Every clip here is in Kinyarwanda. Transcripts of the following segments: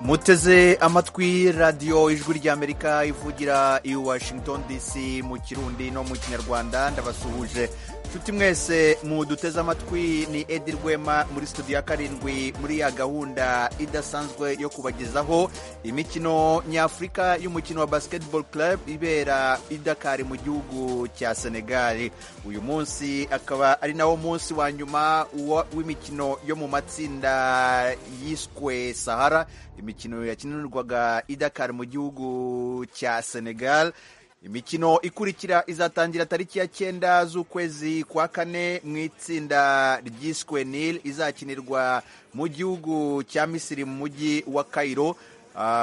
muteze amatwi radiyo ijwi ry'amerika ivugira i washington dc mu kirundi no mu kinyarwanda ndabasuhuje nshuti mwese muduteze amatwi ni edi rwema muri studio ya karindwi muri ya gahunda idasanzwe yo kubagezaho imikino nyafurika y'umukino wa basketball club ibera i dakar mu gihugu cya senegal uyu munsi akaba ari nawo munsi wa nyuma w'imikino yo mu matsinda yiswe sahara imikino yakinirwaga i dakar mu gihugu cya senegal imikino ikurikira izatangira tariki ya cyenda z'ukwezi kwa kane mu itsinda ryiswe nil izakinirwa mu gihugu cya misiri mu mujyi wa cairo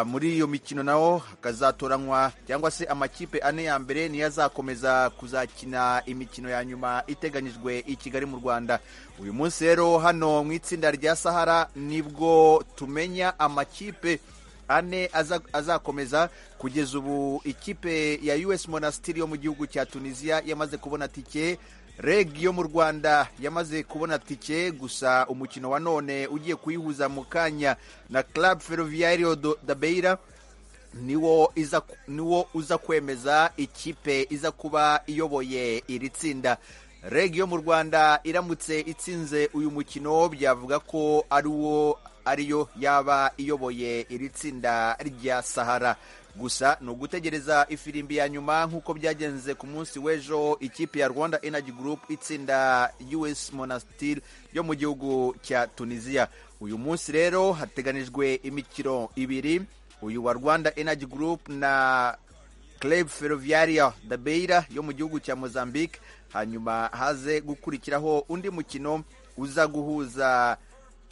muri iyo mikino naho hakazatoranywa cyangwa se amakipe ane ya mbere niyo azakomeza kuzakina imikino ya nyuma iteganyijwe i kigali mu rwanda uyu munsi rero hano mu itsinda rya sahara nibwo tumenya amakipe ane azakomeza kugeza ubu ikipe ya us monastiri yo mu gihugu cya tunisiya yamaze kubona tike reg yo mu rwanda yamaze kubona tike gusa umukino wa none ugiye kuyihuza mu kanya na club ferroviario da beira niwo uza kwemeza ikipe iza kuba iyoboye iri tsinda reg yo mu rwanda iramutse itsinze uyu mukino byavuga ko ari wo ariyo yaba iyoboye iri tsinda rya sahara gusa ni ugutegereza ifirimbi ya nyuma nk'uko byagenze ku munsi w'ejo ikipe ya rwanda energy group itsinda us monastir yo mu gihugu cya tunisiya uyu munsi rero hateganijwe imikino ibiri uyu wa rwanda energy group na club ferroviaria da beira yo mu gihugu cya mozambique hanyuma haze gukurikiraho undi mukino uza guhuza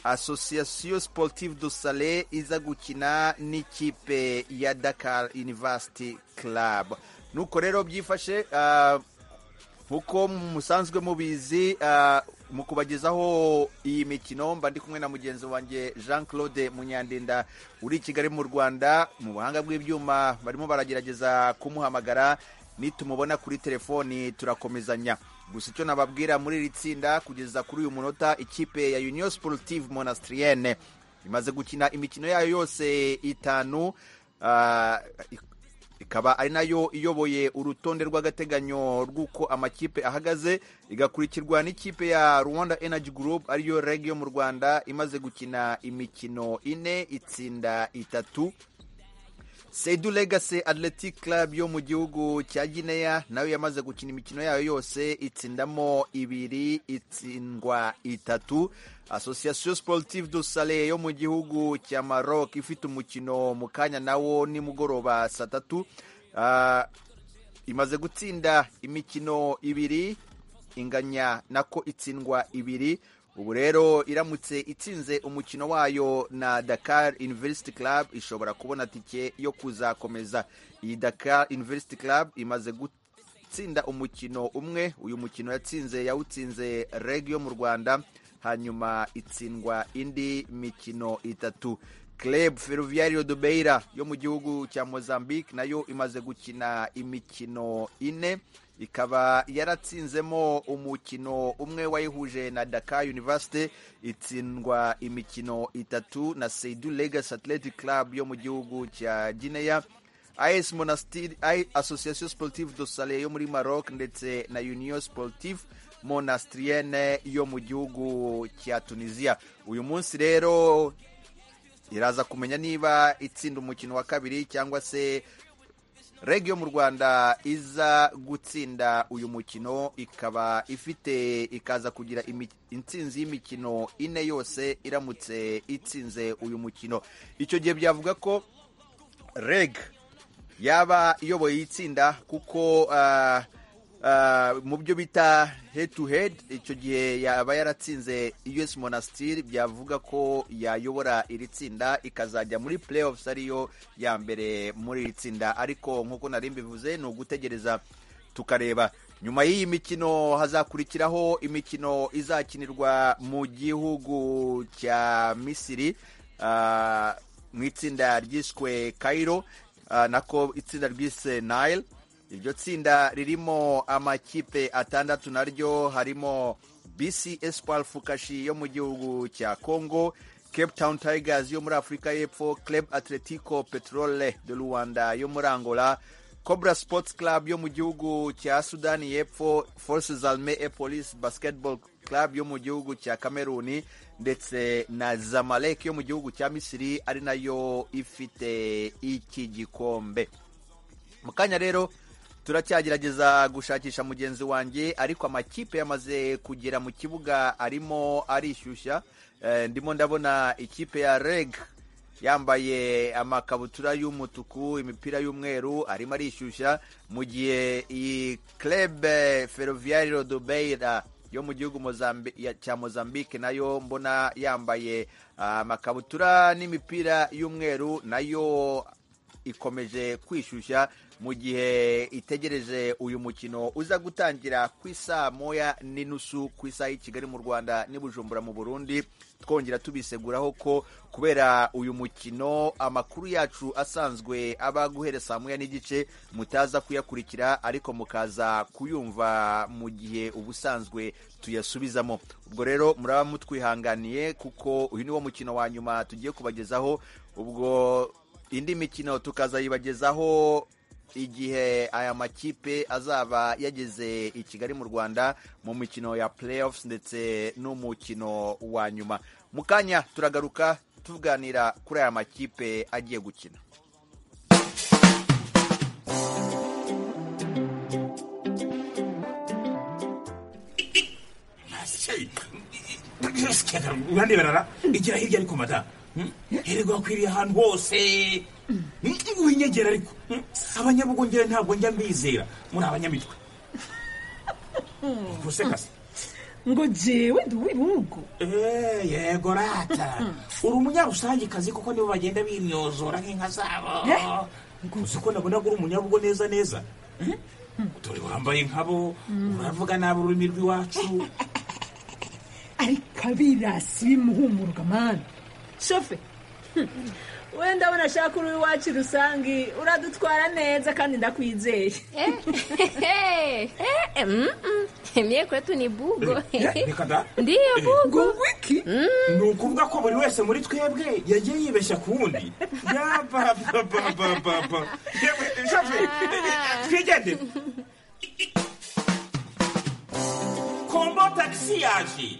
association sportive du sale iza gukina n'ikipe ya dakar university club nuko rero byifashe nk'uko musanzwe mubizi mu kubagezaho iyi mikino mba ndi kumwe na mugenzi wanjye jean claude munyandinda uri i kigali mu rwanda mu buhanga bw'ibyuma barimo baragerageza kumuhamagara nitumubona kuri telefoni turakomezanya gusa icyo nababwira muri iri tsinda kugeza kuri uyu munota ikipe ya union sportive monastrienne imaze gukina imikino yayo yose itanu ikaba ari nayo iyoboye urutonde rw'agateganyo rw'uko amakipe ahagaze igakurikirwa n'ikipe ya rwanda energy group ariyo reg yo mu rwanda imaze gukina imikino ine itsinda itatu Seidu Legacy Athletic Club yo mu gihugu cya Guinea nayo yamaze gukina imikino yayo yose itsindamo ibiri itsindwa itatu Association Sportive du Sale yo mu gihugu cya Maroc ifite umukino mu kanya nawo nimugoroba saa tatu uh, imaze gutsinda imikino ibiri inganya nako itsindwa ibiri ubu rero iramutse itsinze umukino wayo na dakar university club ishobora kubona tike yo kuzakomeza iyi dakar university club imaze gutsinda umukino umwe uyu mukino yatsinze yawutsinze reg yo mu rwanda hanyuma itsindwa indi mikino itatu club ferroviario de beira yo mu gihugu cya mozambique nayo imaze gukina imikino ine ikaba yaratsinzemo umukino umwe wayihuje na Dakar University itsindwa imikino itatu na Seidu Legacy Athletic Club yo mu gihugu cya Guinea AS Monastir Association Sportive du Sale yo muri Maroc ndetse na Union Sportive Monastrienne yo mu gihugu cya Tunisia uyu munsi rero iraza kumenya niba itsinda umukino wa kabiri cyangwa se reg yo mu rwanda iza gutsinda uyu mukino ikaba ifite ikaza kugira intsinzi y'imikino ine yose iramutse itsinze uyu mukino icyo gihe byavuga ko reg yaba iyoboye itsinda kuko mu byo bita head to head icyo gihe yaba yaratsinze us monastir byavuga ko yayobora iri tsinda ikazajya muri playoffs ariyo ya mbere muri iri tsinda ariko nk'uko nari mbivuze ni ugutegereza tukareba nyuma y'iyi mikino hazakurikiraho imikino izakinirwa mu gihugu cya misiri mu itsinda ryiswe cairo nako itsinda ryise nile iryo tsinda ririmo amakipe atandatu naryo harimo bc espoir fukashi yo mu gihugu cya congo cape town tigers yo muri afurika y'epfo club atletico petrole de rwanda yo muri angola cobra sports club yo mu gihugu cya sudani y'epfo forces arme e police basketball club yo mu gihugu cya cameroon ndetse na zamalek yo mu gihugu cya misiri ari nayo ifite iki gikombe mu kanya rero turacyagerageza gushakisha mugenzi wanjye ariko amakipe yamaze kugera mu kibuga arimo arishyushya ndimo ndabona ikipe ya reg yambaye amakabutura y'umutuku imipira y'umweru arimo arishyushya mu gihe iyi kerebe feruviyari rodobeyira yo mu gihugu cya mozambique nayo mbona yambaye amakabutura n'imipira y'umweru nayo ikomeje kwishyushya mu gihe itegereje uyu mukino uza gutangira ku isaa moya n'inusu ku isaha y'i kigali mu rwanda n'ibujumbura mu burundi twongera tubiseguraho ko kubera uyu mukino amakuru yacu asanzwe aba guhera saa moya n'igice mutaza kuyakurikira ariko mukaza kuyumva mu gihe ubusanzwe tuyasubizamo ubwo rero muraba mutwihanganiye kuko uyu ni wo mukino wa nyuma tugiye kubagezaho ubwo indi mikino tukazayibagezaho igihe aya makipe azaba yageze i kigali mu rwanda mu mikino ya playoffs ndetse n'umukino wa nyuma mu kanya turagaruka tuganira kuri aya makipe agiye gukina uraneberara igira hirya ariko mada hererwa wakwiriye ahantu hose winyegera ariko abanyabugongera ntabwo njya mbizera muri abanyamitwe gusekase ngo jewe ndi uw'ibihugu yego rata uri umunyarusangikazi kuko nibo bagenda bimyozora nk'inka zabo uzi ko nabona uri umunyabugo neza neza dore wambaye nkabo uravuga nabi ururimi rw'iwacu ariko abirasi bimuhumuruka mani shofe wenda abona ashaka uri iwacu rusange uradutwara neza kandi ndakwizeye mie kwetu ni bugo reka da ndiyo bugo wiki ni ukuvuga ko buri wese muri twebwe yagiye yibeshya ku wundi yabababababa yewe shafe twigende kombo tagisi yaje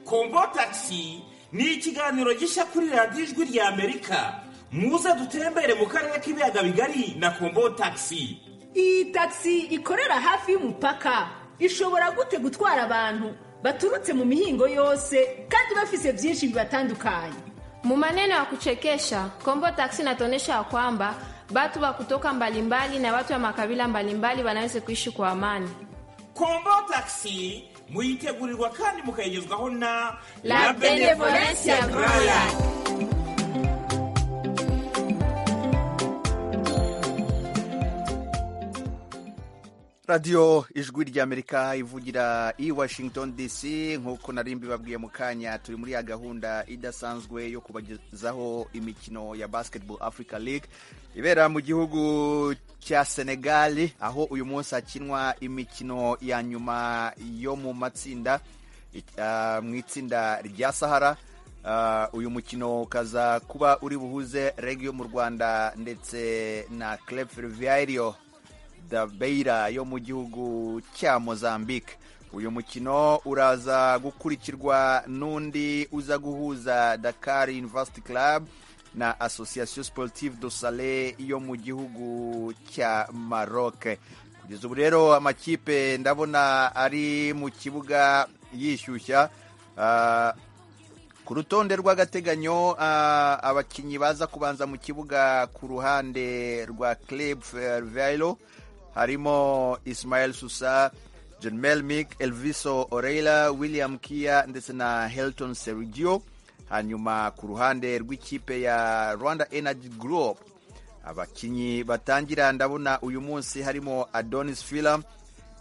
kombo tagisi ni ikiganiro gishya kuri radiyo ijwi rya amerika muze dutembere mu karere k'ibiyaga bigari na kombo tagisi iyi tagisi ikorera hafi y'umupaka ishobora gute gutwara abantu baturutse mu mihingo yose kandi bafise byinshi bibatandukanye Mu maneno ya kuchekesha Kombo Taxi inatuonyesha ya kwamba batu wa kutoka mbalimbali na watu wa makabila mbalimbali wanaweza kuishi kwa amani. kombo tagisi muyitegurirwa kandi mukayigezwaho na La Benevolence ya Groya. radiyo ijwi ry'amerika ivugira i washington dc nk'uko nari mbibabwiye mu kanya turi muri ya gahunda idasanzwe yo kubagezaho imikino ya basketball africa league ibera mu gihugu cya senegali aho uyu munsi hakinwa imikino ya nyuma yo mu matsinda ah, mu itsinda rya sahara Ah, uyu mukino ukaza kuba uri buhuze reg yo mu rwanda ndetse na club ferroviario da beira yo mu gihugu cya mozambique uyu mukino uraza gukurikirwa n'undi uza guhuza dakar university club na association sportive do sale yo mu gihugu cya maroc kugeza ubu rero amakipe ndabona ari mu kibuga yishyushya Ah, ku rutonde rw'agateganyo ah, abakinnyi baza kubanza mu kibuga ku ruhande rwa club ferroviario harimo ismael susa john melmic elviso oreila william kia ndetse na helton sergio hanyuma ku ruhande rw'ikipe ya rwanda energy group abakinnyi batangira ndabona uyu munsi harimo adonis filam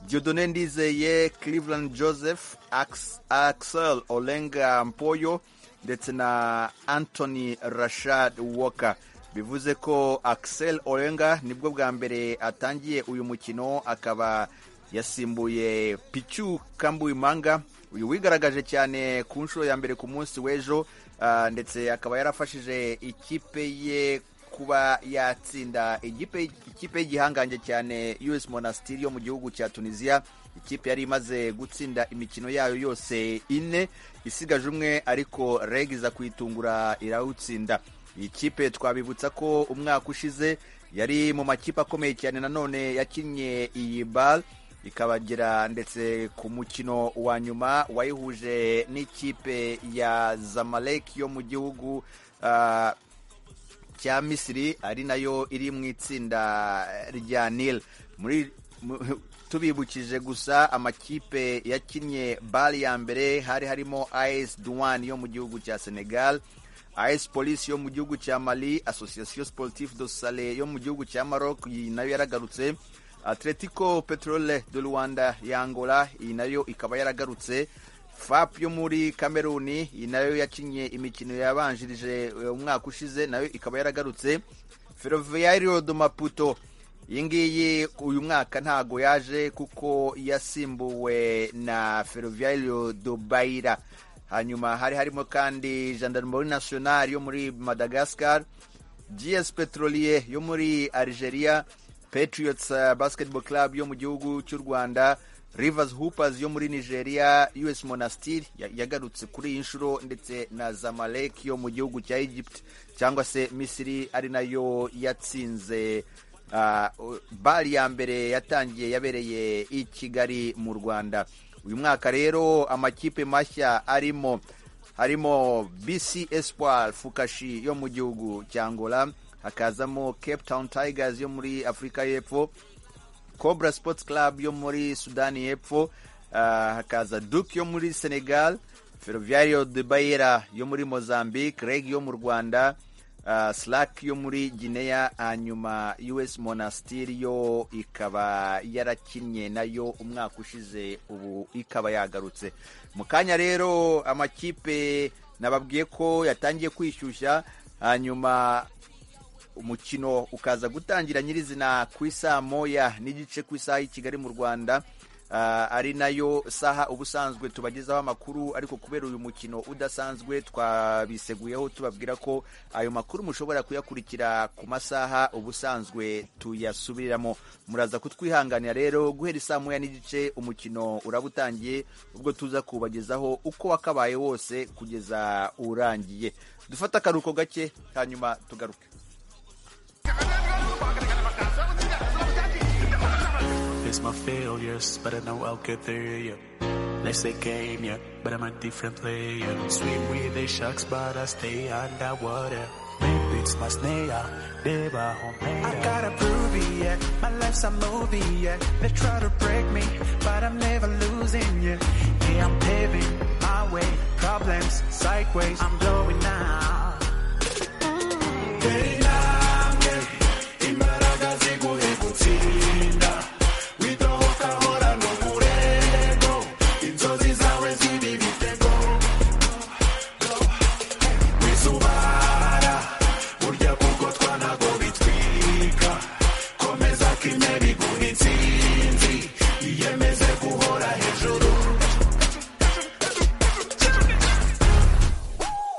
diodone ndizeye cleveland joseph Ax- axel olenga mpoyo ndetse na anthony rashad walker bivuze ko axel olenga nibwo bwa mbere atangiye uyu mukino akaba yasimbuye pichu kambuimanga uyu wigaragaje cyane ku nshuro ya mbere ku munsi w'ejo ah, ndetse akaba yarafashije ikipe ye kuba yatsinda igipe- ikipe y'igihangange cyane US Monastir yo mu gihugu cya Tunisia ikipe yari imaze gutsinda imikino yayo yose ine isigaje umwe ariko Reg iza kuyitungura irawutsinda iyi kipe twabibutsa ko umwaka ushize yari mu makipe akomeye cyane nanone yakinnye iyi bal ikabagera ndetse ku mukino wa nyuma wayihuje n'ikipe ya zamalek yo mu gihugu ah, cya misiri ari nayo iri mu itsinda rya nil muri mu- tubibukije gusa amakipe yakinnye bari ya mbere hari harimo as duwan yo mu gihugu cya senegal as police yo mu gihugu cya mali association sportive do sale yo mu gihugu cya maroc iyi nayo yaragarutse atletico petrole do rwanda ya angola iyi nayo ikaba yaragarutse fap yo muri kameruni iyi nayo yakinnye imikino yabanjirije eh, umwaka ushize nayo ikaba yaragarutse ferroviario do maputo iyi ngiyi uyu mwaka ntago yaje kuko yasimbuwe na ferroviario do baira hanyuma hari harimo kandi gendarmerie nationale yo muri madagascar gs petrolier yo muri algeria patriots eh, basketball club yo mu gihugu cy'u rwanda rivers hoopers yo muri nigeria us monastir ya- yagarutse kuri iyi nshuro ndetse na zamalek yo mu gihugu cya egypt cyangwa se misiri ari nayo yatsinze ah, u- bari ya mbere yatangiye yabereye i kigali mu rwanda uyu mwaka rero amakipe mashya arimo harimo bc espoir fukashi yo mu gihugu cya angola hakazamo cape town tigers yo muri afurika y'epfo cobra sports club yo muri sudani y'epfo ah, hakaza duke yo muri senegal ferroviario de bayera yo muri mozambique reg yo mu rwanda ah, slack yo muri guinea hanyuma us monastir yo ikaba yarakinnye nayo umwaka ushize ubu ikaba yagarutse mu kanya rero amakipe nababwiye ko yatangiye kwishyushya hanyuma umukino ukaza gutangira nyirizina ku isaa moya n'igice ku isaha y'i kigali mu rwanda Ah, ari nayo saha ubusanzwe tubagezaho amakuru ariko kubera uyu mukino udasanzwe twabiseguyeho tubabwira ko ayo makuru mushobora kuyakurikira ku masaha ubusanzwe tuyasubiramo muraza kutwihanganira rero guhera isaa moya n'igice umukino uraba utangiye ubwo tuza kubagezaho uko wakabaye wose kugeza urangiye dufate akaruhuko gake hanyuma tugaruke It's my failures, but I know I'll get there, yeah. They say game, yeah, but I'm a different player. Swim with the sharks, but I stay underwater. Maybe it's my snare, never home. I gotta prove it, yeah. My life's a movie, yeah. They try to break me, but I'm never losing, yeah. Yeah, I'm paving my way, problems, sideways, I'm going now.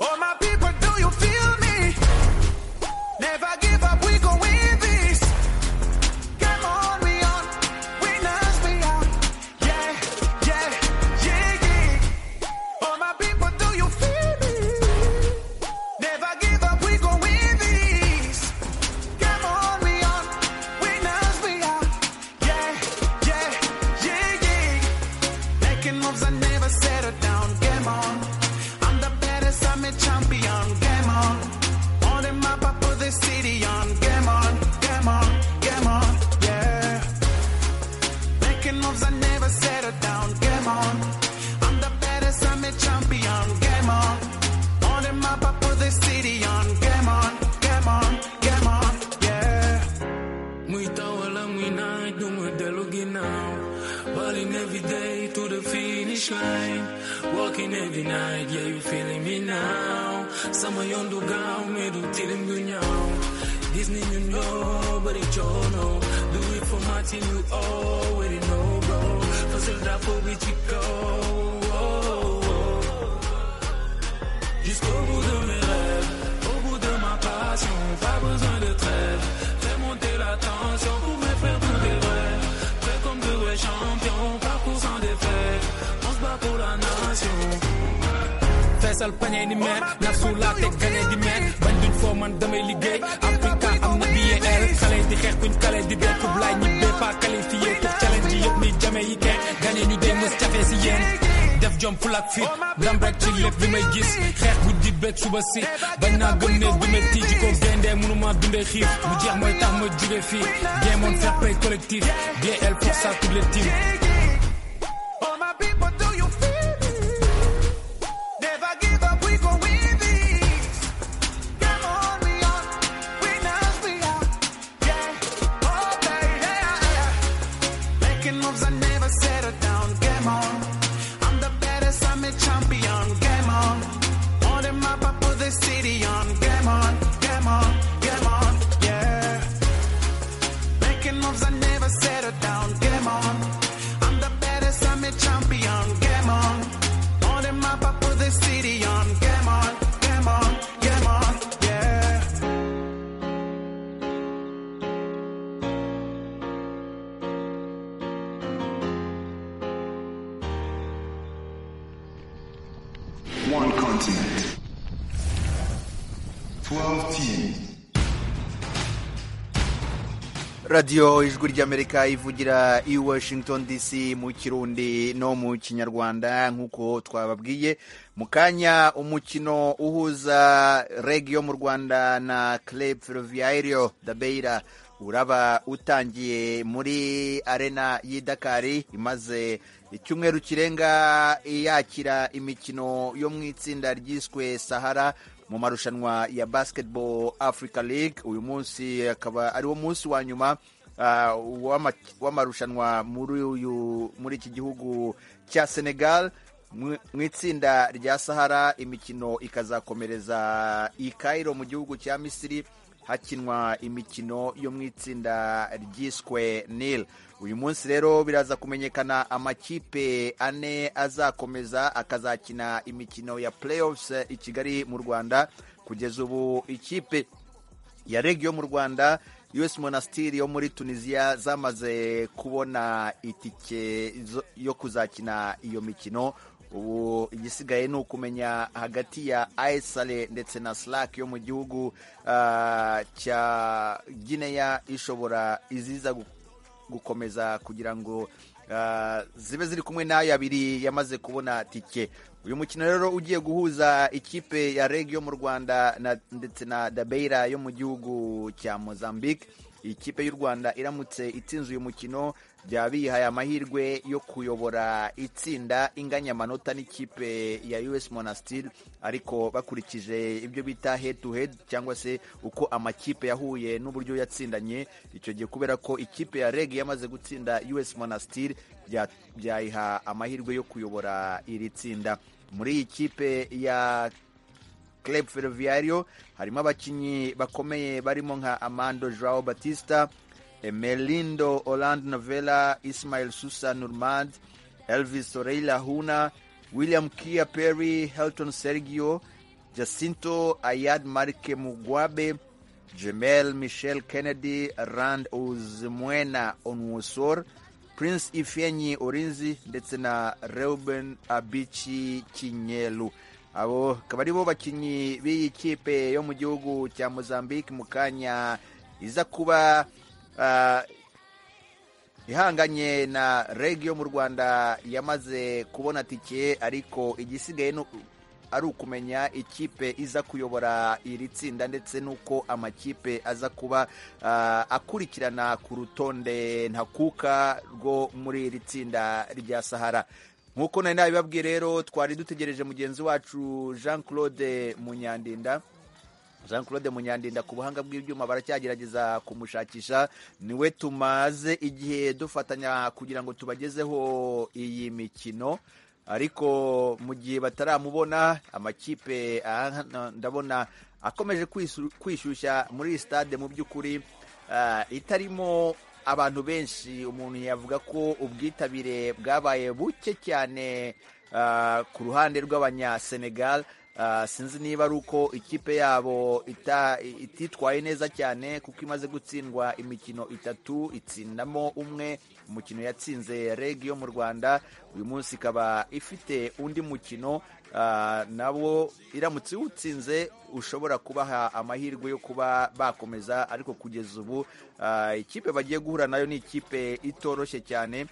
Oh my people, do you feel me? Never give up, we gon' win this. Come on, we on, winners we are. Yeah, yeah, yeah, yeah. Oh my people, do you feel me? Never give up, we gon' win this. Come on, we on, winners we are. Yeah, yeah, yeah, yeah. Making moves, I never settle down. Game on. I'm the baddest, I'm a champion. Game on. On the map, I put the city on. Game on, game on, game on, yeah. Making moves, I never settle down. Game on. I'm the baddest, I'm a champion. Game on. On the map, I put the city on. Game on, game on, game on, yeah. Muitawala mwina dumu delugi now Balling every day to the finish line Walking every night, yeah you feeling me now Sama yondu gao medu tilim gunyao Disney you know, but it you know Do it for my team, you already know bro careful with your go. Jusqu'au bout de mes rêves, au bout de ma passion, pas besoin de trêve. Fais monter la tension pour mes frères pour des vrais. Prêts comme de vrais champions, parcours sans défaite. On se bat pour la nation. feesal pañe ni meer naf su laa teg gañe di meer bañ duñ foo man damay liggéey Africa am na BAL xale yi di xeex kuñ xale yi di bee kub laay ñi bee pas qualifié pour challenge yi yëpp ni jame yi kenn gañe ñu dee mës jafe si yéen def jom fulak fit ndam rek ci lépp bi may gis xeex bu di beeg suba si bañ naa gëm ne du ma tiiji ko géndee mënuma dundee xiif bu jeex mooy tax ma jóge fii jéemoon fair play collectif BAL pour ça toutes les teams All my people, do you feel me? Never give up, we gon' win this. Come on, we on, winners we are. Yeah, oh baby, yeah, yeah. Making moves, I never settle down. Game on, I'm the baddest, I'm a champion. Game on, on the map, I put the city on. Game on, game on, game on, yeah. Making moves, I never settle down. Game on. I'm the baddest, I'm a champion. Game on. On the map, I put the city on. Game on, game on, game on, yeah. One continent. Twelve teams. radiyo ijwi ry'amerika ivugira i washington dc mu kirundi no mu kinyarwanda nk'uko twababwiye mu kanya umukino uhuza regi yo mu rwanda na club ferroviario da beira uraba utangiye muri arena y'i dakari imaze icyumweru kirenga yakira imikino yo mu itsinda ryiswe sahara mu marushanwa ya basketball africa league uyu munsi akaba ari wo munsi wa nyuma ah, w'ama- w'amarushanwa muri uyu muri iki gihugu cya senegal mu mu itsinda rya sahara imikino ikazakomereza i cairo mu gihugu cya misiri hakinwa imikino yo mu itsinda ryiswe nil uyu munsi rero biraza kumenyekana amakipe ane azakomeza akazakina imikino ya playoffs i kigali mu rwanda kugeza ubu ikipe ya regi yo mu rwanda us monastiri yo muri tunisiya zamaze kubona itike zo- yo kuzakina iyo mikino ubu igisigaye ni ukumenya hagati ya aesale ndetse na slack yo mu gihugu ah, cya gineya ishobora iziza gu- gukomeza kugira ngo ah, zibe ziri kumwe n'ayo abiri yamaze kubona tike uyu mukino rero ugiye guhuza ikipe ya reg yo mu rwanda na, ndetse na dabeira yo mu gihugu cya mozambique ikipe y'u rwanda iramutse itsinze uyu mukino byaba biyihaye amahirwe yo kuyobora itsinda inganya amanota n'ikipe ya us monastir ariko bakurikije ibyo bita head to head cyangwa se uko amakipe yahuye n'uburyo yatsindanye icyo gihe kubera ko ikipe ya reg yamaze gutsinda us monastir bya- byayiha amahirwe yo kuyobora iri tsinda muri iyi kipe ya Club Ferroviario harimo abakinnyi bakomeye barimo nka Amando Joao Batista, Melindo Orlando Novella, Ismail Susa Nurmad, Elvis Oreila Huna, William Kia Perry, Helton Sergio, Jacinto Ayad Marke Mugwabe, Jemel Michel Kennedy, Rand Uzmwena Onwosor, Prince Ifenyi Orinzi ndetse na Reuben Abichi Kinyelu abo akaba ari bo bakinnyi b'iyi kipe yo mu gihugu cya Mozambique mu kanya iza kuba ah, ihanganye na reg yo mu rwanda yamaze kubona tike ariko igisigaye ni u- ari ukumenya ikipe iza kuyobora iri tsinda ndetse n'uko amakipe aza kuba ah, akurikirana ku rutonde ntakuka rwo muri iri tsinda rya sahara nk'uko nari nabibabwiye rero twari dutegereje mugenzi wacu jean claude munyandinda jean claude munyandinda ku buhanga bw'ibyuma baracyagerageza kumushakisha niwe tumaze igihe dufatanya kugira ngo tubagezeho iyi mikino ariko mu gihe bataramubona amakipe aha hano ndabona akomeje kwisu- kwishyushya muri iyi stade mu by'ukuri ah, itarimo abantu benshi umuntu yavuga ko ubwitabire bwabaye buke cyane ah, ku ruhande rw'abanyasenegal Ah, sinzi niba ari uko ikipe yabo ita- ititwaye neza cyane kuko imaze gutsindwa imikino itatu itsindamo umwe umukino yatsinze reg yo mu rwanda uyu munsi ikaba ifite undi mukino ah, nawo iramutse iwutsinze ushobora kubaha amahirwe yo kuba bakomeza ariko kugeza ubu ah, ikipe bagiye guhura nayo ni ikipe itoroshye cyane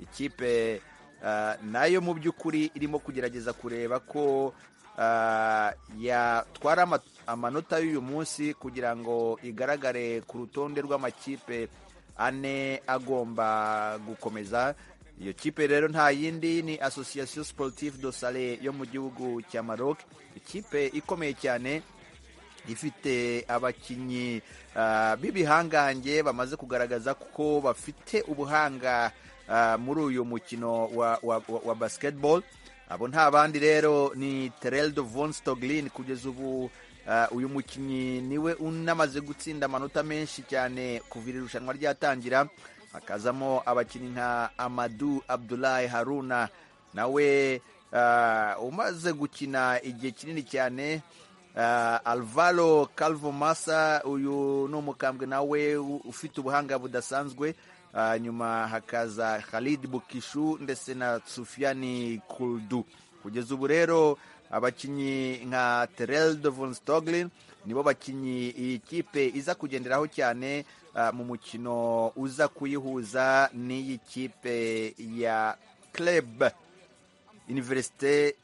ikipe ah, nayo mu by'ukuri irimo kugerageza kureba ko ah, yatwara ama- amanota y'uyu munsi kugira ngo igaragare ku rutonde rw'amakipe ane agomba gukomeza iyo kipe rero nta yindi ni association sportive do sale yo mu gihugu cya maroc ikipe ikomeye cyane ifite abakinnyi ah, b'ibihangange bamaze kugaragaza ko bafite ubuhanga ah, muri uyu mukino wa, wa, wa, wa basketball abo nta bandi rero ni tereldo von stoglin kugeza ubu ah, uyu mukinnyi niwe unamaze gutsinda amanota menshi cyane kuva iri rushanwa ryatangira hakazamo abakinnyi nka amadu abdulahi haruna nawe ah, umaze gukina igihe kinini cyane Ah, alvaro calvo massa uyu ni umukambwe nawe u- ufite ubuhanga budasanzwe Ah, nyuma hakaza khalid bukishu ndetse na sufiani kuldu kugeza ubu rero abakinnyi nka tereldo von stoglin nibo bakinnyi iyi kipe iza kugenderaho cyane ah, mu mukino uza kuyihuza n'iyi kipe ya club universite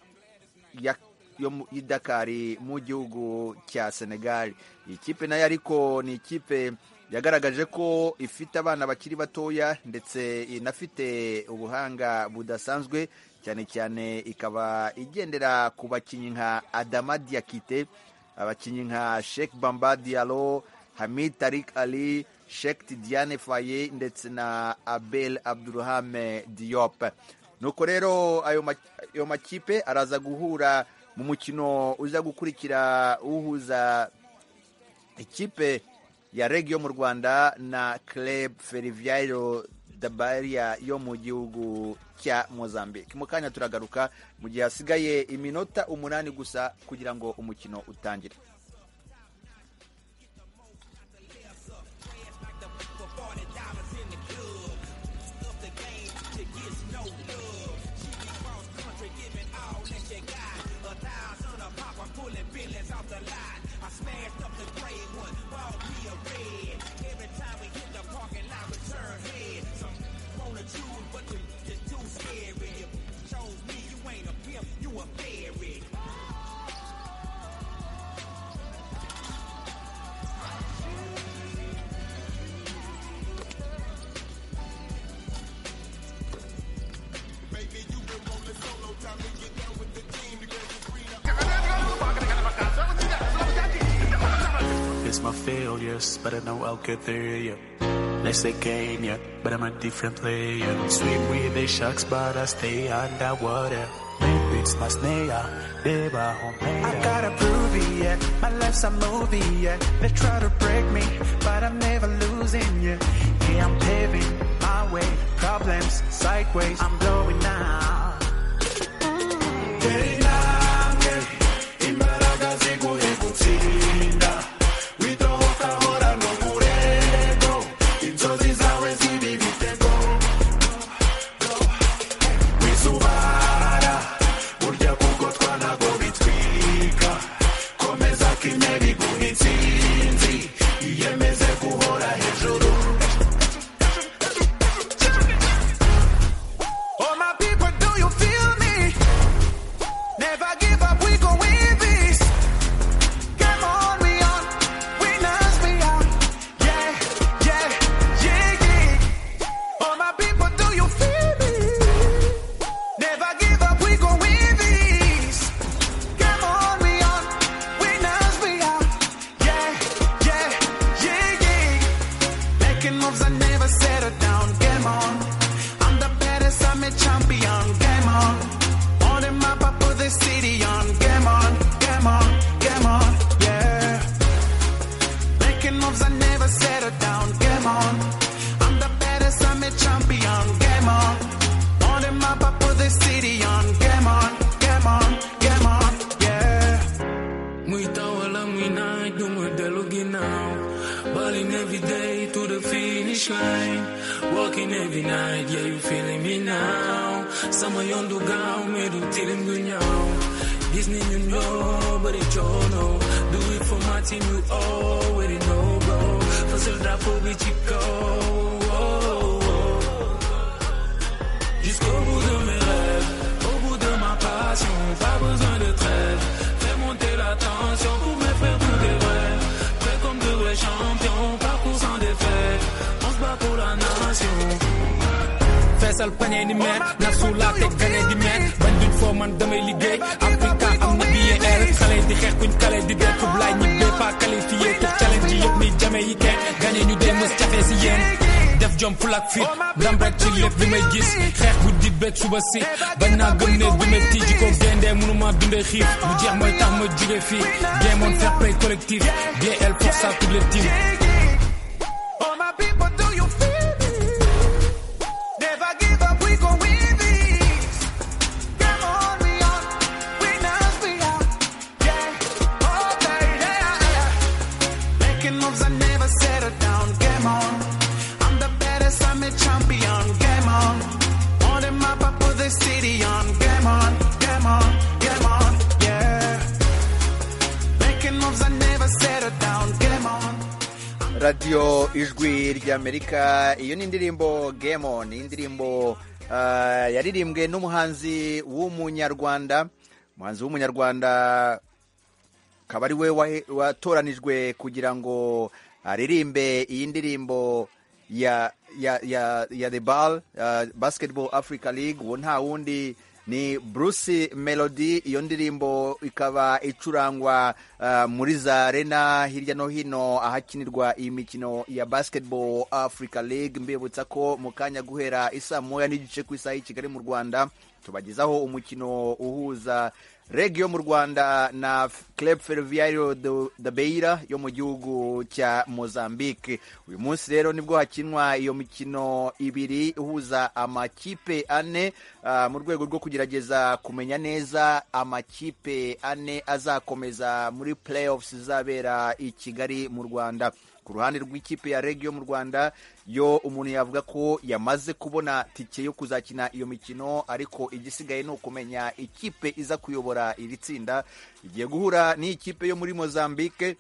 ya yo mu- y'i Dakar mu gihugu cya Senegal iyi kipe nayo ariko ni ikipe yagaragaje ko ifite abana bakiri batoya ndetse inafite ubuhanga budasanzwe cyane cyane ikaba igendera ku bakinnyi nka Adama Diakite abakinnyi nka Sheikh Bamba Diallo Hamid Tarik Ali Sheikh Tidiane Faye ndetse na Abel Abdulrahame Diop nuko rero ayo ma- ayo makipe araza guhura mu mukino uza gukurikira uhuza ikipe ya reg yo mu rwanda na club feriviyaro dabaria yo mu gihugu cya mozambique mu kanya turagaruka mu gihe hasigaye iminota umunani gusa kugira ngo umukino utangire It's my failures, but I know I'll get there, yeah. They say game, yeah, but I'm a different player. Swim with the sharks, but I stay underwater. Maybe it's my snare, they were home. I gotta prove it, yeah. My life's a movie, yeah. They try to break me, but I'm never losing, yeah. Yeah, I'm paving my way. Problems, sideways, I'm blowing now. All my people finish line. Walking every night, yeah, you feeling me now. Sama yondu gao, medu tilim gunyao. Disney you know, but it you know. Do it for my team, you already know, bro. Fasil drapo bichiko. Jusqu'au bout de mes rêves, au bout de ma passion, pas besoin de trêve. Fais monter la tension pour me faire tout des vrais. Prêt comme de vrais champions, parcours sans défaite. On se bat pour la nation. feesal pañe ni meer naf su laate gañe di meer bañ duñ foo man damay liggéey africa am na billet air xale di xeex kuñ xale di dee kub laay ñibbee pas qualifié pour challenge yi yëpp ni jame yi kenn gañe ñu dee mës jafe si yéen def jom fulak fit ndam rek ci lépp bi may gis xeex bu di beeg suba si bañ naa gëm ne du ma tii ji ko géndee mënuma dundee xiif bu jeex mooy tax ma jóge fii géemoon fair play collectif DL pour ça toutes les teams All my people, do you feel me? Never give up, we gon' win this. Come on, we on, winners we are. Yeah, all day, yeah, yeah. Making moves, I never settle down. Game on, I'm the baddest, I'm a champion. Game on, on the map, I put the city on. Game on, game on, game on, yeah. Making moves, I never settle down. Game on. radiyo ijwi ry'amerika iyo ni indirimbo game on indirimbo ah, yaririmbwe n'umuhanzi w'umunyarwanda umuhanzi w'umunyarwanda akaba ari we wahe- watoranijwe kugira ngo aririmbe iyi ndirimbo ya ya ya ya the ball ah, basketball africa league uwo nta wundi ni bruce melody iyo ndirimbo ikaba icurangwa ah, muri za arena hirya no hino ahakinirwa iyi mikino ya basketball africa league mbibutsa ko mu kanya guhera isaa moya n'igice ku isaha y'i kigali mu rwanda tubagezaho umukino uhuza reg yo mu rwanda na club ferroviario do- da beira yo mu gihugu cya mozambique uyu munsi rero nibwo hakinwa iyo mikino ibiri ihuza amakipe ane ah, mu rwego rwo kugerageza kumenya neza amakipe ane azakomeza muri playoffs izabera i kigali mu rwanda ku ruhande rw'ikipe ya regio mu rwanda yo umuntu yavuga ko yamaze kubona tike yo kuzakina iyo mikino ariko igisigaye ni ukumenya ikipe iza kuyobora iri tsinda igiye guhura n'ikipe yo muri mozambique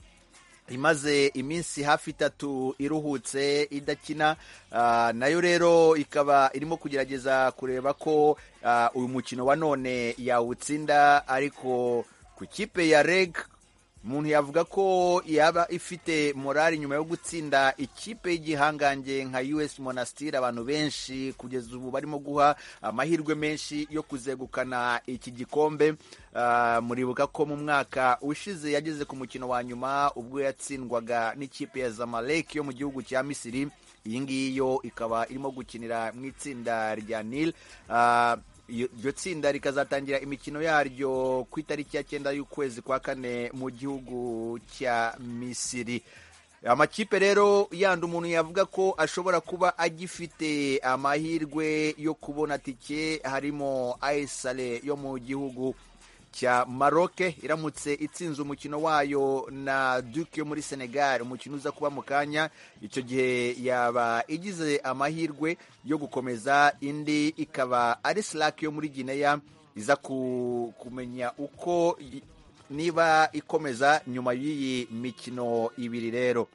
imaze iminsi hafi itatu iruhutse idakina ah, nayo rero ikaba irimo kugerageza kureba ko ah, uyu mukino wa none yawutsinda ariko ku kipe ya reg umuntu yavuga ko yaba ifite morali nyuma yo gutsinda ikipe y'igihangange nka us monastir abantu benshi kugeza ubu barimo guha amahirwe menshi yo kuzegukana iki gikombe Ah, muribuka ko mu mwaka ushize yageze ku mukino wa nyuma ubwo yatsindwaga n'ikipe ya zamalek yo mu gihugu cya misiri iyi ngiyi yo ikaba irimo gukinira mu itsinda rya nil Ah, iyo- iryo tsinda rikazatangira imikino yaryo ku itariki ya cyenda y'ukwezi kwa kane mu gihugu cya misiri amakipe rero yandi umuntu yavuga ko ashobora kuba agifite amahirwe yo kubona tike harimo aisale yo mu gihugu cya maroke iramutse itsinze umukino wayo na duke yo muri senegal umukino uza kuba mu kanya icyo gihe yaba igize amahirwe yo gukomeza indi ikaba ari silake yo muri gineya iza ku- kumenya uko i- niba ikomeza nyuma y'iyi mikino ibiri rero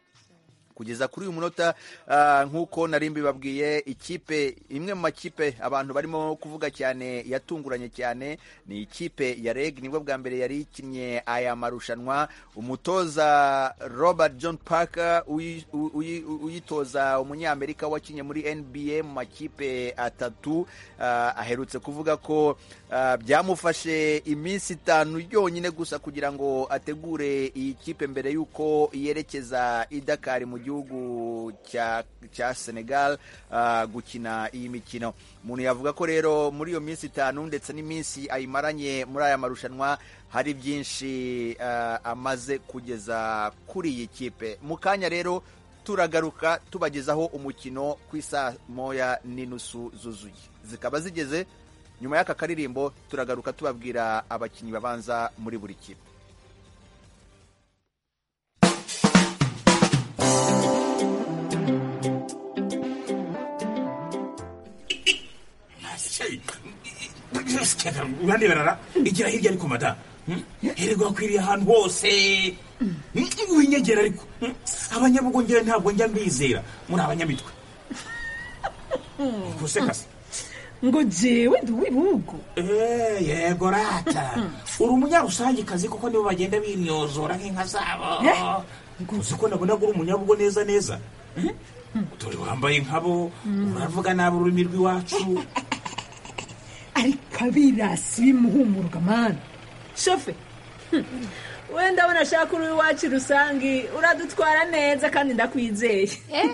kugeza kuri uyu munota ah, nk'uko nari mbibabwiye ikipe imwe mu makipe abantu barimo kuvuga cyane yatunguranye cyane ni ikipe ya reg nibwo bwa mbere yari ikinnye aya marushanwa umutoza robert john parker uyi- uyi- uyi- uyitoza umunyamerika wakinnye muri nba mu makipe atatu ah, aherutse kuvuga ko ah, byamufashe iminsi itanu yonyine gusa kugira ngo ategure iyi kipe mbere y'uko yerekeza i Dakar mu gihugu cya cya Senegal ah, gukina iyi mikino umuntu yavuga ko rero muri iyo minsi itanu ndetse n'iminsi ayimaranye muri aya marushanwa hari byinshi ah, amaze kugeza kuri iyi kipe mu kanya rero turagaruka tubagezaho umukino ku isaa moya n'inusu zuzuye zikaba zigeze nyuma y'aka karirimbo turagaruka tubabwira abakinnyi babanza muri buri kipe sikeka uraneberara igera hirya ariko mada hirwa akwiriye ahantu hose Mm, winyegera ariko Mm, abanyabugo ngewe ntabwo njya mbizera muri abanyamitwe gusekasa ngo jewe ndi uw'ibihugu Eh, yego rata uri umunyarusangiekazi kuko nibo bagenda binyozora nk'inka zabo uzi ko nabona ko uri umunyabugo neza neza dore wambaye nkabo uravuga nabi ururimi rw'iwacu ariko abirasi bimuhumurwa mani shofe hmm, wenda abona ashaka uri iwacu rusange uradutwara neza kandi ndakwizeye Eh,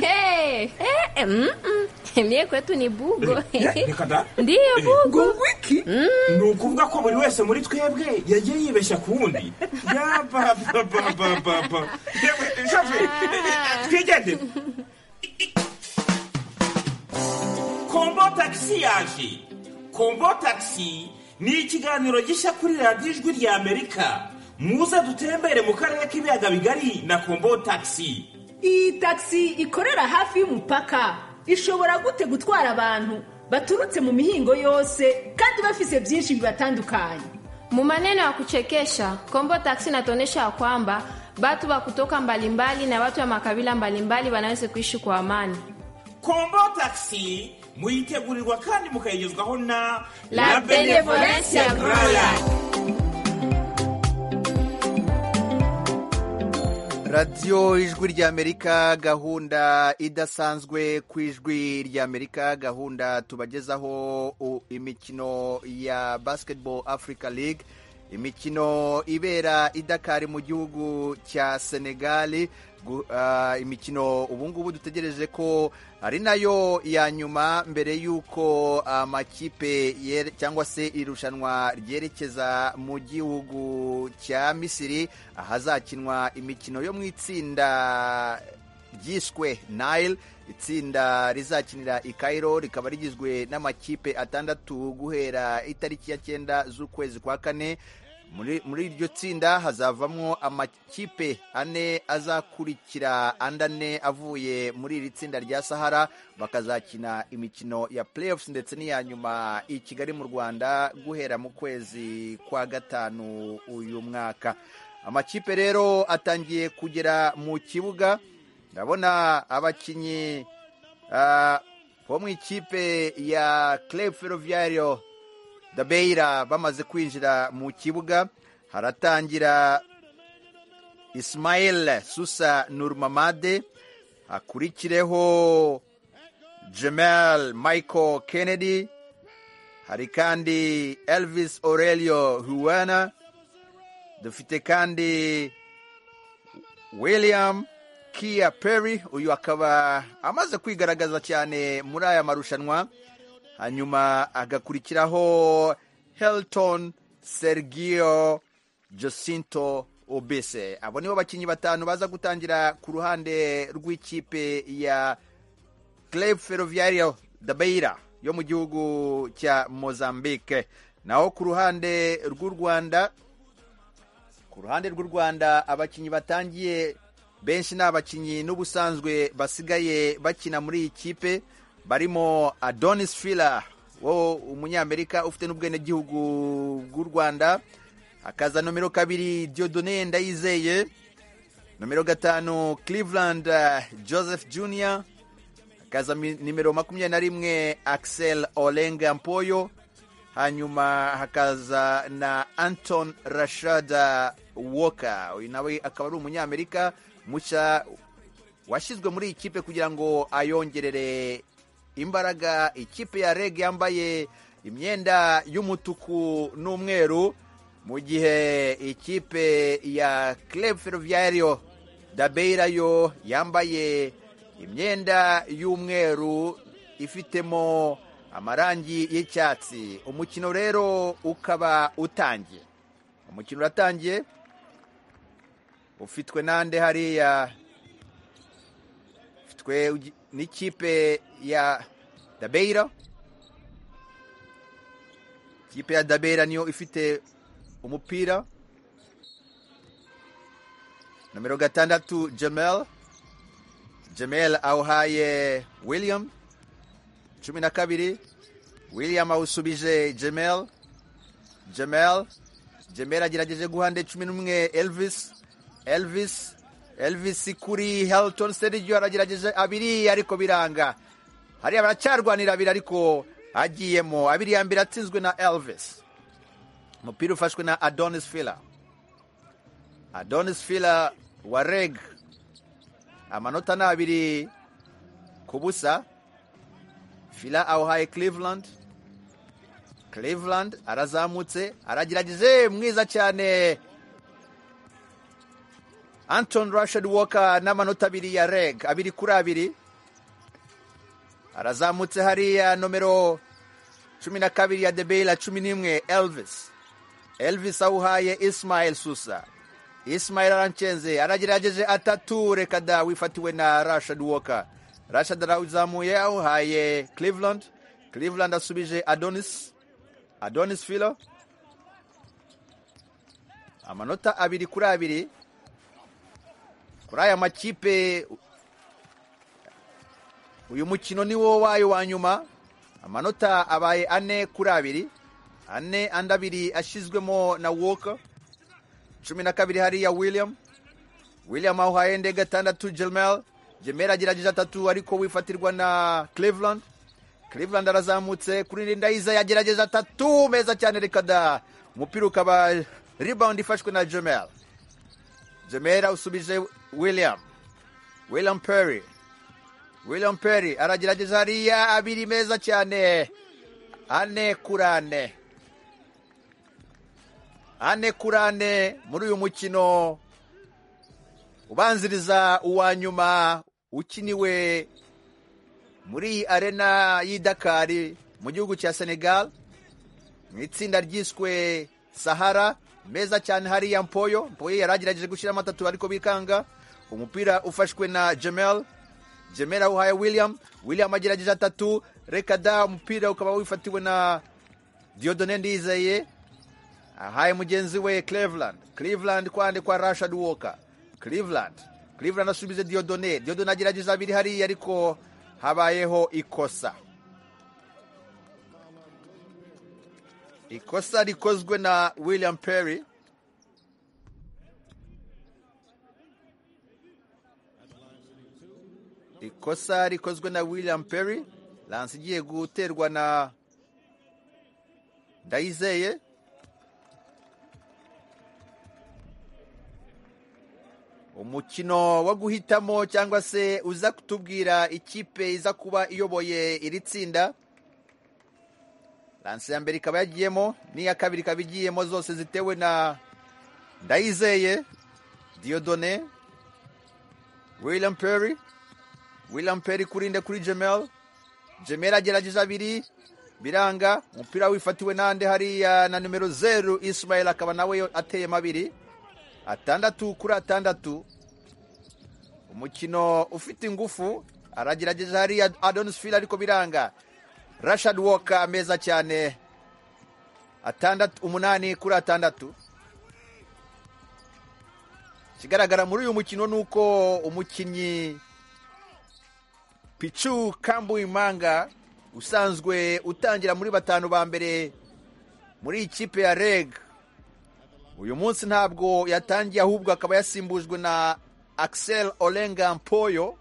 eh, eh, mm, mm. Mie kwetu ni bugo reka da ndiyo bugo ngo iki ni ukuvuga ko buri wese muri twebwe yagiye yibeshya ku wundi yabababababa yewe shafi twigende kombo tagisi yaje kombo tagisi ni ikiganiro gishya kuri radiyo ijwi rya amerika muze dutembere mu karere k'ibiyaga bigari na kombo tagisi iyi tagisi ikorera hafi y'umupaka ishobora gute gutwara abantu baturutse mu mihingo yose kandi bafise byinshi bibatandukanye Mu maneno ya kuchekesha Kombo Taxi inatuonyesha ya kwamba watu wa kutoka mbalimbali na watu wa makabila mbalimbali wanaweza kuishi kwa amani. kombo tagisi muyitegurirwa kandi mukayigezwaho na La Benevolencia Royal. radiyo ijwi ry'amerika gahunda idasanzwe ku ijwi ry'amerika gahunda tubagezaho u- imikino ya basketball africa league imikino ibera i Dakar mu gihugu cya senegali Gu- ah, imikino ubu ngubu dutegereje ko ari nayo ya nyuma mbere y'uko amakipe yere- cyangwa se irushanwa ryerekeza mu gihugu cya misiri ahazakinwa imikino yo mu itsinda ryiswe nile itsinda rizakinira i Cairo rikaba rigizwe n'amakipe atandatu guhera itariki ya cyenda z'ukwezi kwa kane muri muri iryo tsinda hazavamo amakipe ane azakurikira andi ane avuye muri iri tsinda rya sahara bakazakina imikino ya playoffs ndetse n'iya nyuma i kigali mu rwanda guhera mu kwezi kwa gatanu uyu mwaka amakipe rero atangiye kugera mu kibuga ndabona abakinnyi ah, bo mu ikipe ya club ferroviario dabeira bamaze kwinjira mu kibuga haratangira ismael susa nurmamade akurikireho jemel michael kennedy hari kandi elvis aurelio huwana dufite kandi william kia perry uyu akaba amaze kwigaragaza cyane muri aya marushanwa hanyuma agakurikiraho helton sergio josinto obese abo nibo bakinnyi batanu baza gutangira ku ruhande rw'ikipe ya Club Ferroviario de Beira yo mu gihugu cya Mozambique naho ku ruhande rw'u Rwanda ku ruhande rw'u Rwanda abakinnyi batangiye benshi ni abakinnyi n'ubusanzwe basigaye bakina muri iyi kipe barimo Adonis Fila wo umunyamerika ufite n'ubwenegihugu bw'u Rwanda akaza nomero kabiri Diodone Ndayizeye nomero gatanu Cleveland eh, Joseph Junior akaza mi- nimero makumyabiri na rimwe Axel Olenga Mpoyo hanyuma hakaza na anton rashada walker uyu nawe akaba ari umunyamerika mushya washyizwe muri iyi kipe kugira ngo ayongerere imbaraga ikipe ya reg yambaye imyenda y'umutuku n'umweru mu gihe ikipe ya club ferroviario dabeira yo yambaye imyenda y'umweru ifitemo amarangi y'icyatsi umukino rero ukaba utangiye umukino uratangiye ufitwe n'ande hariya ufitwe ugi- n'ikipe ya dabeira ikipe ya dabeira niyo ifite umupira nomero gatandatu jamel jamel awuhaye william cumi na kabiri william awusubije jemel jemel jemel agerageje guha nde cumi n'umwe elvis elvis elvis kuri helton steridio aragerageje abiri ariko biranga hariya baracyarwanira abiri ariko agiyemo abiri ya mbere atsinzwe na elvis umupira ufashwe na adonis fila adonis fila wa reg amanota ni abiri ku busa fila awuhaye cleveland cleveland arazamutse aragerageje mwiza cyane anton rashad walker n'amanota abiri ya reg abiri kuri abiri arazamutse hariya nomero cumi na kabiri ya debeyila cumi n'imwe elvis elvis awuhaye ismael susa ismael aranshenze aragerageje atatu reka da wifatiwe na rashad walker rashad arazamuye awuhaye cleveland cleveland asubije adonis adonis filo amanota abiri kuri abiri kuri aya makipe uyu mukino ni wo wayo wa nyuma amanota abaye ane kuri abiri ane andi abiri ashyizwemo na woka cumi na kabiri hariya william william awuhaye nde gatandatu jemel jemel agerageje atatu ariko wifatirwa na cleveland cleveland arazamutse kuri rindayiza yagerageje atatu meza cyane reka da umupira ukaba rebound ifashwe na jemel jemel usubije william william perry william perry aragerageza hariya abiri meza cyane ane kuri ane ane kuri ane muri uyu mukino ubanziriza uwa nyuma ukiniwe muri iyi arena y'i dakari mu gihugu cya senegal mu itsinda ryiswe sahara meza cyane hariya mpoyo mpoyo yaragerageje gushyiramo atatu ariko bikanga umupira ufashwe na jemel jemera uhaye william william agerageje atatu reka da umupira ukaba wifatiwe na diodone ndizeye ahaye mugenzi we cleveland cleveland kwande kwa rashad walker cleveland cleveland asubize diodone diodone agerageza abiri hariya ariko habayeho ikosa ikosa rikozwe na william perry ikosa rikozwe na william perry lansi igiye guterwa na ndayizeye umukino wo guhitamo cyangwa se uza kutubwira ikipe iza kuba iyoboye iri tsinda lansi ya mbere ikaba yagiyemo n'iya kabiri ikaba igiyemo zose zitewe na ndayizeye diodone william perry william perry kuri nde kuri jemel jemel agerageje abiri biranga umupira wifatiwe nande hariya na nimero zeru ismael akaba nawe ateyemo abiri atandatu kuri atandatu umukino ufite ingufu aragerageje hariya adonis fil ariko biranga rashad walker meza cyane atandatu umunani kuri atandatu ikigaragara muri uyu mukino ni uko umukinnyi picu kambuimanga usanzwe utangira muri batanu ba mbere muri ikipe ya reg uyu munsi ntabwo yatangiye ahubwo akaba yasimbujwe na axel olenga mpoyo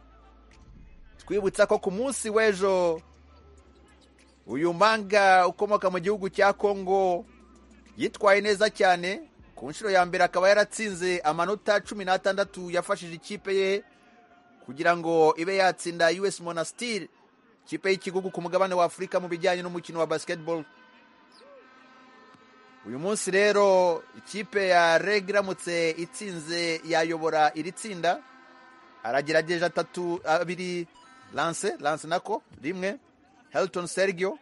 twibutsa ko ku munsi w'ejo uyu manga ukomoka mu gihugu cya kongo yitwaye neza cyane ku nshuro ya mbere akaba yaratsinze amanota cumi n'atandatu yafashije ikipe ye kugira ngo ibe yatsinda us monastir ikipe y'igihugu ku mugabane wa afurika mu bijyanye n'umukino wa basketball uyu munsi rero ikipe ya reg iramutse itsinze yayobora iri tsinda aragerageje atatu abiri lance lance nako rimwe helton sergio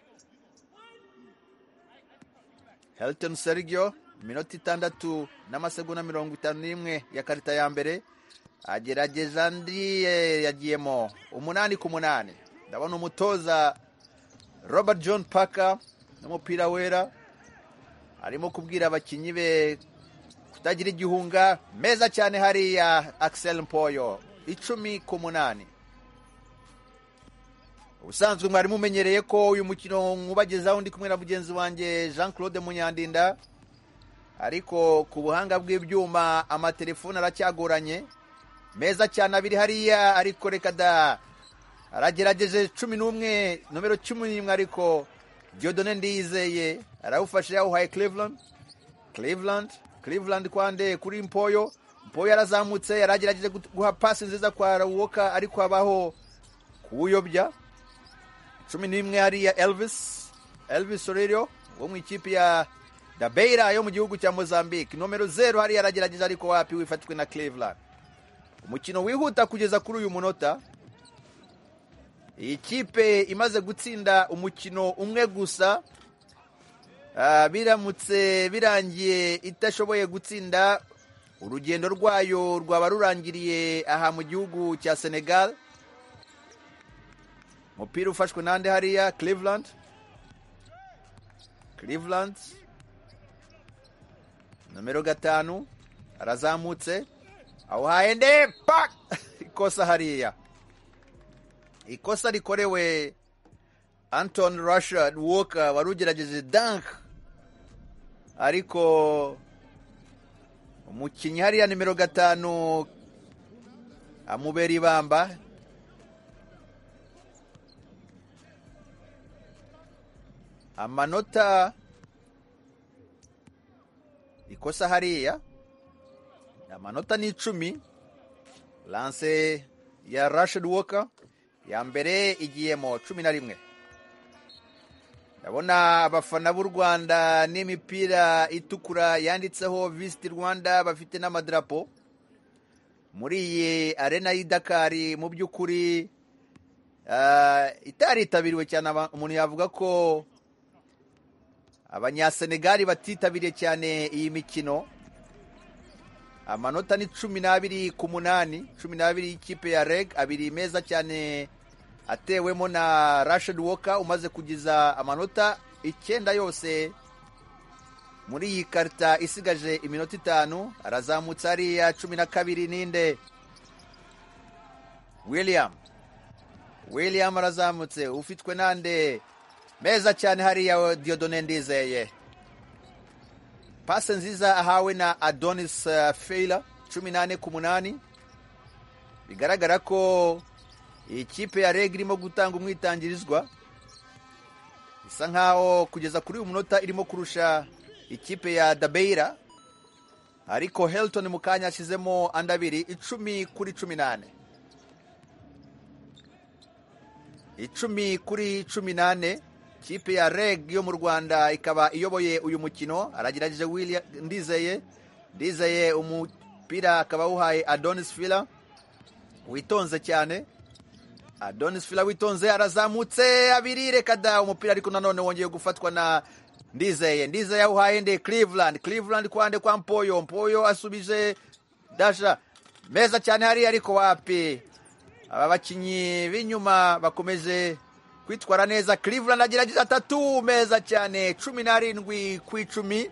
helton sergio iminota itandatu n'amasegonda mirongo itanu n'imwe ya karita ya mbere agerageza andi yagiyemo umunani ku munani ndabona umutoza robert john parker n'umupira wera arimo kubwira abakinnyi be kutagira igihunga meza cyane hariya axel mpoyo icumi ku munani ubusanzwe mwari mumenyereye ko uyu mukino nkubagezaho ndi kumwe na mugenzi wanjye jean claude munyandinda ariko ku buhanga bw'ibyuma amatelefone aracyagoranye meza cyane abiri hariya ariko reka da aragerageje cumi n'umwe nomero cumi n'imwe ariko Dieudonne ndiyizeye arawufashe yawuhaye cleveland cleveland cleveland kwande kuri mpoyo mpoyo yarazamutse yaragerageje gut- guha pasi nziza kwa rawuwoka ariko habaho kuwuyobya cumi n'imwe hariya elvis elvis orero wo mu ikipe ya dabeira yo mu gihugu cya mozambique nomero zeru hariya aragerageje ariko wapi wifatwe na cleveland umukino wihuta kugeza kuri uyu munota iyi kipe imaze gutsinda umukino umwe gusa Ah, biramutse birangiye itashoboye gutsinda urugendo rwayo rwaba rurangiriye aha mu gihugu cya senegal umupira ufashwe nande hariya cleveland cleveland nomero gatanu arazamutse awuhaye nde pak ikosa hariya ikosa rikorewe anton rashad walker wari ugerageje dank ariko umukinnyi hariya nimero gatanu amubera ibamba amanota ikosa hariya amanota ni icumi lanse ya rashid walker ya mbere igiyemo cumi na rimwe ndabona abafana b'u rwanda n'imipira itukura yanditseho visiti rwanda bafite n'amadarapo muri iyi arena y'i dakari mu by'ukuri ah, itaritabiriwe cyane aba- umuntu yavuga ko abanyasenegali batitabiriye cyane iyi mikino amanota ni cumi n'abiri ku munani cumi n'abiri y'ikipe ya reg abiri meza cyane atewemo na rashid walker umaze kugiza amanota icyenda yose muri iyi karita isigaje iminota itanu arazamutse hariya cumi na kabiri ninde william william arazamutse ufitwe nande meza cyane hariya diodone ndizeye pase nziza ahawe na adonis uh, feila cumi nane ku munani bigaragara ko iyi kipe ya reg irimo gutanga umwitangirizwa isa nkaho kugeza kuri uyu munota irimo kurusha ikipe ya dabeira ariko helton mu kanya yashyizemo andi abiri icumi kuri cumi nane icumi kuri cumi nane kipe ya reg yo mu rwanda ikaba iyoboye uyu mukino aragerageje William- ndizeye ndizeye umupira akaba awuhaye adonis fila witonze cyane adonis fila witonze arazamutse abiri reka da umupira ariko nanone wongeye gufatwa na ndizeye ndizeye awuhaye nde cleveland cleveland kwande kwa mpoyo mpoyo asubije dasha meza cyane hariya ariko wapi aba bakinnyi b'inyuma bakomeje kwitwara neza cleveland agerageza atatu meza cyane cumi n'arindwi ku icumi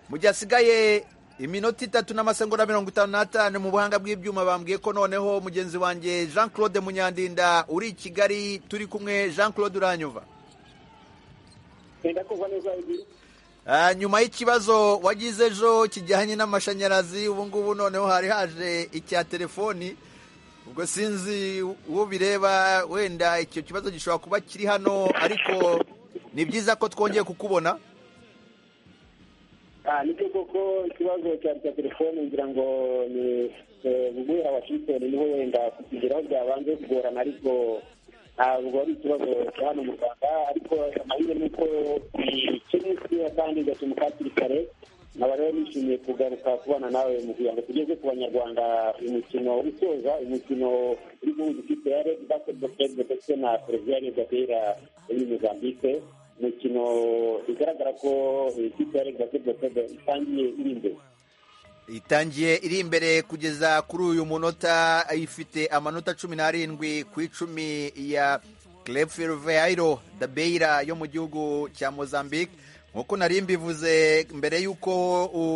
mu gihe hasigaye iminota itatu n'amasegonda mirongo itanu n'atanu mu buhanga bw'ibyuma bambwiye ko noneho mugenzi wanjye jean claude munyandinda uri i kigali turi kumwe jean claude uranyuva Ah, nyuma y'ikibazo wagize ejo kijyanye n'amashanyarazi ubu ngubu noneho hari haje icya telefoni ubwo sinzi uwo bireba wenda icyo kibazo gishobora kuba kiri hano ariko ni byiza ko twongeye kukubona Ah, nibyo koko ikibazo cyari cya telefone ngira ngo ni guhera washington niho wenda kukigeraho byabanje kugorana ariko ntabwo ari ikibazo cya hano mu rwanda ariko amahirwe ni uko ikiri nziza kandi igakemuka hakiri kare nkaba rero nishimiye kugaruka kubana nawe mu kugira ngo tugeze ku banyarwanda umukino usoza umukino uri guhuza ikipe ya red basketball club ndetse na feriviyani gatera yo muri mozambique umukino bigaragara ko ikipe ya rega sebwatebe itangiye iri imbere itangiye iri imbere kugeza kuri uyu munota ifite amanota cumi n'arindwi ku icumi ya cleferveiro dabeira yo mu gihugu cya mozambique nk'uko nari mbivuze mbere y'uko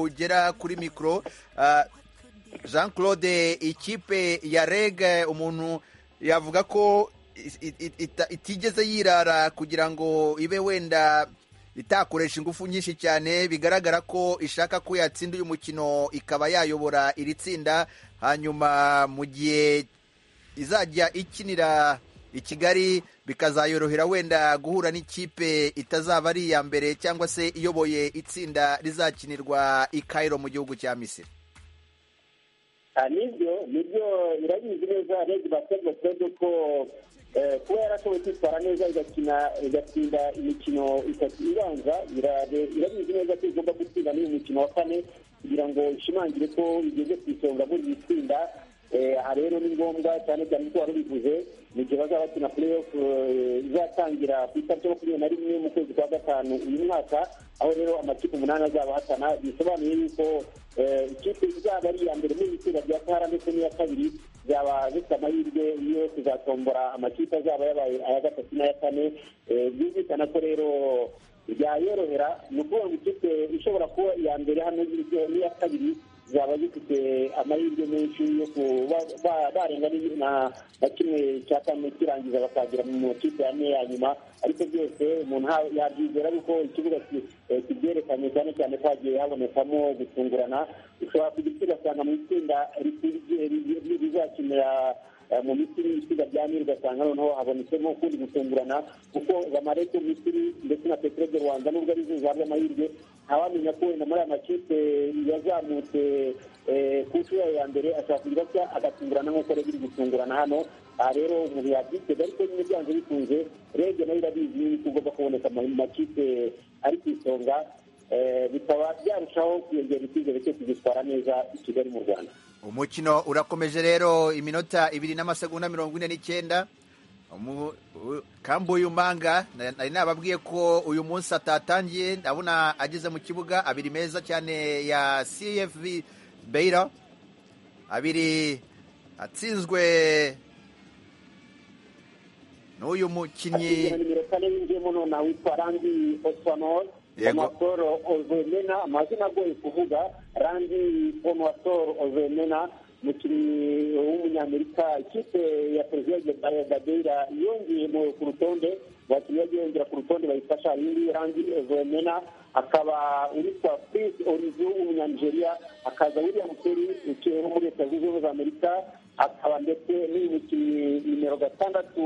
ugera kuri mikoro ah, jean claude ikipe ya reg umuntu yavuga ko is- it- it- ita- itigeze yirara kugira ngo ibe wenda itakoresha ingufu nyinshi cyane bigaragara ko ishaka ko yatsinda uyu mukino ikaba yayobora iri tsinda hanyuma mu gihe izajya ikinira i Kigali bikazayorohera wenda guhura n'ikipe itazaba ari iya mbere cyangwa se iyoboye itsinda rizakinirwa i Cairo mu gihugu cya Misiri Ah, nibyo nibyo irabizi neza rege basiketibolo kibazo ko eh, kuba yarashoboye kwitwara neza igakina igatsinda imikino itatu ibanza ira- irabizi neza ko igomba gutsinda n'uyu mukino wa kane kugira ngo ishimangire ko igeze ku isonga muri iri tsinda Eh, aha rero ni ngombwa cyane cyane ko wari ubivuze mu gihe bazaba bakina play off eh, izatangira ku itariki makumyabiri na rimwe mu kwezi kwa gatanu uyu mwaka aho rero amakipe umunani azaba ahatana bisobanuye yuko eh, ikipe izaba ari iya mbere muri itsinda rya kara ndetse n'iya kabiri zaba zifite amahirwe yo kuzatombora amakipe azaba yabaye aya gatatu n'aya kane Eh, byumvikana ko rero byayorohera ni ukuvuga ngo ikipe ishobora kuba iya mbere hano ziriho n'iya kabiri zaba zifite amahirwe menshi yo kuba ba- barenga ni- na na kimwe cya kane kirangiza bakagera mu makipe ane ya nyuma ariko byose umuntu ha- yabyizera kuko ikibuga ki- eh, kibyerekanye cyane cyane ko hagiye habonekamo gutungurana ushobora kujya ugasanga mu itsinda riti- ri- ri- ri- rizakinira eh, mu misiri itsinda rya nili ugasanga noneho habonetsemo ukundi gutungurana kuko zamarete mu misiri ndetse na peteroli de rwanda nubwo ari zo zihabwa amahirwe ntawamenya ko wenda muri aya makipe yazamutse eh, ku nshuro ya mbere ashobora kugira atya agatungurana nk'uko rege iri gutungurana hano aha rero umuntu yabyitega ariko nyine byanze bikunze rege nayo irabizi yuko ugomba kuboneka mu makipe ari ku isonga eh, bikaba byarushaho kuyongera icyizere cyo kugitwara neza i kigali mu rwanda umukino urakomeje rero iminota ibiri n'amasegonda mirongo ine n'icyenda Umu- u- kambuye umanga na- nari nababwiye ko uyu munsi atatangiye ndabona ageze mu kibuga abiri meza cyane ya cfv beira abiri atsinzwe n'uyu mukinnyi Akigera nimero kane winjiyemo nonaha witwa randi oswanol Yego. onuwatoro ozemena amazina agoye kuvuga randi onuwatoro ozemena umukinnyi w'umunyamerika ikipe ya perezidanti badeira yongeye mu- ku rutonde abakinnyi bagiye yongera ku rutonde bayifasha iyi ngiyi randi ozemena akaba uwitwa prince orizu w'umunyanigeriya akaza william Kelly ukiye wo muri leta zunze ubumwe za amerika akaba ndetse n'uyu mukinnyi nimero gatandatu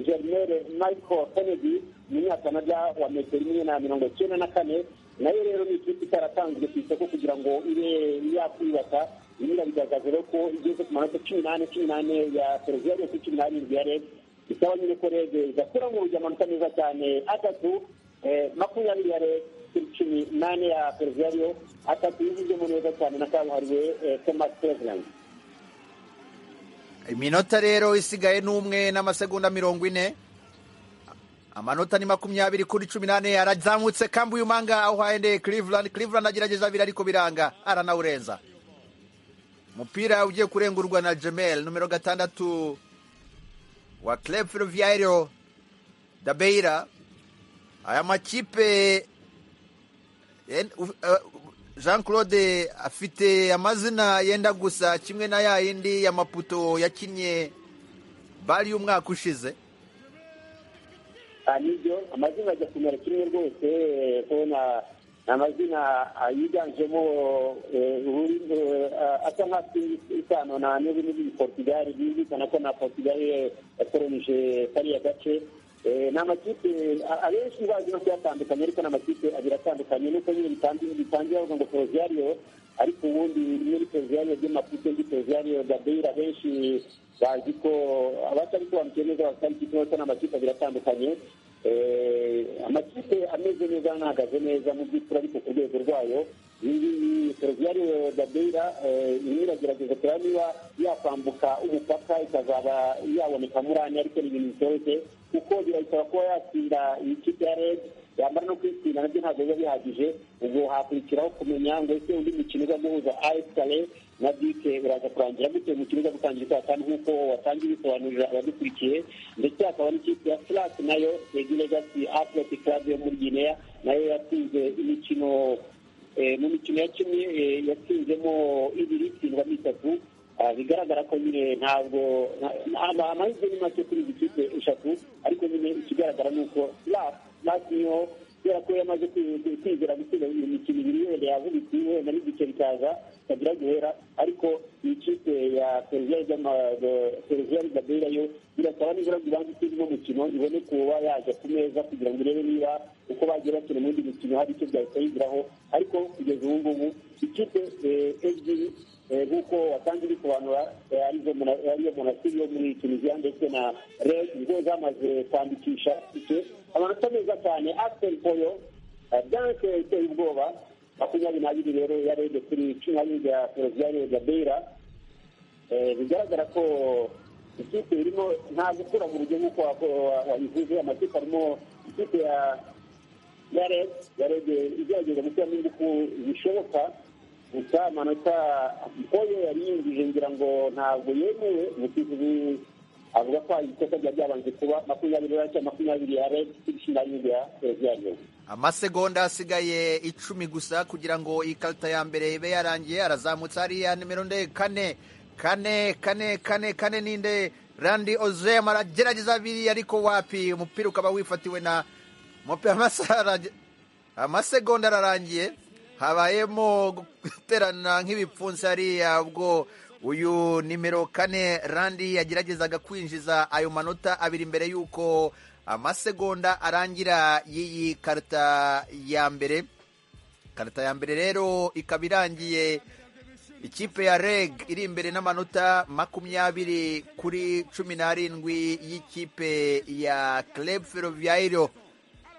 germere michael kennedy umunyakanada wa metero imwe na mirongo icyenda na kane nayo rero ni ikipe itaratanzwe ku isoko kugira ngo ibe yakwibata iyi irabigaragaza rero ko igeze ku manota cumi n'ane cumi n'ane ya televiziyo yose cumi n'arindwi ya rege bisaba nyine ko rege igakura mu rujya amanota meza cyane atatu eh, makumyabiri ya rege kuri cumi n'ane ya televiziyo atatu yigizemo neza cyane na kabuhariwe eh, thomas perezidanti iminota rero isigaye n'umwe n'amasegonda mirongo ine amanota ni makumyabiri kuri cumi n'ane arazamutse kambuye umanga aho haendeye cleveland cleveland agerageza abiri ariko biranga aranawurenza umupira ugiye kurengurwa na jemel numero gatandatu wa club ferroviario dabeira aya makipe En- u- eh, jean claude afite amazina yenda gusa kimwe na ya yindi ya maputo yakinnye bari y'umwaka ushize Ah, nibyo amazina ajya kumera kimwe rwose eh, kubona ni amazina ah, yiganjemo eh, ururimi, eh, ah, asa nk'afite isano na n'ururimi rw'igiportugali byumvikana ko na portugal yakoronije kariya gace Eh, ni amakipe a- abenshi bazi no kuyatandukanya ariko ni amakipe abiri atandukanye nuko nyine bitangiye bitangiye bavuga ngo poroziyariyo ariko ubundi rimwe ni poroziyariyo ry'amaputo indi poroziyariyo gabeira benshi bazi ko abatari kubanukiye neza bafite amakipe basa n'amakipe abiri atandukanye Eh, amakipe ameze neza n'ahagaze neza mu by'ukuri ariko ku rwego rwayo iyi ngiyi poroziyariyo gabeira irimo iragerageza kureba niba yakwambuka umupaka ikazaba yaboneka muri ane ariko ni ibintu bitoroshye kuko birayisaba kuba yatsinda iyi kipe ya red yamara no kwitsinda nabyo ntabwo biba bihagije ubwo hakurikiraho kumenya ngo ese undi mukino uza guhuza ayesitare na bike uraza kurangira gute umukino uza gutangira saa tanu nk'uko watangiye bisobanurira abadukurikiye ndetse hakaba n'ikipe ya furasi nayo regi legasi atleti karabe yo muri gineya nayo yatsinze imikino eh, mu mikino ya kimwe eh, yatsinzemo ibiri itsindwa n'itatu Ah, bigaragara ko nyine ntabwo nta- ama- amahirwe ni make kuri izi kipe eshatu ariko nyine ikigaragara ni uko lasiyo kubera ko yamaze kwi- kwi- kwizera gutsinda iyo mikino ibiri wenda yavubitse wenda n'igice bikaza bitagira guhera ariko iyi kipe ya peruviya y'ama- eh, peruviya y'ibabera yo birasaba nibura ngo ibanze itsinde uno mukino ibone kuba yajya ku meza kugira ngo irebe niba uko bagiye bakina mu yindi mikino hari icyo byahita yigiraho ariko kugeza ubu ngubu ikipe eh, ebyiri Eh, nk'uko wasanze bisobanura eh, arizo muna- ariyo monasiri yo muri tunisiya ndetse na red nizo zamaze kwandikisha ikipe amanota meza cyane asiteri poyo danse iteye ubwoba makumyabiri n'abiri rero yarebye kuri cumi n'abiri bya peruviya ya beira Eh, bigaragara ko ikipe irimo nta gukura mu rugero nk'uko wa- wa- wabivuze amakipe arimo ikipe ya ya red ya red igerageza gushyiramo ingufu zishoboka gusa amanota mpoyo yari yinjije ngira ngo ntabwo yemewe umusifuzi avuga ko ikosa ryari ryabanje kuba makumyabiri n'acyenda makumyabiri ya red cumi n'abiri ya peruviya ya amasegonda asigaye icumi gusa kugira ngo ikarita ya mbere ibe yarangiye arazamutse hariya nimero nde kane kane kane kane kane ninde randi ozem aragerageza abiri ariko wapi umupira ukaba wifatiwe na mupi- amasaha arage- amasegonda ararangiye habayemo guterana nk'ibipfunsi hariya ubwo uyu nimero kane randi yageragezaga kwinjiza ayo manota abiri mbere y'uko amasegonda arangira y'iyi karita ya mbere karita ya mbere rero ikaba irangiye ikipe ya reg iri imbere n'amanota makumyabiri kuri cumi n'arindwi y'ikipe ya club ferroviario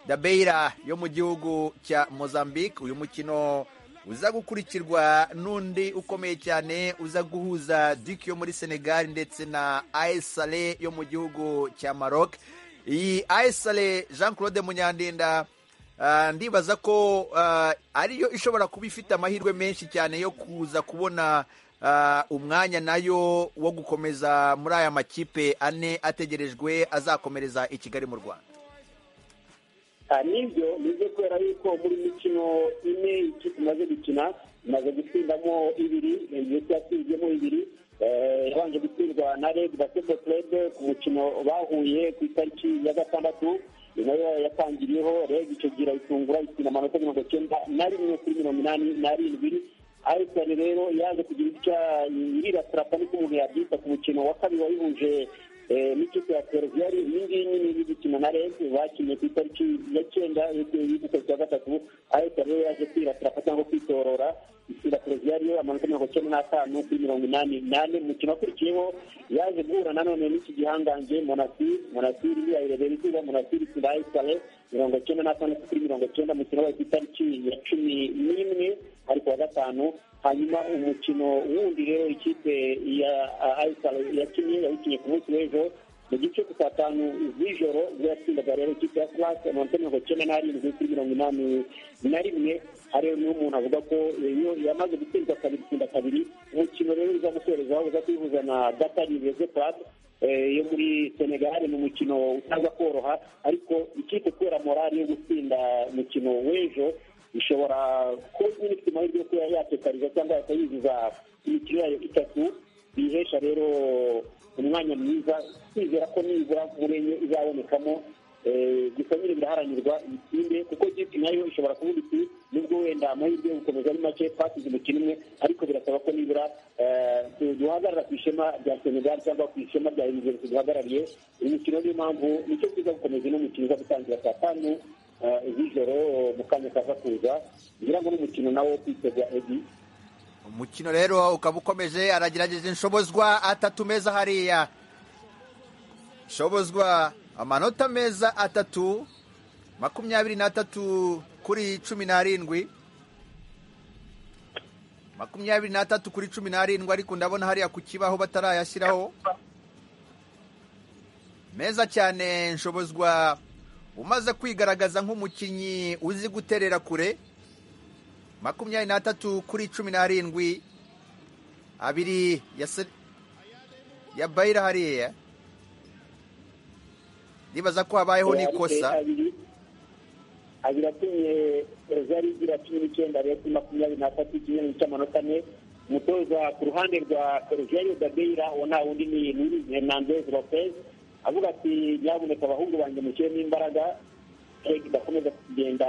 dabeira yo mu gihugu cya mozambique uyu mukino uza gukurikirwa n'undi ukomeye cyane uza guhuza dik yo muri senegal ndetse na aesale yo mu gihugu cya maroc iyi aesale jean claude munyandinda ah, ndibaza ko ah, ariyo ishobora kuba ifite amahirwe menshi cyane yo kuza kubona ah, umwanya nayo wo gukomeza muri aya makipe ane ategerejwe azakomereza i kigali mu rwanda Ah, nibyo nibyo kubera yuko muri mikino ine ikipe imaze gukina imaze gutsindamo ibiri ndetse yatsinzemo ibiri Eh, yabanje gutsindwa na red basketball club ku mukino bahuye ku itariki ya gatandatu Ni nayo yatangiriyeho red icyo gihe irayitungura itsinda amanota mirongo cyenda na rimwe kuri mirongo inani n'arindwi ayisani rero yaje kugira icya iriratira kandi ko umuntu yabyita ku mukino wa kabiri wayihuje eh, n'ikipe ya peruviya iyi ngiyi nyine iri gukina na rege bakinnye ku itariki ya cyenda y'ukwezi kwa gatatu ayisani rero yaje kwiratira cyangwa kwitorora itsinda peruviya rero amanota mirongo icyenda n'atanu kuri mirongo inani n'ane mu mukino wakurikiyeho yaje guhura nanone n'iki gihangange monasi monasiri yayirebera izuba monasiri itsinda ayisani mirongo icyenda n'atandatu kuri mirongo icyenda umukino wabaye ku itariki ya cumi n'imwe ariko wa gatanu hanyuma umukino wundi rero ikipe ya ayisari yakinnye yayikinnye ku munsi w'ejo mu gice ku saa tanu z'ijoro ubwo yatsindaga rero ikipe ya furasi amanota mirongo icyenda n'arindwi kuri mirongo inani na rimwe hariyo niyo umuntu avuga ko iyo yamaze gutsindwa kabiri itsinda kabiri umukino rero uza gusorezaho uza kwihuza na gatari reze purasi yo muri senegal ni umukino utaza koroha ariko ikipe kubera morali yo gutsinda umukino w'ejo ishobora kuba nyine ifite amahirwe yo kuba yatekariza cyangwa yakayuzuza imikino yayo itatu biyihesha rero umwanya mwiza kwizera ko nibura muri enye izabonekamo eh, gusa nyine biraharanirwa ibitsinde kuko ikipe nayo ishobora kuvuga iti nubwo wenda amahirwe yo gukomeza ari make twasize umukino umwe ariko birasaba ko nibura eh, du- duhagarara ku ishema rya senegal cyangwa ku ishema rya universe duhagarariye uyu mukino niyo mpamvu nicyo kiza gukomeza uno mukino uza gutangira saa tanu eh, z'ijoro mu kanya kaza kuza ngira ngo n'umukino nawo wo kwitega edi umukino rero ukaba ukomeje aragerageza inshobozwa atatu meza hariya inshobozwa amanota meza atatu makumyabiri n'atatu kuri cumi n'arindwi makumyabiri n'atatu kuri cumi n'arindwi ariko ndabona hariya ku kibaho batarayashyiraho meza cyane nshobozwa umaze kwigaragaza nk'umukinnyi uzi guterera kure makumyabiri n'atatu kuri cumi n'arindwi abiri ya se ya bayira hariya ndibaza ko habayeho n'ikosa abiri abiri atumye rozari igira cumi n'icyenda rero kuri makumyabiri n'atatu ikinyoni cy'amanota ane umutoza ku ruhande rwa Sergio Dadeira uwo nta wundi ni Luis Hernandez Lopez avuga ati nyabuneka abahungu banjye mushyiremo imbaraga eh, kidakomeza kugenda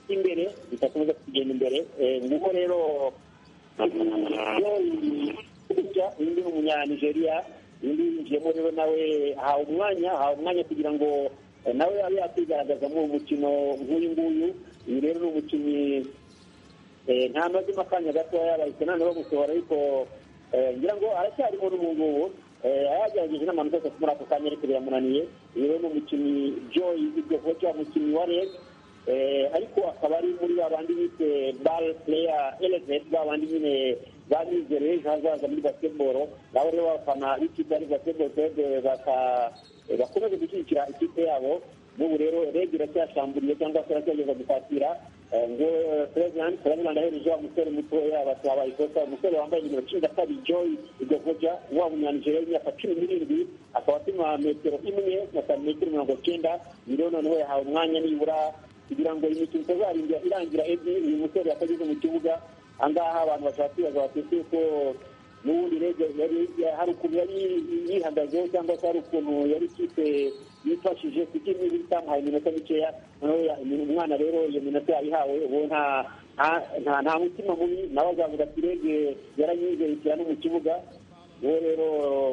imbere bidakomeza kugenda imbere Eh, nguko rero gutya uyu ni umunyanigeriya uyu yinjiyemo rero nawe ahawe umwanya ahawe umwanya kugira ngo eh, nawe abe yakwigaragaza muri uwo mukino nk'uyu nguyu uyu rero ni umukinnyi Eh, nta mazima akanya gatoya bahise noneho bamusohora ariko eh, ngira ngo aracyarimo n'ubu ngubu Eh, yagerageje n'amanota atatu muri ako kanya ariko biramunaniye uyu rero ni umukinnyi joy igikoca umukinnyi wa red Eh, ariko akaba ari muri ba bandi bise ball player elevate ba bandi nyine banize ejo hazaza muri basketball nabo rero abafana b'ikipe ya basketball club baka- eh, bakomeze gushyigikira ikipe yabo n'ubu rero red iracyashamburiye cyangwa se iracyageza gukatira Eh, ngo president president ahereje wa musore mutoya basaba ikosa umusore wambaye nimero cumi na kabiri joy igogoja wa munyanigeriya w'imyaka cumi n'irindwi akaba apima metero imwe na santimetero mirongo cyenda rero noneho yahawe umwanya nibura kugira ngo imikino itazarinda irangira ebyiri uyu musore yatageze mu kibuga ahangaha abantu bashobora kwibaza bati ese ko n'ubundi rege yari hari ukuntu yari yihagazeho cyangwa se hari ukuntu yari ikipe yifashije kuko imwe itamuhaye iminota mikeya noneho ya- umwana rero iyo minota yayihawe ubu nta nta- nta- nta mutima mubi nawe azavuga ati rege yaranyizeye ishyira no mu kibuga uwo rero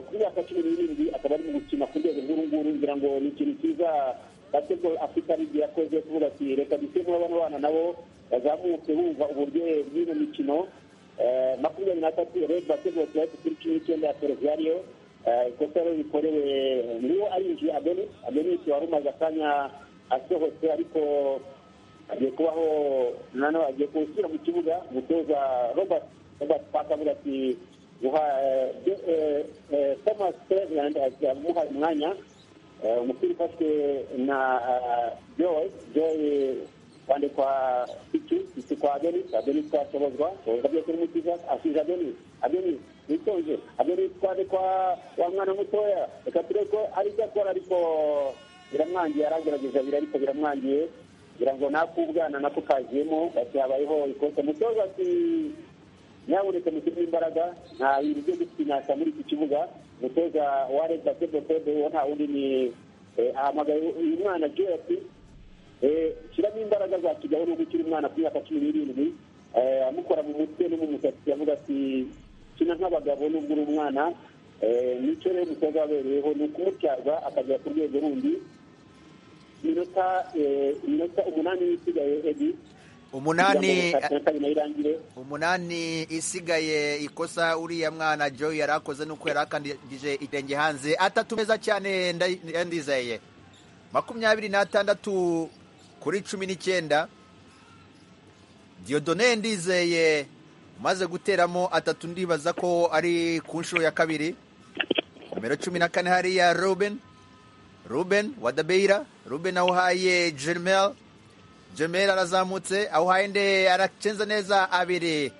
ku myaka cumi n'irindwi akaba ari mu gukina ku rwego rw'uru nguru ngira ngo ni ikintu cyiza basketball afurika ligi yakoze kuvuga ati reka dushyiremo bano bana nabo bazamuke bumva uburyohe bw'ino mikino Eh, makumyabiri n'atatu red basketball club kuri kimwe n'icyenda ya ferivariyo ikosa rero rikorewe niwo arinjiye abeni abenisi wari umaze akanya asohotse ariko hagiye kubaho nanone hagiye gusubira mu kibuga umutoza robert robert park avuga ati guha eh, de- eh, eh, thomas ferland amuha umwanya Eh, umupira ufashwe na ah, joy joy kwande kwa iki iki kwa denis adenis kwa shobozwa shobozwa byose n'umukiza asize adenis adenis witonze adenis kwande kwa wa mwana mutoya reka turebe ko ari ibyo akora ariko biramwangiye aragerageza bira ariko biramwangiye kugira ngo nakubwana nako kaziyemo bati habayeho ikosa umutoza ati nyabuneka mushyiremo imbaraga nta bintu byo gusinyasa muri iki kibuga umutoza wa red basketball club uwo nta wundi ni eh, ahamagaye uyu mwana joy ati eh, shyiramo imbaraga za kigali n'ubwo ukiri umwana ku myaka cumi n'irindwi eh, amukora mu mutwe no mu musatsi avuga ati kina nk'abagabo n'ubwo uri umwana eh, nicyo rero umutoza wabereyeho ni ukumutyaza akagera ku rwego rundi iminota eh, iminota umunani isigaye edi Umunani- irangire umunani isigaye ikosa uriya mwana joy yari akoze nuko yari akandije itenge hanze atatu meza cyane nda- yandizeye makumyabiri n'atandatu kuri cumi n'icyenda diodone ndizeye umaze guteramo atatu ndibaza ko ari ku nshuro ya kabiri nimero cumi na kane hariya ruben ruben wadabeira ruben awuhaye jermel Jemel arazamutse awuhaye nde aracenza neza abiri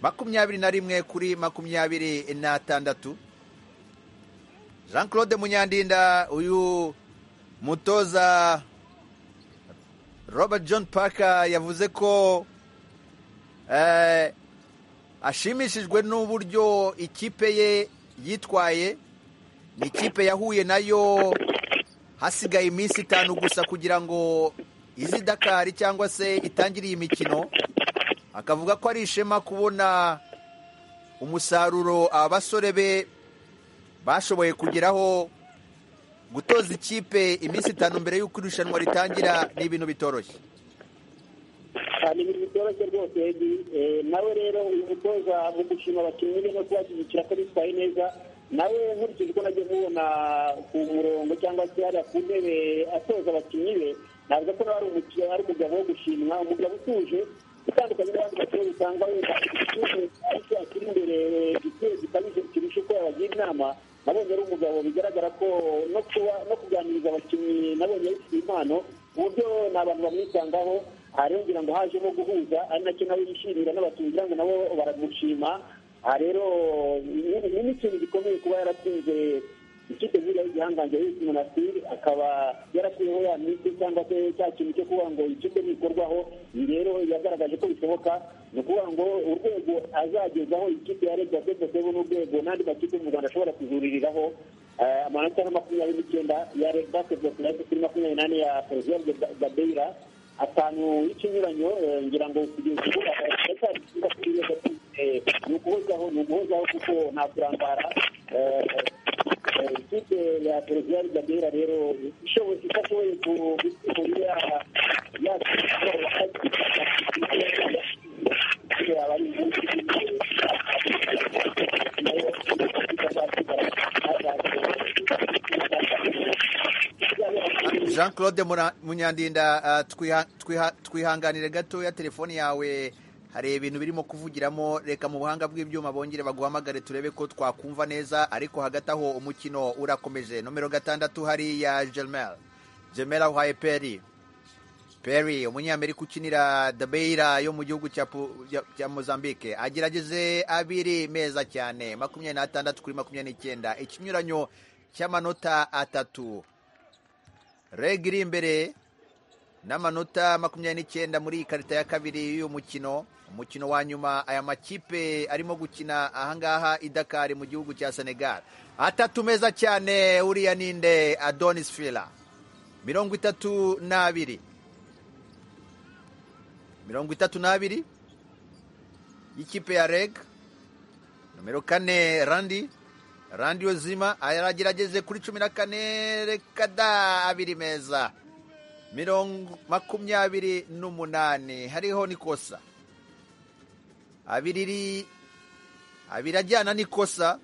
makumyabiri na rimwe kuri makumyabiri n'atandatu jean claude munyandinda uyu mutoza robert john parker yavuze ko eh, ashimishijwe n'uburyo ikipe ye yitwaye ni ikipe yahuye nayo hasigaye iminsi itanu gusa kugira ngo izi dakari cyangwa se itangire iyi mikino akavuga ko ari ishema kubona umusaruro abasore be bashoboye kugeraho gutoza ikipe iminsi itanu mbere y'uko irushanwa ritangira ni ibintu bitoroshye cyane ibintu bitoroshye rwose Edi. Eh, nawe rero uyu mutoza mu gushima abakinnyi be no kubashyigikira ko bitwaye neza nawe nkurikije uko nagiye mubona ku murongo cyangwa se hariya ku ntebe atoza abakinnyi be navuga ko nawe ari umukino ari umugabo wo gushimwa umugabo utuje utandukanye n'abandi bakinnyi usanga wenda ariko akiri imbere igitero gikabije kirusha uko yabagira inama nabonye ari umugabo bigaragara ko no kuba no kuganiriza abakinnyi nabonye yifitiye impano ku buryo ni abantu bamwisangaho aha rero ngira ngo hajemo guhuza ari nacyo nawe yishimira n'abakinnyi kugira ngo nabo baramushima aha rero ni ni- ni n'ikintu gikomeye kuba yaratsinze ikipe ziriya y'igihangange yitwa umunasiri akaba yarakuyeho ya minsi cyangwa se cya kintu cyo kuvuga ngo ikipe ntikorwaho iyi rero yagaragaje ko bishoboka ni ukuvuga ngo urwego azagezaho ikipe ya leta sebu n'urwego n'andi makipe mu rwanda ashobora kuzuririraho eh, amanota nka makumyabiri n'icyenda ya Red basiketibolo kurasi kuri makumyabiri n'ane ya perezida gabeira atanu y'ikinyuranyo eh, ngira ngo kugeza ubu aracyari ikibuga kuri leta ni ukuhozaho ni ukuhozaho kuko nta kurangara eh, ikipe ya perezida gabera rero ishoboye idashoboye kuba jean claude Mura- munyandinda ah, twiha- twiha- twihanganire gatoya telefone yawe hari ibintu birimo kuvugiramo reka mu buhanga bw'ibyuma bongere baguhamagare turebe ko twakumva neza ariko hagati aho umukino urakomeje nomero gatandatu hariya germel germel ahuhaye peri Perry umunyamerika ukinira Dabeira yo mu gihugu cya Pu- cya- cya Mozambique agerageze abiri meza cyane makumyabiri n'atandatu kuri makumyabiri n'icyenda ikinyuranyo cy'amanota atatu reg iri imbere n'amanota makumyabiri n'icyenda muri iyi karita ya kabiri y'uyu mukino umukino wa nyuma aya makipe arimo gukina ahangaha i Dakar mu gihugu cya Senegal atatu meza cyane uriya ninde Adonis Fila mirongo itatu n'abiri mirongo itatu n'abiri y'ikipe ya reg nomero kane randi randi yozima aragerageze kuri cumi na kane reka da abiri meza mirongo makumyabiri n'umunani hariho n'ikosa abiri iri abiri ajyana n'ikosa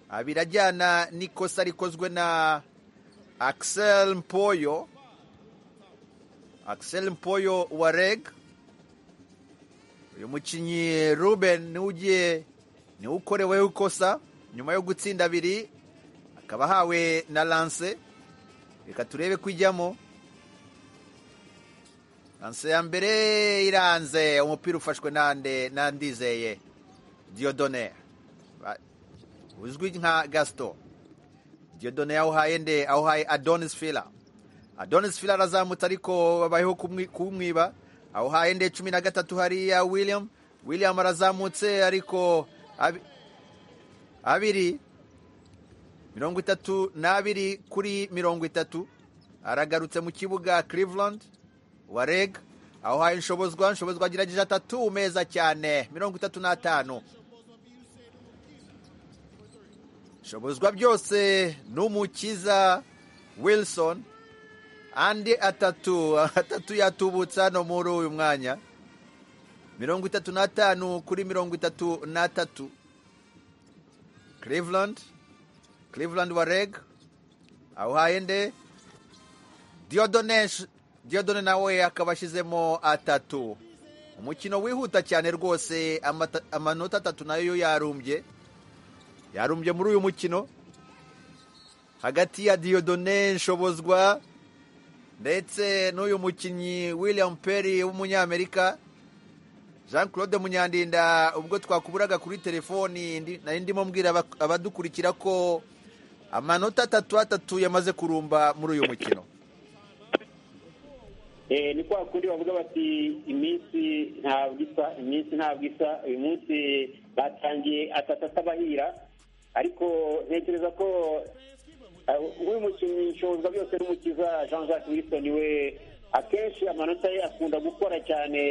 abiri ajyana n'ikosa rikozwe na Axel Mpoyo Axel Mpoyo wa REG uyu mukinnyi Ruben niwe ugiye niwe ukoreweho ikosa nyuma yo gutsinda abiri akaba ahawe na Lance reka turebe ko ijyamo Lance ya mbere iranze umupira ufashwe nande nandizeye Diodone Ba- uzwi nka Gaston Diodone yawuhaye nde awuhaye Adonis Fila Adonis Fila arazamutse ariko babayeho kumwi- kumwiba awuhaye nde cumi na gatatu hariya William William arazamutse ariko abi- abiri mirongo itatu n'abiri kuri mirongo itatu aragarutse mu kibuga Cleveland wa reg awuhaye nshobozwa nshobozwa agerageje atatu meza cyane mirongo itatu n'atanu shobozwa byose n'umukiza wilson andi atatu atatu yatubutse hano muri uyu mwanya mirongo itatu n'atanu kuri mirongo itatu n'atatu cleveland cleveland wa reg awuhaye nde diodone diodone nawe akaba ashyizemo atatu umukino wihuta cyane rwose amata- amanota atatu nayo yarumbye yarumbye muri uyu mukino hagati ya Diodone Nshobozwa ndetse n'uyu mukinnyi William Perry w'umunyamerika Jean Claude Munyandinda ubwo twakuburaga kuri telefoni ndi- nari ndimo mbwira aba- abadukurikira ko amanota atatu atatu yamaze kurumba muri uyu mukino Eh, ni kwa kundi bavuga bati iminsi ntabwo isa iminsi ntabwo isa uyu munsi batangiye atatu atabahira ariko ntekereza ko eh, uyu mukinnyi nshobozwa byose n'umukiza jean jacques wilson we akenshi amanota ye akunda gukora cyane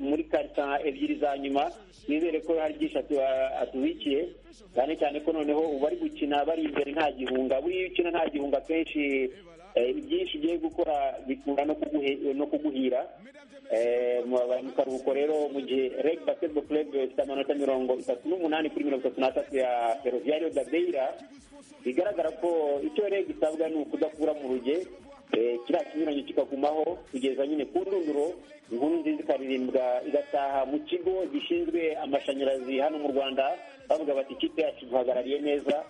muri karita ebyiri za nyuma nizere ko hari byinshi atu- atubikiye cyane cyane ko noneho ubu bari gukina bari imbere nta gihunga buriya iyo ukina nta gihunga akenshi eh, byinshi ugiye gukora bikunda no kuguhe- no kuguhira Eh, mu mu karuhuko rero mu gihe reg basketball club ifite amanota mirongo itatu n'umunani kuri mirongo itatu n'atatu ya ferroviario da beira bigaragara ko icyo reg isabwa ni ukudakura mu ruge eh, kiriya kinyuranyo kikagumaho kugeza nyine ku ndunduro inkuru nziza ikaririmbwa igataha mu kigo gishinzwe amashanyarazi hano mu rwanda bavuga bati ikipe yacu duhagarariye neza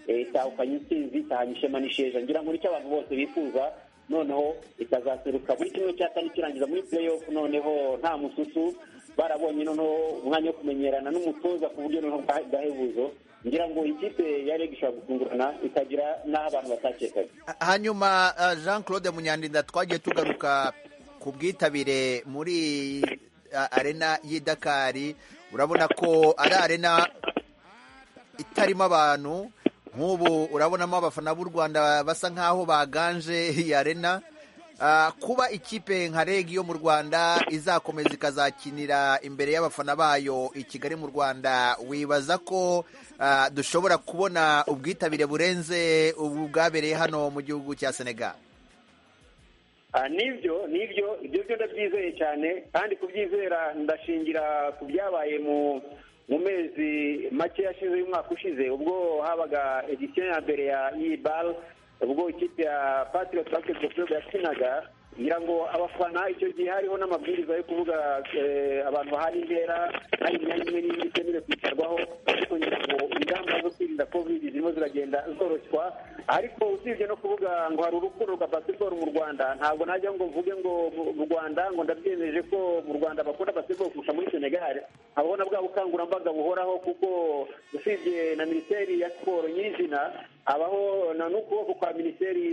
Eh, itahukanye intsinzi itahanye ishema n'isheja ngira ngo nicyo abantu bose bifuza noneho ikazaseruka muri kimwe cya kane ikirangiza muri play off noneho nta mususu barabonye noneho umwanya wo kumenyerana n'umutoza ku buryo noneho bwa- bwahebuzo ngira ngo ikipe ya reg ishobora gutungurana ikagira n'aho abantu batakekaga hanyuma ah, jean claude munyandinda twagiye tugaruka ku bwitabire muri ah, arena y'i dakari urabona ko ari arena itarimo abantu nk'ubu urabonamo abafana b'u rwanda basa nk'aho baganje iyi arena Ah, kuba ikipe nka reg yo mu rwanda izakomeza ikazakinira imbere y'abafana bayo i kigali mu rwanda wibaza ko ah, dushobora kubona ubwitabire burenze ubu bwabereye hano mu gihugu cya senegal Ah, nibyo nibyo ibyo byo ndabyizeye cyane kandi kubyizera ndashingira ku byabaye mu mu mezi make yashize y'umwaka ushize ubwo habaga edisiyo ya mbere ya ibal ubwo ikipe ya patriot basketball club yakinaga ngira ngo abafana icyo gihe hariho n'amabwiriza yo kuvuga eh, abantu bahari intera hari imyanya imwe n'imwe itemerewe kwicarwaho ariko ngira ngo ingamba zo kwirinda covid zirimo ziragenda zoroshywa ariko usibye no kuvuga ngo hari urukundo rwa basketball mu rwanda ntabwo najya ngo mvuge ngo mu- mu rwanda ngo ndabyemeje ko mu rwanda bakunda basketball kurusha muri senegal abona bwa bukangurambaga buhoraho kuko usibye na minisiteri ya siporo nyirizina abaho na n'ukuboko kwa minisiteri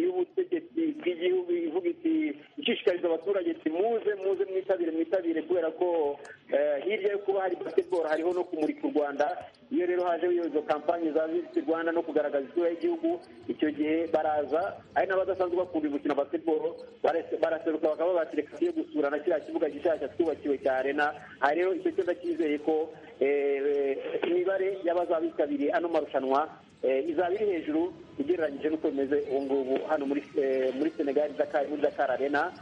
y'ubutegetsi bw'igihugu ivuga iti ishishikariza abaturage ati muze muze mwitabire mwitabire kubera ko eh, hirya yo kuba hari basketball hariho no kumurika u rwanda iyo rero haje izo kampani za visiti rwanda no kugaragaza isura y'igihugu icyo gihe baraza ari n'abadasanzwe bakunda gukina basketball barase- baraseruka bakaba bati reka tuye gusura na kiriya kibuga gishyashya twubakiwe cya arena aha rero icyo cyo ndacyizeye ko eh, imibare y'abazabitabiriye ano marushanwa eh, izaba iri hejuru ugereranyije n'uko bimeze ubu ngubu hano muri eh, muri senegal Dakar- muri dakar arena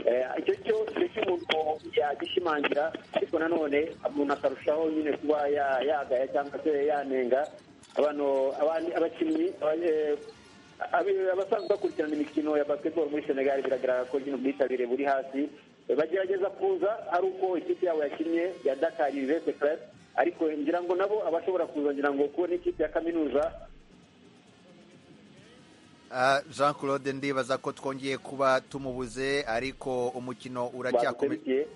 Eh, icyo cyo ni cyo umuntu yagishimangira ariko nanone umuntu akarushaho nyine kuba ya- yagaya cyangwa se yanenga abantu abandi- abakinnyi aba- eh, abi- abasanzwe bakurikirana imikino ya basketball muri senegal biragaragara ko nyine ubwitabire buri hasi Eh, bagerageza kuza ari uko ikipe yabo yakinnye ya dakar university club ariko ngira ngo nabo abashobora kuza ngira ngo kubona ikipe ya kaminuza Ah, jean claude ndibaza ko twongeye kuba tumubuze ariko umukino uracyakomeje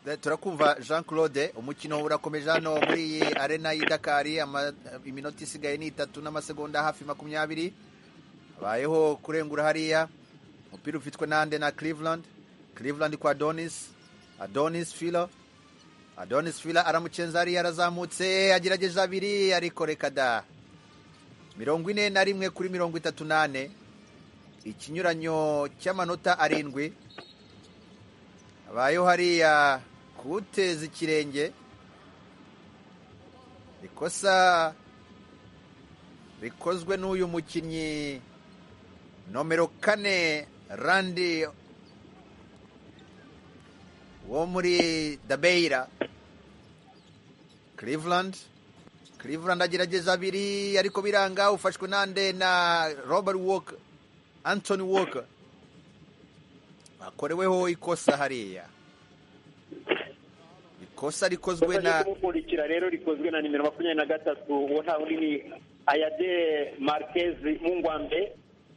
Da- turakumva jean claude umukino urakomeje hano muri iyi arena y'i dakari Ama- iminota isigaye ni itatu n'amasegonda hafi makumyabiri habayeho kurengura hariya umupira ufitwe nande na cleveland cleveland kwa adonis adonis filo adonis fila aramucenza hariya arazamutse agerageje abiri ariko reka da mirongo ine na rimwe kuri mirongo itatu nane ikinyuranyo cy'amanota arindwi habayeho hariya kuwuteza ikirenge ikosa rikozwe n'uyu mukinnyi nomero kane randi wo muri dabeira cleveland cleveland agerageza abiri ariko biranga ufashwe nande na robert walker anthony walker akoreweho ikosa hariya ikosa rikozwe na kumurikira rero rikozwe na nimero makumyabiri na gatatu uwo nta wundi ni ayade marquez mungwambe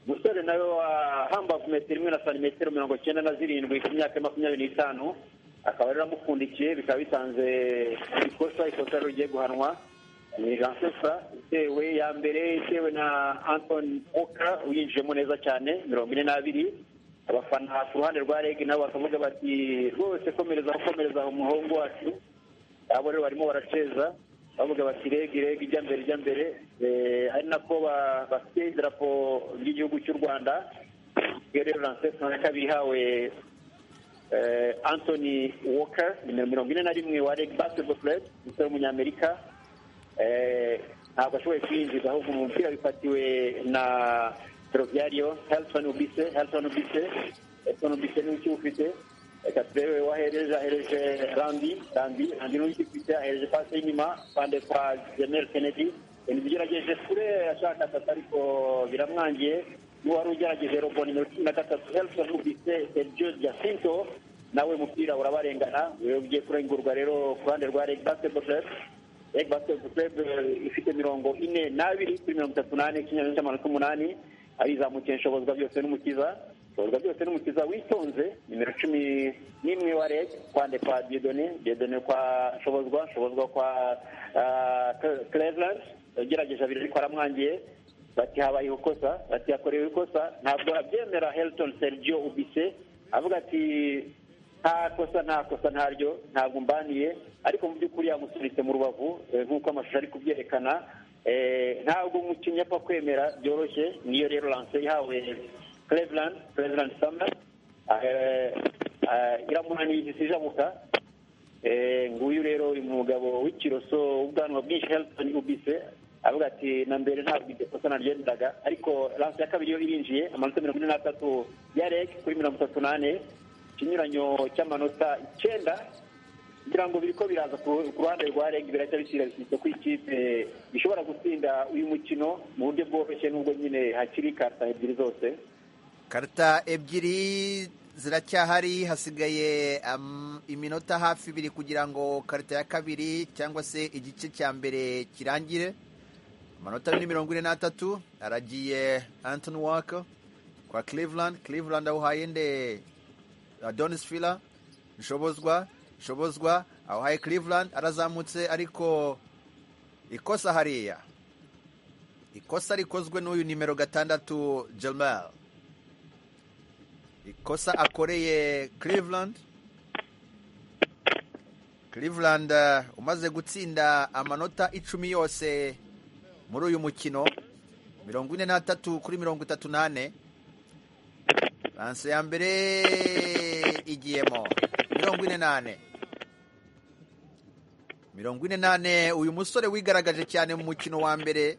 umusore nawe wa hambavu metero imwe na santimetero mirongo cyenda na zirindwi ku myaka ya makumyabiri n'itanu akaba rero amupfundikiye bikaba bitanze ikosa ikosa rero rigiye guhanwa ni ransefa itewe ya mbere itewe na anthony oka uyinjiyemo neza cyane mirongo ine n'abiri abafana ku ruhande rwa reg nabo bakavuga bati rwose komereza aho komereza aho muhungu wacu abo rero barimo baraceza bavuga bati rege rege ijya mbere ijya mbere Eh, ari nako ba- bafite idarapo ry'igihugu cy'u rwanda iyo rero lanceston ikaba ihawe eh, anthony walker nimero mirongo ine na rimwe wa rege basketball club umusore w'umunyamerika Eh, ntabwo ashoboye kwiyinjiza ahubwo umupira bifatiwe na ferroviario helson ubise helson ubise helson ubise niwe ukiwufite reka turebe wahereje ahereje randi randi randi niwe ukiwufite ahereje pasi y'inyuma pande kwa jenel kennedy kennedy ugerageje kure ashaka atatu ariko biramwangiye n'uwari ugerageje robo nimero cumi na gatatu helson ubise sergio jacinto nawe umupira urabarengana Wewe ugiye kurengurwa rero ku ruhande rwa reg basketball club Egg Basketball Club eh, ifite mirongo ine n'abiri kuri mirongo itatu n'ane ikinyarwanda cy'amanota umunani arizamukira inshobozwa byose n'umukiza ubwo byose n'umukiza witonze nimero cumi n'imwe wa reg kwa nde kwa diedone diedone kwa shobozwa shobozwa kwa cleveland ugerageje abiri ariko aramwangiye bati habaye ikosa bati yakorewe ikosa ntabwo abyemera helton sergio ubise avuga ati nta kosa nta kosa ntaryo ntabwo mbaniye ariko mu by'ukuri yamusunitse mu rubavu eh, nk'uko amashusho ari kubyerekana Eh, ntabwo umukinnyi apfa kwemera byoroshye niyo rero lance ihawe cleveland cleveland summer Eh, eh, iramunaniye igisi ijabuka Eh, nguyu rero uyu mugabo w'ikiroso w'ubwanwa bwinshi helton ubise avuga ati na mbere ntabwo iryo kosa naryendaga ariko lance ya kabiri yo irinjiye amanota mirongo ine n'atatu ya reg kuri mirongo itatu n'ane ikinyuranyo cy'amanota icyenda kugira ngo biriko biraza ku ku ruhande rwa reg birahita bishyira bishyitse ko ikipe ishobora gutsinda uyu mukino mu buryo bworoshye n'ubwo nyine hakiri karta ebyiri zose karita ebyiri ziracyahari hasigaye am- iminota hafi ibiri kugira ngo karita ya kabiri cyangwa se igice cya mbere kirangire amanota ni mirongo ine n'atatu aragiye antoni waka kwa cleveland cleveland awuhaye nde adonis fila nshobozwa nshobozwa awuhaye cleveland arazamutse ariko ikosa hariya ikosa rikozwe n'uyu nimero gatandatu jamal ikosa akoreye Cleveland Cleveland eh, umaze gutsinda amanota icumi yose muri uyu mukino mirongo ine n'atatu kuri mirongo itatu n'ane ranse ya mbere igiyemo mirongo ine n'ane mirongo ine n'ane uyu musore wigaragaje cyane mu mukino wa mbere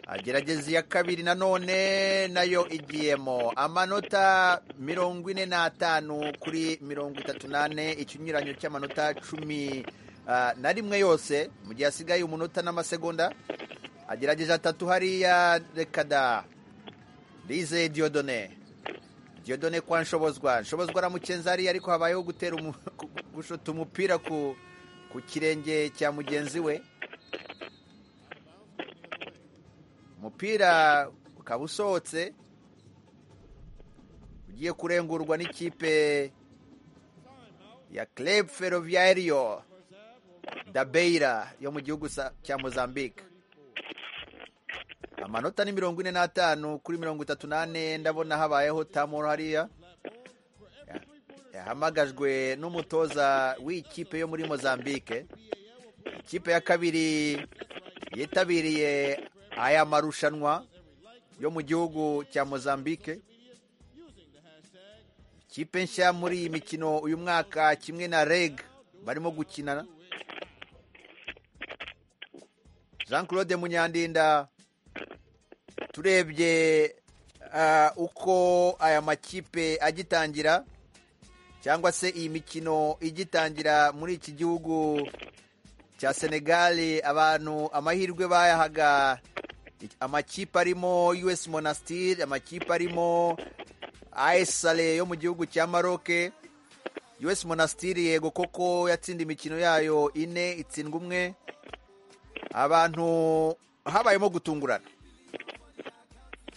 agerageza iya kabiri nanone nayo igiyemo amanota mirongo ine n'atanu kuri mirongo itatu n'ane ikinyuranyo cy'amanota cumi ah, na rimwe yose mu gihe hasigaye umunota n'amasegonda agerageza atatu hariya rekada rize diodone diodone kwa nshobozwa nshobozwa aramukenza hariya ariko habayeho gutera umu- gu- gu- gushota umupira ku ku kirenge cya mugenzi we umupira ukaba usohotse ugiye kurengurwa n'ikipe ya Club Ferroviario da Beira yo mu gihugu sa- cya Mozambique amanota ni mirongo ine n'atanu kuri mirongo itatu n'ane ndabona habayeho tamoro hariya Ya- yahamagajwe n'umutoza w'ikipe yo muri Mozambique ikipe ya kabiri yitabiriye aya marushanwa yo mu gihugu cya Mozambique ikipe nshya muri iyi mikino uyu mwaka kimwe na reg barimo gukina jean claude munyandinda turebye ah, uko aya makipe agitangira cyangwa se iyi mikino igitangira muri iki gihugu cya senegali abantu amahirwe bayahaga amakipe arimo us monastir amakipe arimo as sale yo mu gihugu cya maroke us monastir yego koko yatsinda imikino yayo ine itsindwa umwe abantu habayemo gutungurana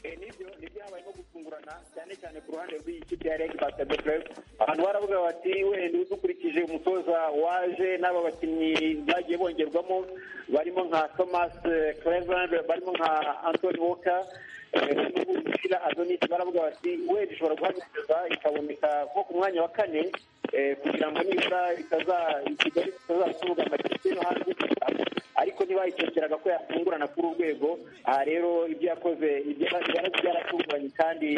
nibyo nibyo habayemo gutungurana cyane cyane ku ruhande rw'ikipe ya reg basket club abantu baravuga bati wenda dukurikije umutoza waje n'aba bakinnyi bagiye bongerwamo barimo nka thomas eh, cleveland barimo nka anthony walker eh, barimo gushira adonis baravuga bati wenda ishobora guhagarara ikaboneka nko ku mwanya wa kane eh, kugira ngo nibura itaza kigali itazatunga amakipe yo hanze ariko ntibayicokeraga ko yatungurana kuri urwego aha rero ibyo yakoze ibyo yarakoze byaratunguranye kandi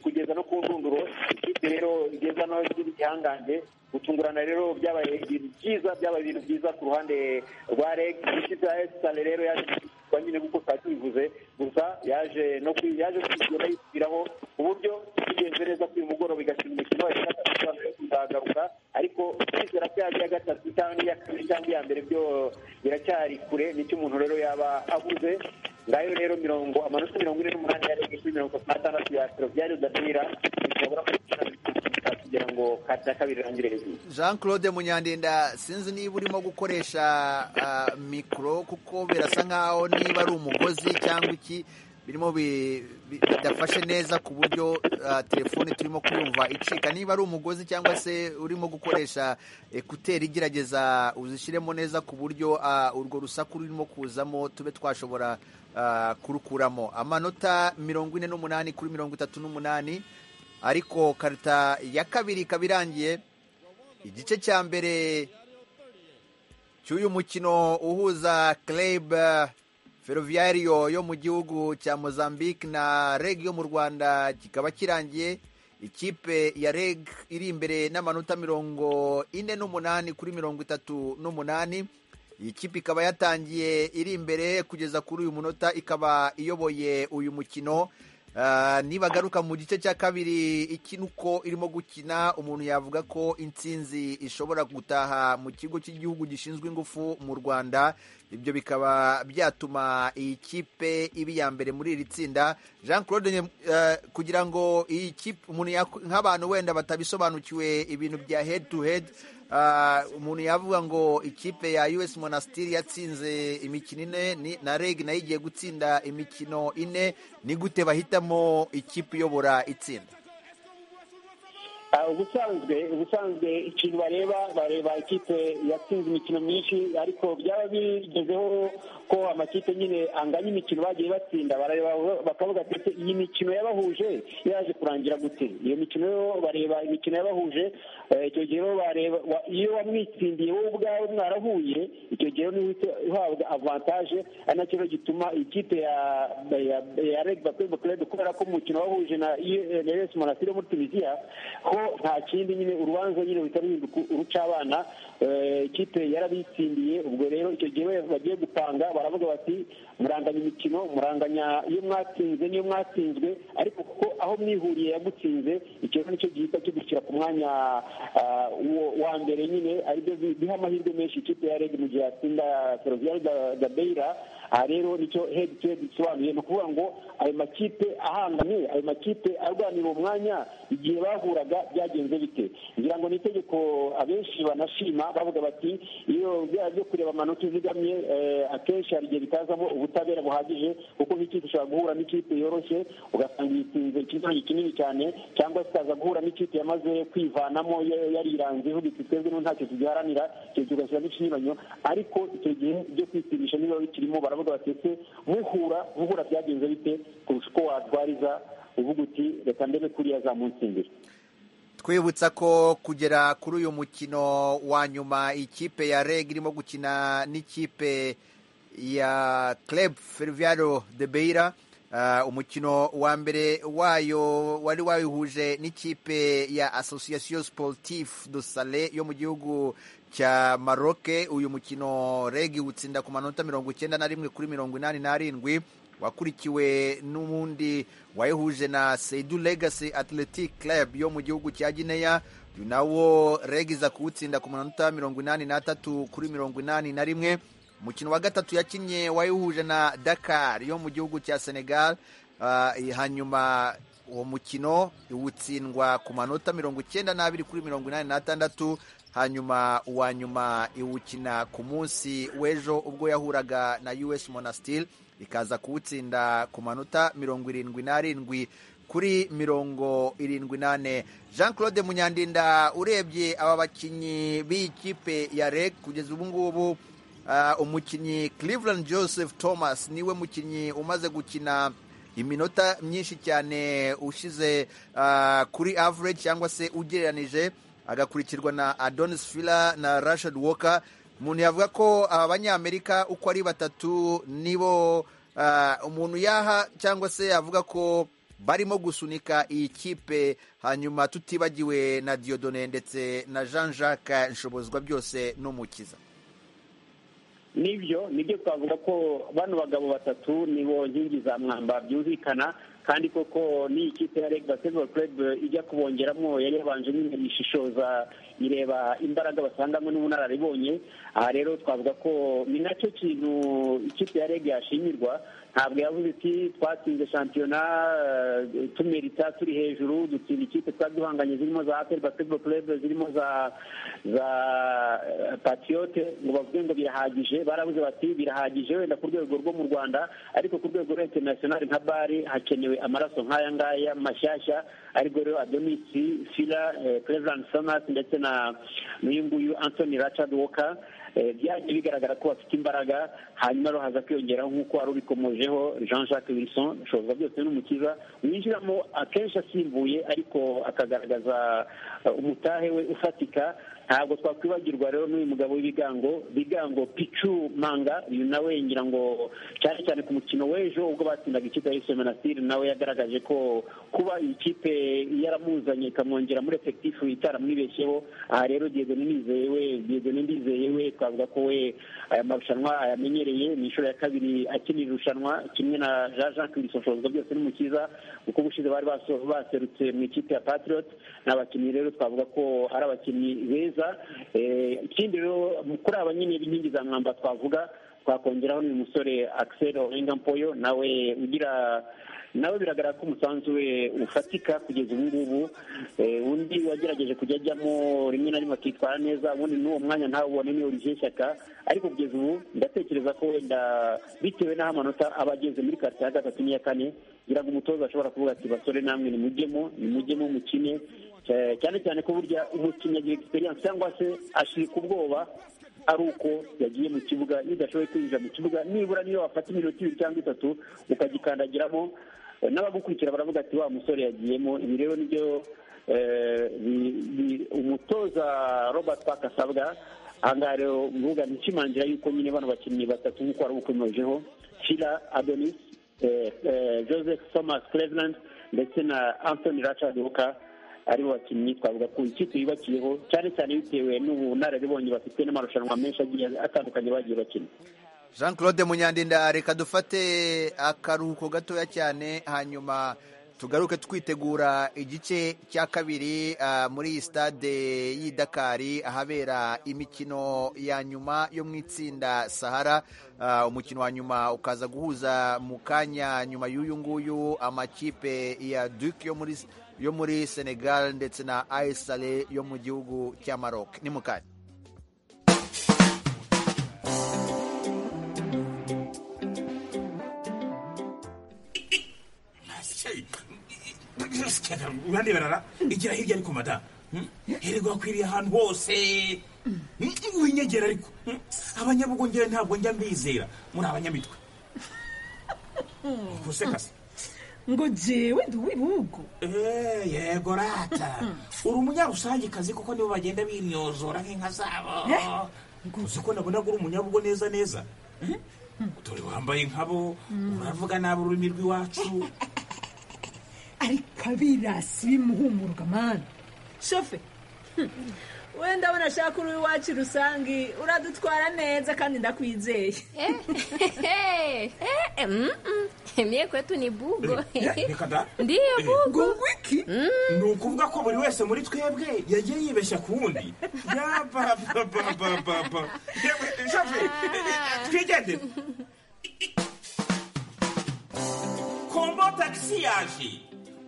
kugeza no ku ndunduro ikipe rero igeza no ikindi gihangange gutungurana rero byabaye ibintu byiza byabaye ibintu byiza ku ruhande rwa reg ikipe ya esitale rero yaje kwa nyine kuko twari tubivuze gusa yaje no kwi yaje kwigura yisubiraho ku buryo bigenze neza ko uyu mugoroba igakina umukino wa gatatu yo kuzagaruka ariko kwizera ko yaje iya gatatu cyangwa iya kabiri cyangwa iya mbere byo biracyari kure nicyo umuntu rero yaba abuze ngayo rero mirongo amanota mirongo ine n'umunani ya reg kuri mirongo itatu n'atandatu ya ferroviare udapira bishobora kugira kugira ngo kati ya kabiri irangire hejuru jean claude munyandinda sinzi niba urimo gukoresha ah, mikoro kuko birasa nkaho niba ari umugozi cyangwa iki birimo bi- bi- bidafashe neza ku buryo ah, telefone turimo kuyumva icika niba ari umugozi cyangwa se urimo gukoresha ekuteri igerageza uzishyiremo neza ku buryo ah, urwo rusaku rurimo kuzamo tube twashobora ah, kurukuramo amanota mirongo ine n'umunani kuri mirongo itatu n'umunani ariko karita ya kabiri ikaba irangiye igice cya mbere cy'uyu mukino uhuza club ferroviario yo mu gihugu cya mozambique na reg yo mu rwanda kikaba kirangiye ikipe ya reg iri imbere n'amanota mirongo ine n'umunani kuri mirongo itatu n'umunani iyi kipe ikaba yatangiye iri imbere kugeza kuri uyu munota ikaba iyoboye uyu mukino Ah, nibagaruka mu gice cya kabiri ikina uko irimo gukina umuntu yavuga ko intsinzi ishobora gutaha mu kigo cy'igihugu gishinzwe ingufu mu rwanda ibyo bikaba byatuma iyi kipe iba iya mbere muri iri tsinda jean claude Nye- eh, kugira ngo iyi kipe umuntu yak- nk'abantu wenda batabisobanukiwe ibintu bya head to head ah, umuntu yavuga ngo ikipe ya us monastiri yatsinze imikino ine ni- na reg nayo igiye gutsinda imikino ine ni gute bahitamo ikipe iyobora itsinda Ah, ubusanzwe ubusanzwe ikintu bareba bareba ikipe yatsinze imikino myinshi ariko byaba bigezeho ko amakipe nyine anganya imikino bagiye batsinda barareba bakavuga ati "Ese iyi mikino yabahuje yaje kurangira gute iyo mikino yo bareba imikino yabahuje eh, icyo gihe rero bareba wa- iyo wamwitsindiye wowe ubwawe mwarahuye icyo gihe niwe uhita uhabwa avantage ari nacyo rero gituma ikipe ya ya ya Reg Basketball Club kubera ko umukino wahuje na U- na US Monastir yo muri Tunisia ho nta kindi nyine urubanza nyine ruhita ruhinduka urucabana eh, ikipe yarabitsindiye ubwo rero icyo gihe bagiye gupanga baravuga bati muranganya imikino muranganya iyo mwatsinze niyo mwatsinzwe ariko kuko aho mwihuriye yagutsinze icyo rero nicyo gihita kigushyira ku mwanya ah, wo- wa mbere nyine aribyo bi- biha amahirwe menshi ikipe ya Reg mu gihe yatsinda Ferrovial da- da Beira aha rero nicyo head to head bisobanuye ni ukuvuga ngo ayo makipe ahanganye ayo makipe arwanira uwo mwanya igihe bahuraga byagenze bite ngira ngo ni itegeko abenshi banashima bavuga bati iyo bya byo kureba amanota uzigamye eh, akenshi hari igihe bitazamo ubutabera buhagije kuko nk'ikipe ishobora guhura n'ikipe yoroshye ugasanga yitsinze ikizange kinini cyane cyangwa zikaza guhura n'ikipe yamaze kwivanamo ya- yariranze ihubitse twebwe n'ubu ntacyo tugiharanira icyo gihe ugashyira n'ikinyuranyo ariko icyo gihe byo kwitirisha niba bikirimo baravuga bati ese muhura muhura byagenze bite kurusha uko watwariza uvuga uti reka ndebe kuriya za munsi imbere twibutsa ko kugera kuri uyu mukino wa nyuma ikipe ya reg irimo gukina n'ikipe ya club ferroviario de beira Ah, umukino wa mbere wayo wari wawuhuje n'ikipe ya association sportif de sale yo mu gihugu cya maroke uyu mukino reg utsinda ku manota mirongo icyenda na rimwe kuri mirongo inani n'arindwi wakurikiwe n'ubundi wayihuje na Seidu Legacy Athletic Club yo mu gihugu cya Guinea uyu nawo Reg iza kuwutsinda ku manota mirongo inani n'atatu kuri mirongo inani na rimwe umukino wa gatatu yakinnye wayihuje na Dakar yo mu gihugu cya Senegal Ah, hanyuma uwo mukino iwutsindwa ku manota mirongo icyenda n'abiri kuri mirongo inani n'atandatu hanyuma uwa nyuma iwukina ku munsi w'ejo ubwo yahuraga na us monastil ikaza kuwutsinda ku manota mirongo irindwi n'arindwi kuri mirongo irindwi n'ane jean claude munyandinda urebye aba bakinnyi b'iyi kipe ya reg kugeza ubu ngubu ah, umukinnyi cleveland joseph thomas niwe mukinnyi umaze gukina iminota myinshi cyane ushize ah, kuri average cyangwa se ugereranije agakurikirwa na adonis fila na rashad walker umuntu yavuga ko abanyamerika uko ari batatu nibo ah, umuntu yaha cyangwa se yavuga ko barimo gusunika iyi kipe hanyuma tutibagiwe na diodone ndetse na jean jacques nshobozwa byose n'umukiza nibyo nibyo twavuga ko bano bagabo batatu nibo nkingi za mwamba byumvikana kandi koko ni ikipe ya reg basketball club ijya kubongeramo yari yabanjemo imbere ishishoza ireba imbaraga basangamo n'ubunararibonye aha rero twavuga ko ni nacyo kintu ikipe ya reg yashimirwa ntabwo yavuze iti twatsinze shampiyona eh, tumerita turi hejuru dutsinda ikipe twari duhanganye zirimo za apel basketball club zirimo za za eh, patiyote ngo bavuge ngo birahagije barabuze bati birahagije wenda ku rwego rwo mu rwanda ariko ku rwego rwa international nka bari hakenewe amaraso nk'aya ngaya mashyashya ariko rero adonisi fila eh, cleveland summers ndetse na n'uyu nguyu anthony rachard walker Eh, byagiye bigaragara ko bafite imbaraga hanyuma rero haza kwiyongeraho nk'uko wari ubikomojeho jean jacques wilson shoza byose n'umukiza winjiramo akenshi asimbuye ariko akagaragaza eh, umutahe we ufatika ntabwo twakwibagirwa rero n'uyu mugabo w'ibigango bigango picu manga uyu nawe ngira ngo cyane cyane ku mukino w'ejo ubwo batsindaga ikipe ya isome nasiri nawe yagaragaje ko kuba iyi kipe yaramuzanye ikamwongera muri efekitifu itaramwibeshyeho aha rero diego ndizeye we diego ndizeye we twavuga ko we aya marushanwa ayamenyereye ni inshuro ya kabiri akinira irushanwa kimwe na jean jacques bisoshozwa byose n'umukiza kuko ubushize bari baso- baserutse mu ikipe ya patriot ni abakinnyi rero twavuga ko ari abakinnyi beza Eh, ikindi rero kuri aba nyine b'inkingi za mwamba twavuga twakongeraho n'uyu musore axel orengampoyo nawe ugira nawe biragaragara ko umusanzu we ufatika kugeza ubu ngubu Eh, undi wagerageje kujya ajyamo rimwe na rimwe akitwara neza ubundi n'uwo mwanya ntawubone ni olivier shyaka ariko kugeza ubu ndatekereza ko wenda bitewe n'aho amanota aba ageze muri karitsiye ya gatatu n'iya kane ngira ngo umutoza ashobora kuvuga ati basore namwe nimujyemo nimujyemo mukine Eh, cyane cyane ko burya umukinnyi agira egisperiyanse cyangwa se ashirika ubwoba ari uko yagiye mu kibuga iyo udashoboye kwinjira mu kibuga nibura niyo wafata iminota ibiri cyangwa itatu ukagikandagiramo Eh, n'abagukurikira baravuga ati wa musore yagiyemo ibi rero nibyo eh, bi- bi- umutoza robert park asabwa ahangaha rero mvuga ntishimangira yuko nyine bano bakinnyi batatu nk'uko wari ubukomejeho fila adonis eh, eh, joseph thomas cleveland ndetse na anthony rachard walker ari bo bakinnyi twavuga ku ikipe yubakiyeho cyane cyane bitewe n'ubunararibonye bafite n'amarushanwa menshi agiye atandukanye bagiye bakina jean claude munyandinda reka dufate akaruhuko gatoya cyane hanyuma tugaruke twitegura igice cya kabiri ah, muri iyi stade y'i dakari ahabera imikino ya nyuma yo mu itsinda sahara Ah, umukino wa nyuma ukaza guhuza mu kanya nyuma y'uyu nguyu amakipe ya duke yo muri yo muri senegal ndetse na aisale yo mu gihugu cya maroc ni mu kanya uraneberara igira hirya ariko mada hirwa wakwiriye ahantu hose winyegera ariko Hmm? abanyabugongera ntabwo njya mbizera muri abanyamitwe gusekasa ngo jewe ndi uw'ibihugu yego rata uri umunyarusangikazi kuko nibo bagenda binyozora nk'inka zabo uzi ko nabona ko uri umunyabugo neza neza dore wambaye nkabo uravuga nabi ururimi rw'iwacu ariko abirasi bimuhumurwa mani shofe hmm, wenda abona ashaka uri iwacu rusange uradutwara neza kandi ndakwizeye Mie kwetu ni bugo. reka da Ndiyo bugo. wiki ni ukuvuga ko buri wese muri twebwe yagiye yibeshya ku wundi yabababababa yewe shoferi twigendere kombo tagisi yaje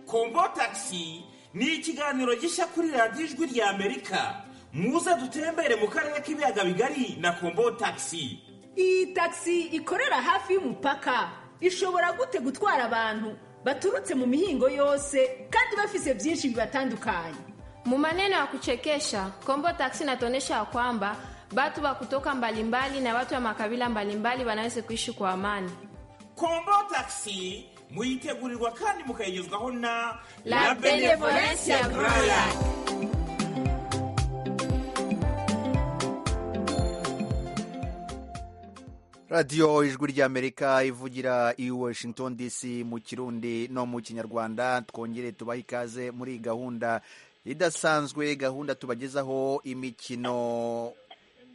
kombo tagisi ni ikiganiro gishya kuri radiyo ijwi rya amerika muze dutembere mu karere k'ibiyaga bigari na kombo tagisi iyi tagisi ikorera hafi y'umupaka ishobora gute gutwara abantu baturutse mu mihingo yose kandi bafise byinshi bibatandukanye Mu maneno ya kuchekesha, Kombo Taxi inatuonyesha ya kwamba watu wa kutoka mbalimbali na watu wa makabila mbalimbali wanaweza kuishi kwa amani. kombo tagisi muyitegurirwa kandi mukayigezwaho na La Benevolencia Braya. radiyo ijwi ry'amerika ivugira i washington dc mu kirundi no mu kinyarwanda twongere tubahe ikaze muri iyi gahunda idasanzwe gahunda tubagezaho imikino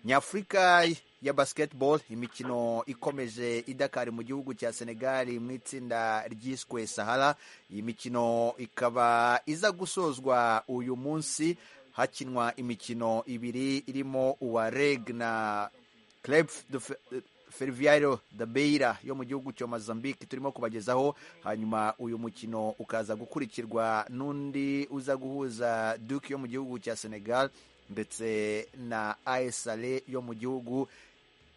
nyafurika ya basketball imikino ikomeje idakari mu gihugu cya senegal mu itsinda ryiswe sahara iyi mikino ikaba iza gusozwa uyu munsi hakinwa imikino ibiri irimo uwa reg na club de Fe- Ferroviario da Beira yo mu gihugu cya Mozambique turimo kubagezaho hanyuma uyu mukino ukaza gukurikirwa n'undi uza guhuza Duke yo mu gihugu cya Senegal ndetse na AS Sale yo mu gihugu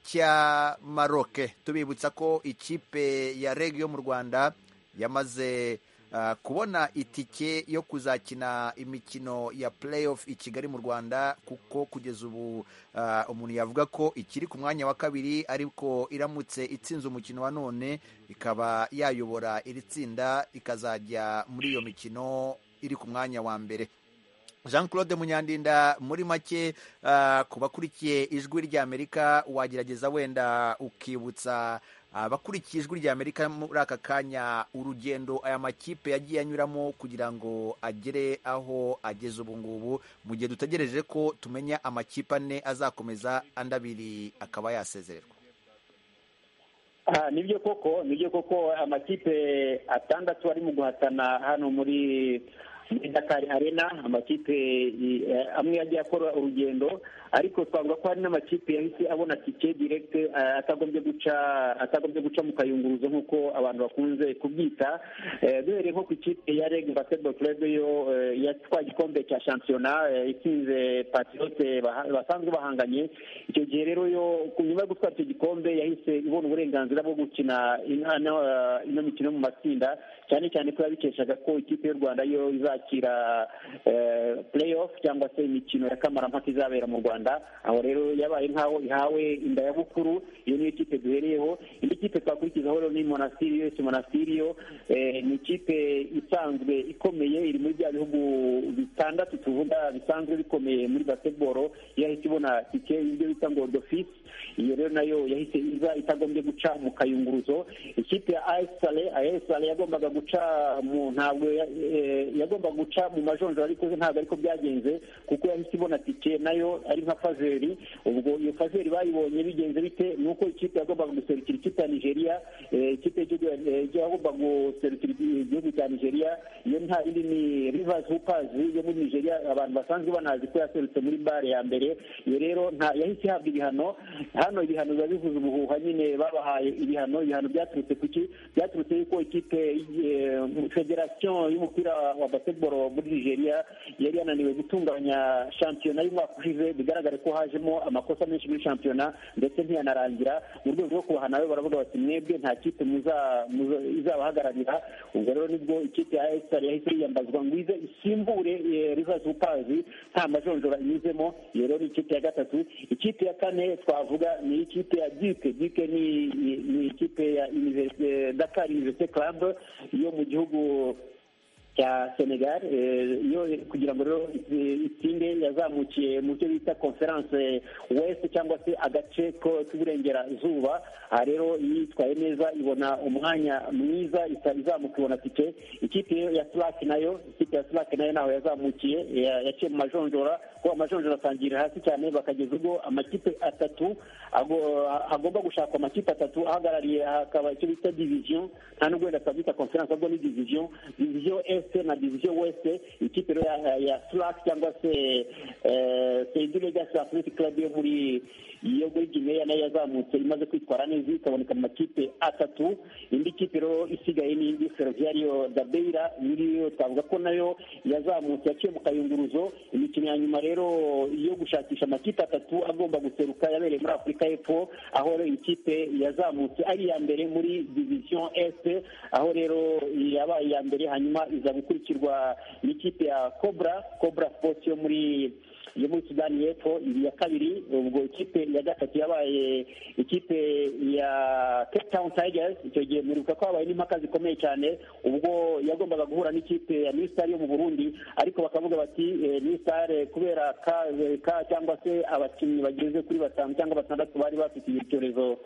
cya Maroc tubibutsa ko ikipe ya Reg yo mu Rwanda yamaze uh, kubona itike yo kuzakina imikino ya playoff i Kigali mu Rwanda kuko kugeza ubu uh, umuntu yavuga ko ikiri ku mwanya wa kabiri ariko iramutse itsinze umukino wa none ikaba yayobora iri tsinda ikazajya muri iyo mikino iri ku mwanya wa mbere jean claude munyandinda muri make ah, ku bakurikiye ijwi ry'amerika wagerageza wenda ukibutsa abakurikiye ijwi ry'amerika muri aka kanya urugendo aya makipe yagiye anyuramo kugira ngo agere aho ageze ubu ngubu mu gihe dutegereje ko tumenya amakipe ane azakomeza andi abiri akaba yasezererwa aha nibyo koko nibyo koko amakipe atandatu ari mu guhatana hano muri muri Dakar Arena amakipe i- eh, amwe yagiye akora urugendo ariko twavuga ko hari n'amakipe yahise abona tike direct eh, atagombye guca atagombye guca mu kayunguruzo nk'uko abantu bakunze kubyita Eh, duhereye nko ku ikipe ya Reg Basketball Club yo eh, yatwaye igikombe cya shampiyona eh, itsinze Patriote baha- basanzwe bahanganye icyo gihe rero yo ku nyuma yo gutwara icyo gikombe yahise ibona uburenganzira bwo gukina inana ino mikino mu matsinda cyane cyane ko yabikeshaga ko ikipe y'u Rwanda yo izakira eh, playoff cyangwa se imikino ya kamarampaka izabera mu Rwanda aho rero yabaye nkaho ihawe inda ya bukuru iyo niyo kipe duhereyeho indi kipe twakurikizaho rero ni Monastir US Monastir yo eh, ni ikipe isanzwe ikomeye iri muri bya bihugu bitandatu tuvuga bisanzwe bikomeye muri basketball yo yahise ibona tike ibyo bita ngo d'office iyo rero nayo yahise iza itagombye guca mu kayunguruzo ikipe ya AS Sale AS Sale yagombaga guca mu ntabwo ya- eh, yagombaga guca mu majonjora ariko ze ntabwo ariko byagenze kuko yahise ibona tike nayo ari nka fazeri ubwo iyo fazeri bayibonye bigenze bite ni uko ikipe yagombaga guserukira ikipe ya Nigeria eh, ikipe y'igihugu ya- eh, yagombaga guserukira igihugu cya Nigeria iyo nta yindi ni Rivers Hoopers yo muri Nigeria abantu basanzwe banazi ko yaserutse muri bare ya mbere iyo rero nta yahise ihabwa ibihano hano ibihano biba bivuze ubuhuha nyine babahaye ibihano ibihano byaturutse ku ki byaturutse yuko ikipe eh, federasiyo y'umupira wa basketball muri Nigeria yari yananiwe gutunganya shampiyona y'umwaka ushize bigaragare ko hajemo amakosa menshi muri shampiyona ndetse ntiyanarangira mu rwego rwo kubahana nawe baravuga bati mwebwe nta kipe muza- muza- izabahagararira ubwo rero nibwo ikipe ya esitari yahise yiyambazwa ngo ize isimbure rivazi upazi nta majonjora inyuzemo iyo rero ni ikipe ya gatatu ikipe ya kane twavuga ni ikipe ya duke duke ni ni- ni ikipe ya Université- dakar universite club yo mu gihugu cya Senegal eh, yo kugira ngo rero eh, itsinde yazamukiye mu cyo bita conference west cyangwa se agace ko k'uburengerazuba aha rero iyo yitwaye neza ibona umwanya mwiza isa- izamuka ibona tike ikipe ya Slack nayo ikipe ya Slack nayo naho yazamukiye ya- yaciye mu majonjora kuko amajonjora atangirira hasi cyane bakageza ubwo amakipe atatu ago- agomba gushaka amakipe atatu ahagarariye hakaba icyo bita division nta nubwo wenda twabyita conference ahubwo ni division division este na division weste ikipe rero ya, ya slack cyangwa se eh, Seydu Legacy Athletic Club yo muri yo muri Guinea nayo yazamutse imaze kwitwara neza ikaboneka mu makipe atatu indi kipe rero isigaye ni indi Ferroviario da Beira nyiriyo twavuga ko nayo yazamutse yaciye mu kayunguruzo imikino ya nyuma rero yo gushakisha amakipe atatu agomba guseruka yabereye muri Afurika y'Epfo aho rero ikipe yazamutse ari iya mbere muri division est aho rero yabaye iya mbere hanyuma iza gukurikirwa n'ikipe ya Cobra Cobra Sports yo muri yo muri Sudani y'Epfo ibi ya kabiri ubwo ikipe ya gatatu yabaye ikipe ya Cape Town Tigers icyo gihe muribuka ko habaye n'impaka zikomeye cyane ubwo yagombaga guhura n'ikipe ya New Star yo mu Burundi ariko bakavuga bati eh, New Star eh, kubera ka, eh, ka cyangwa se abakinnyi bageze kuri batanu cyangwa batandatu bari bafite icyorezo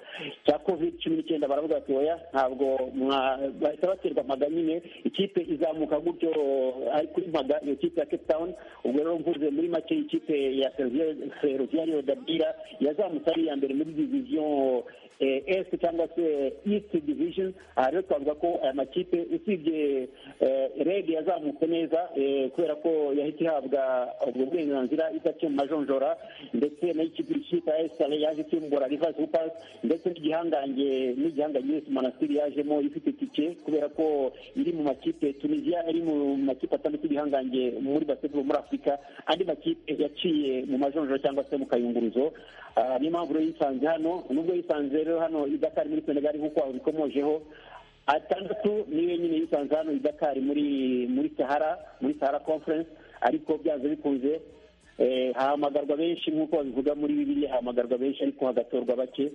cya covid cumi n'icyenda baravuga bati oya ntabwo mwa- bahita baterwa mpaga nyine ikipe izamuka gutyo eh, ari kuri mpaga iyo kipe ya Cape Town ubwo rero mvuze muri make ikipe ya ferroviario dabira yazamutse ari iya mbere muri diviziyo eh, est cyangwa se east division aha rero twavuga ko aya makipe usibye eh, reg yazamutse neza eh, kubera ko yahita ihabwa ubwo burenganzira idaciye mu majonjora ndetse nayo ikipe ikipe ya esale yaje isimbura rivasi upasi ndetse n'igihangange n'igihangange yesi manasiri yajemo ifite itike kubera ko iri mu makipe tunisia iri mu makipe atandatu y'ibihangange muri basketball muri afurika andi makipe yaciye mu majonjoro cyangwa se mu kayunguruzo Ah, niyo mpamvu rero yisanze hano nubwo yisanze rero hano idakari muri senegali nk'uko aho bikomojeho atandatu niyo nyine yisanze hano idakari muri muri sahara muri sahara conference ariko byanze bikunze eh, hahamagarwa benshi nk'uko babivuga muri bibiliya hahamagarwa benshi ariko hagatorwa bake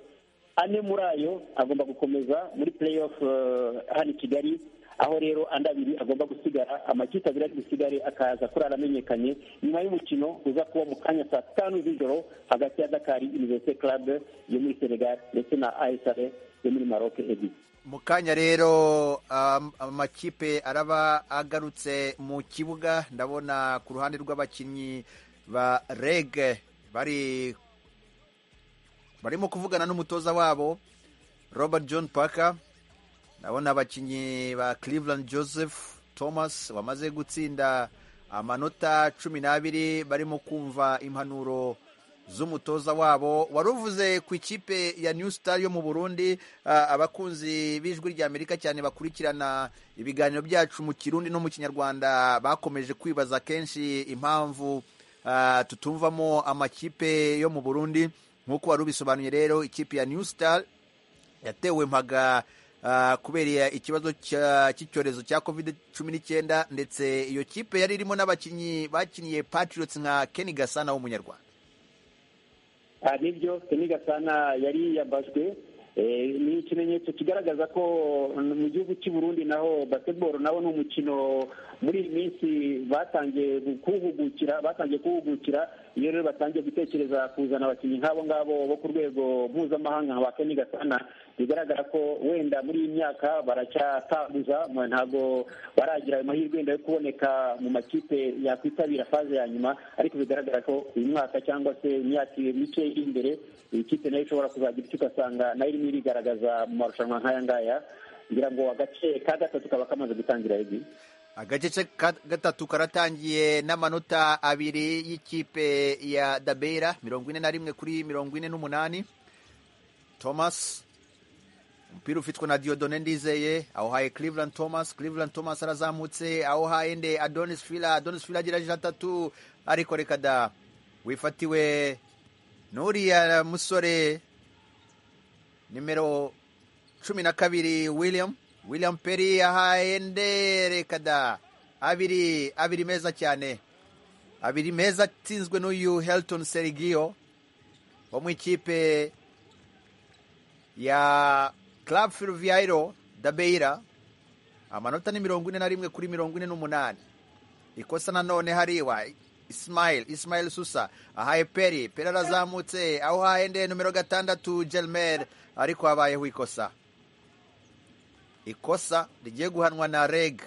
ane muri ayo agomba gukomeza muri play off eh, hano i kigali aho rero andi abiri agomba gusigara amakipe abiri ari busigare akaza kurara amenyekanye nyuma y'umukino uza kuba mu kanya saa tanu z'ijoro hagati ya dakari universite club yo muri senegal ndetse na asr yo muri maroc ebyiri mu kanya rero am- amakipe araba agarutse mu kibuga ndabona ku ruhande rw'abakinnyi ba reg bari barimo kuvugana n'umutoza wabo robert john parker ndabona abakinnyi ba cleveland joseph thomas bamaze gutsinda amanota cumi n'abiri barimo kumva impanuro z'umutoza wabo wari uvuze ku ikipe ya new star yo mu burundi ah, abakunzi b'ijwi ry'amerika cyane bakurikirana ibiganiro byacu mu kirundi no mu kinyarwanda bakomeje kwibaza kenshi impamvu ah, tutumvamo amakipe yo mu burundi nk'uko wari ubisobanuye rero ikipe ya new star yatewe mpaga ah, kubera ikibazo cya- cy'icyorezo cya covid cumi n'icyenda ndetse iyo kipe yari irimo n'abakinnyi bakiniye patriots nka keni gasana w'umunyarwanda Ah, nibyo seni gasana yari yiyambajwe Eh, ni ikimenyetso kigaragaza ko mm, mu gihugu cy'i burundi naho basketball nawo ni umukino muri iyi minsi batangiye kuwuhugukira batangiye kuwuhugukira iyo rero batangiye gutekereza kuzana abakinnyi nk'abo ngabo bo ku rwego mpuzamahanga nka ba keni gasana bigaragara ko wenda muri iyi myaka baracyatabuza mwe- ntabwo baragira ayo mahirwe wenda yo kuboneka mu makipe yakwitabira faze ya nyuma ariko bigaragara ko uyu mwaka cyangwa se imyaka mike iri imbere iyi kipe nayo ishobora kuzagira icyo ugasanga nayo irimo irigaragaza mu marushanwa nk'aya ngaya ngira ngo agace ka gatatu kaba kamaze gutangira ebyiri agace ce- ka- gatatu karatangiye n'amanota abiri y'ikipe ya dabera mirongo ine na rimwe kuri mirongo ine n'umunani thomas umupira ufitwe na diodone ndizeye awuhaye cleveland thomas cleveland thomas arazamutse awuhaye nde adonis fila adonis fila agira jana atatu ariko reka da wifatiwe n'uriya musore nimero cumi na kabiri william william peri yahaye nderekada abiri abiri meza cyane abiri meza atsinzwe n'uyu helton serigio wo mu ikipe ya club ferroviario dabeira amanota ni mirongo ine na rimwe kuri mirongo ine n'umunani ikosa nanone hariwa ismail ismail susa ahaye peri peri arazamutse aho uhaye nde nomero gatandatu gelmer ariko habayeho ikosa ikosa rigiye guhanwa na reg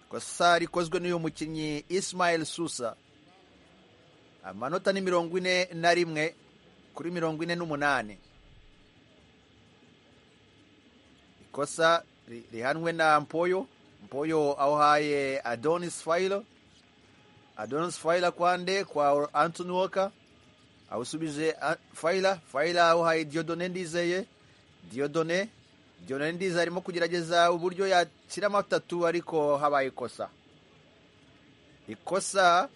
ikosa rikozwe n'uyu mukinnyi ismail susa amanota ni mirongo ine na rimwe kuri mirongo ine n'umunani ikosa ri- rihanwe na mpoyo mpoyo awuhaye adonis failo adonis faila kwande kwa antony walker awusubije a- faila faila awuhaye diodone ndizeye diodone diodone ndizeye arimo kugerageza uburyo yashyiramo atatu ariko habaye ikosa ikosa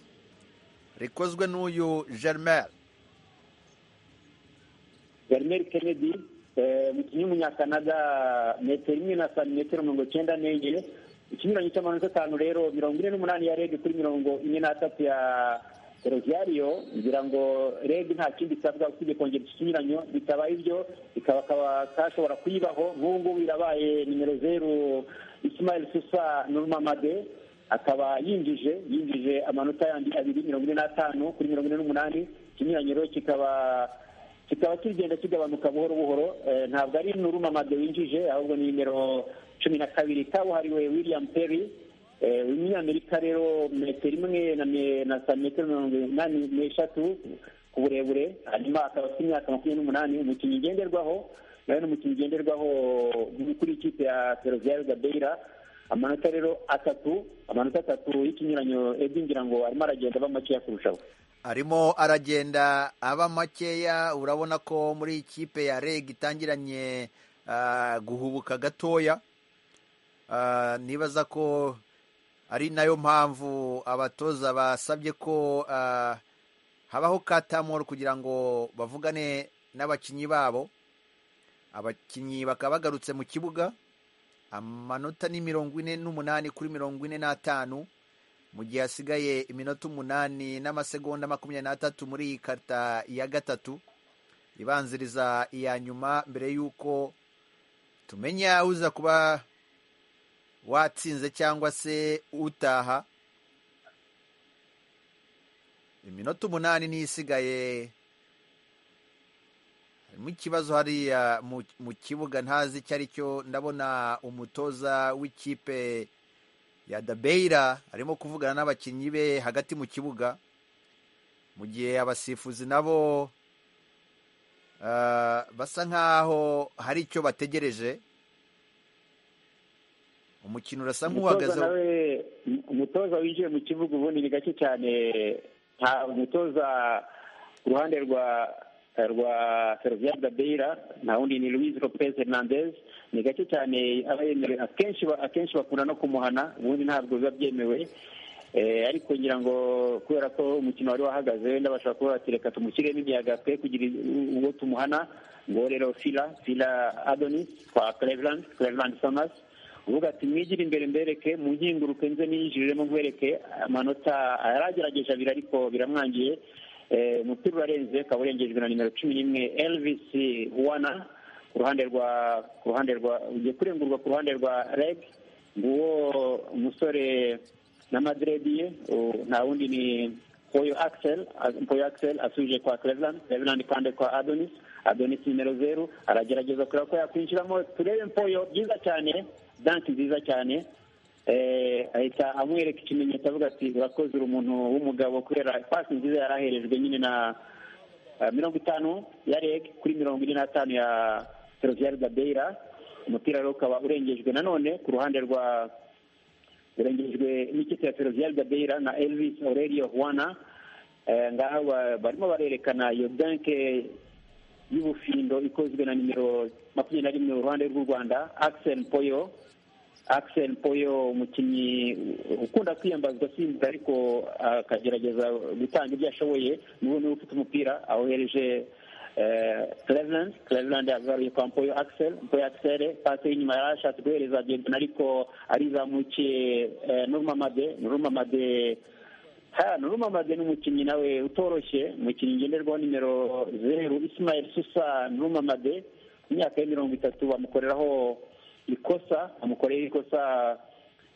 rikozwe n'uyu germain Germer Kennedy eh, umukinnyi w'umunyakanada metero imwe na santimetero mirongo icyenda n'enye ikinyuranyo cy'amanota atanu rero mirongo ine n'umunani ya reg kuri mirongo ine n'atatu ya roviario ngira ngo reg nta kindi isabwa usibye kongera iki kinyuranyo bitabaye ibyo ikaba kaba kashobora kuyibaho nk'ubu ngubu irabaye nimero zeru ismail susa nurmamade akaba yinjije yinjije amanota yandi abiri mirongo ine n'atanu kuri mirongo ine n'umunani ikinyuranyiro kikaba kikaba kigenda kigabanuka buhoro buhoro Eh, ntabwo ari nurumamade winjije ahubwo ni nimero cumi na kabiri kabuhariwe william perry Eh, umunyamerika rero metero imwe na me- na santimetero mirongo inani n'eshatu ku burebure hanyuma akaba afite imyaka makumyabiri n'umunani umukinnyi ngenderwaho nawe ni umukinnyi ngenderwaho kuri ikipe ya ferozia gabeira amanota rero atatu amanota atatu y'ikinyuranyo edi ngira ngo arimo aragenda aba makeya kurushaho arimo aragenda aba makeya urabona ko muri ikipe ya reg itangiranye ah, guhubuka gatoya Ah, nibaza ko ari nayo mpamvu abatoza basabye ko ah, habaho katamoro kugira ngo bavugane n'abakinnyi babo abakinnyi bakaba bagarutse mu kibuga amanota ni mirongo ine n'umunani kuri mirongo ine n'atanu mu gihe hasigaye iminota umunani n'amasegonda makumyabiri n'atatu muri iyi karita ya gatatu ibanziriza iya nyuma mbere y'uko tumenya uza kuba watsinze cyangwa se utaha iminota umunani niyo isigaye harimo ikibazo hariya mu- mu kibuga ntazi icyo ari cyo ndabona umutoza w'ikipe ya dabeira arimo kuvugana n'abakinnyi be hagati mu kibuga mu gihe abasifuzi nabo ah, basa nkaho hari icyo bategereje umukino urasa umutoza nk'uhagaze nawe umutoza winjiye mu kibuga ubundi ni gake cyane nta umutoza ku ruhande rwa rwa Ferrovial Gabeira nta wundi ni Luis Lopez Hernandez ni gake cyane aba yemewe akenshi ba- akenshi bakunda no kumuhana ubundi ntabwo biba byemewe Eh, ariko ngira ngo kubera ko umukino wari wahagaze wenda bashobora kuba bati reka tumushyiremo imiyaga twe kugira i- uwo tumuhana ngo rero fila fila adonis kwa cleveland cleveland summers uvuga ati mwigire imbere mbereke mu nkinguruke nze niyinjiriremo nkwereke amanota yaragerageje abiri ariko biramwangiye Eh, umupira urarenze ukaba urengejwe na nimero cumi n'imwe elvis wana ku ruhande rwa ku ruhande rwa ugiye kurengurwa ku ruhande rwa reg nguwo umusore na madredi ye u- nta wundi ni Mpoyo Axel a- Mpoyo Axel asubije kwa Cleveland Cleveland kandi kwa Adonis Adonis nimero zeru aragerageza kureba ko yakwinjiramo turebe Mpoyo byiza cyane danki nziza cyane eh, ahita amwereka ikimenyetso avuga ati urakoze uri umuntu w'umugabo kubera pasi nziza yari aherejwe nyine na ah, mirongo itanu ya reg kuri mirongo ine n'atanu ya Ferrovial Gabeira umupira rero ukaba urengejwe nanone ku ruhande rwa urengejwe n'ikipe ya Ferrovial Gabeira na Elvis Aurelio Juana Eh, ngaha ba- barimo barerekana iyo banke y'ubufindo ikozwe na nimero makumyabiri na rimwe uruhande rw'u Rwanda Axel Poyo Axel Poyo umukinnyi ukunda kwiyambazwa simba ariko akagerageza gutanga ibyo ashoboye niwe niwe ufite umupira awohereje eh, Cleveland Cleveland yagaruye kwa Mpoyo Axel Mpoyo Axel pase y'inyuma yari ashatse guhereza Diedna ariko arizamukiye eh, Nurmamade Nurmamade Ha, Nuruma Made ni umukinnyi nawe utoroshye umukinnyi ngenderwaho nimero zeru Ismail Susa Nuruma Made ku myaka ya mirongo itatu bamukoreraho ikosa bamukoreye ikosa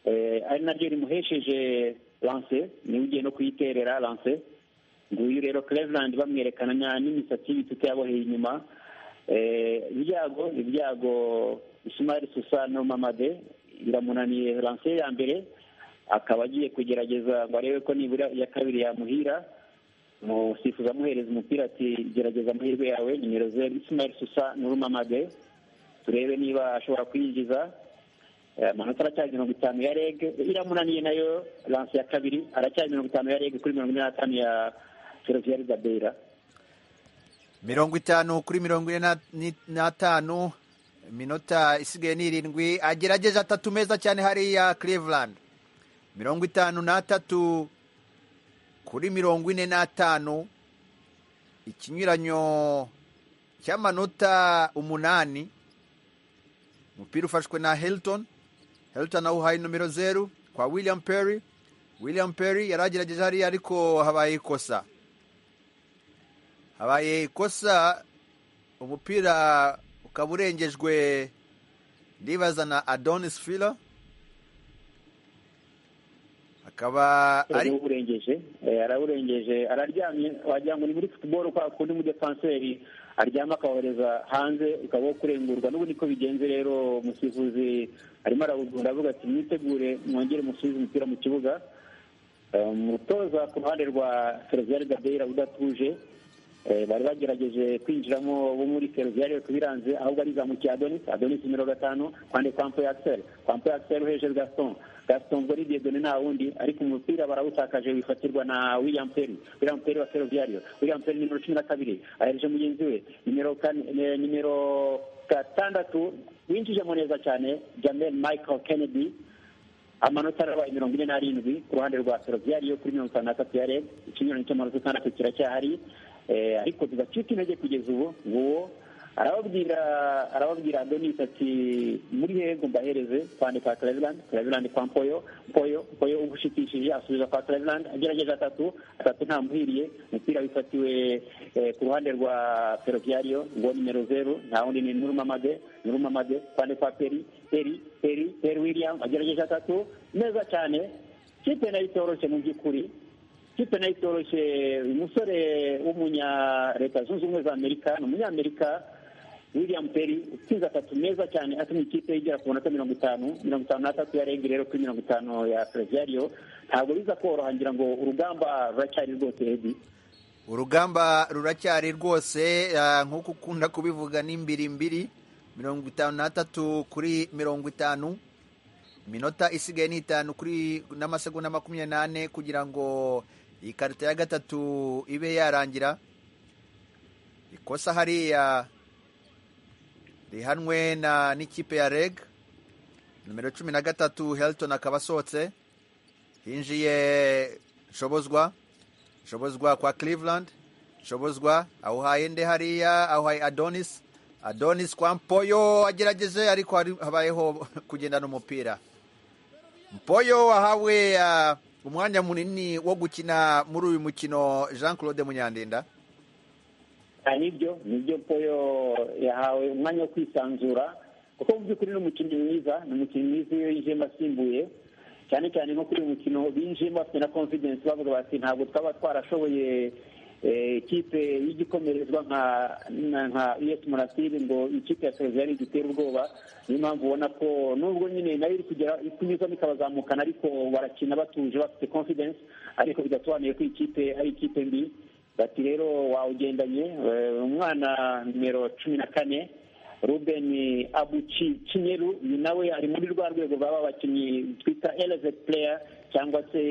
eh, ari naryo rimuhesheje lance niwe ugiye no kuyiterera lance nguyu rero Cleveland bamwerekana na- n'imisatsi y'ibitute yaboheye inyuma Eh, ibyago ibyago Ismail Susa Nuruma Made biramunaniye lance ya mbere akaba agiye kugerageza ngo arebe ko nibura iya kabiri yamuhira umusifuzi amuhereza umupira ati gerageza amahirwe yawe nimero zeru Ismail Susa Nurumamade turebe niba ashobora kuyinjiza Eh, amanota aracyari mirongo itanu ya reg iramunaniye nayo lance ya kabiri aracyari mirongo itanu ya reg kuri mirongo ine n'atanu ya Ferrovial Gabeira mirongo itanu kuri mirongo ine na- ni- n'atanu iminota isigaye ni irindwi agerageje atatu meza cyane hariya cleveland mirongo itanu n'atatu kuri mirongo ine n'atanu ikinyuranyo cy'amanota umunani umupira ufashwe na hilton hilton awuhaye nomero zeru kwa william perry william perry yari agerageje hariya ariko habaye ikosa habaye ikosa umupira ukaba urengejwe ndibaza na adonis fila akaba ari arawurengeje arawurengeje araryamye wagira ngo ni muri football kwa kundi umudefanseri aryama akawohereza hanze ukaba wo kurengurwa n'ubu niko bigenze rero umusifuzi arimo arawugunda avuga ati mwitegure mwongere musubize umupira mu kibuga Eh, umutoza ku ruhande rwa Ferroviaire Gabeira udatuje eh, bari bagerageje kwinjiramo bo muri Ferroviaire kubiranze ahubwo arizamukiye Adonis Adonis nimero gatanu kwande Kwampo Axel Kwampo Axel hejuru Gaston Gaston ubwo ni Dieudonné nta wundi ariko umupira barawutakaje wifatirwa na William Perry William Perry wa Ferroviaire William Perry nimero cumi na kabiri ahereje mugenzi we nimero kane eh, nimero gatandatu winjijemo neza cyane Jamel Michael Kennedy amanota arabaye mirongo ine n'arindwi ku ruhande rwa ferroviari yo kuri mirongo itanu na ya reg ikinyuranyo cy'amanota atandatu kiracyahari Eh, ariko tudacika intege kugeza ubu nguwo arababwira arababwira adonis ati muri hego mbahereze kwande kwa cleveland cleveland kwa mpoyo mpoyo mpoyo ugushikishije asubiza kwa cleveland agerageje atatu atatu ntamuhiriye umupira wifatiwe eh, ku ruhande rwa ferroviario ngo nimero zeru nta wundi ni nurumamade nurumamade kwande kwa peri peri peri peri william agerageje atatu neza cyane kipe nayo itoroshye mu by'ukuri kipe nayo itoroshye uyu musore w'umunya leta zunze ubumwe za amerika ni umunyamerika william perry utsinze atatu meza cyane atumye ikipe igera ku manota mirongo itanu mirongo itanu n'atatu ya rengi rero kuri mirongo itanu ya fereviyariyo ntabwo biza koroha ngira ngo urugamba ruracyari rwose edi urugamba ruracyari rwose ah, nk'uko ukunda kubivuga ni mbiri mbiri mirongo itanu n'atatu kuri mirongo itanu iminota isigaye ni itanu kuri n'amasegonda makumyabiri n'ane kugira ngo iyi karita ya gatatu ibe yarangira ikosa hariya rihanwe na n'ikipe ya reg nimero cumi na gatatu helton akaba asohotse hinjiye shobozwa shobozwa kwa cleveland shobozwa awuhaye nde hariya awuhaye adonis adonis kwa mpoyo agerageje ariko hari- habayeho kugendana umupira mpoyo wahawe ah, umwanya munini wo gukina muri uyu mukino jean claude munyandinda Ah, nibyo nibyo poyo yahawe umwanya wo kwisanzura kuko mu by'ukuri ni umukinnyi mwiza ni umukinnyi mwiza iyo yinjiyemo asimbuye cyane cyane nko kuri uyu mukino binjiyemo bafite na confidence bavuga bati ntabwo twaba twarashoboye eh, ikipe y'igikomerezwa nka na- nka us murasiri ngo ikipe ya seriviyari igitere ubwoba niyo mpamvu ubona ko nubwo nyine nayo iri kugera iri kunyuzamo ikabazamukana ariko barakina batuje bafite confidence ariko bidasobanuye ko ikipe ari ikipe mbi bati rero wawugendanye eh, umwana nimero cumi na kane ruben abuchi kinyeru uyu nawe ari muri rwa rwego baba abakinnyi twita elevate player cyangwa se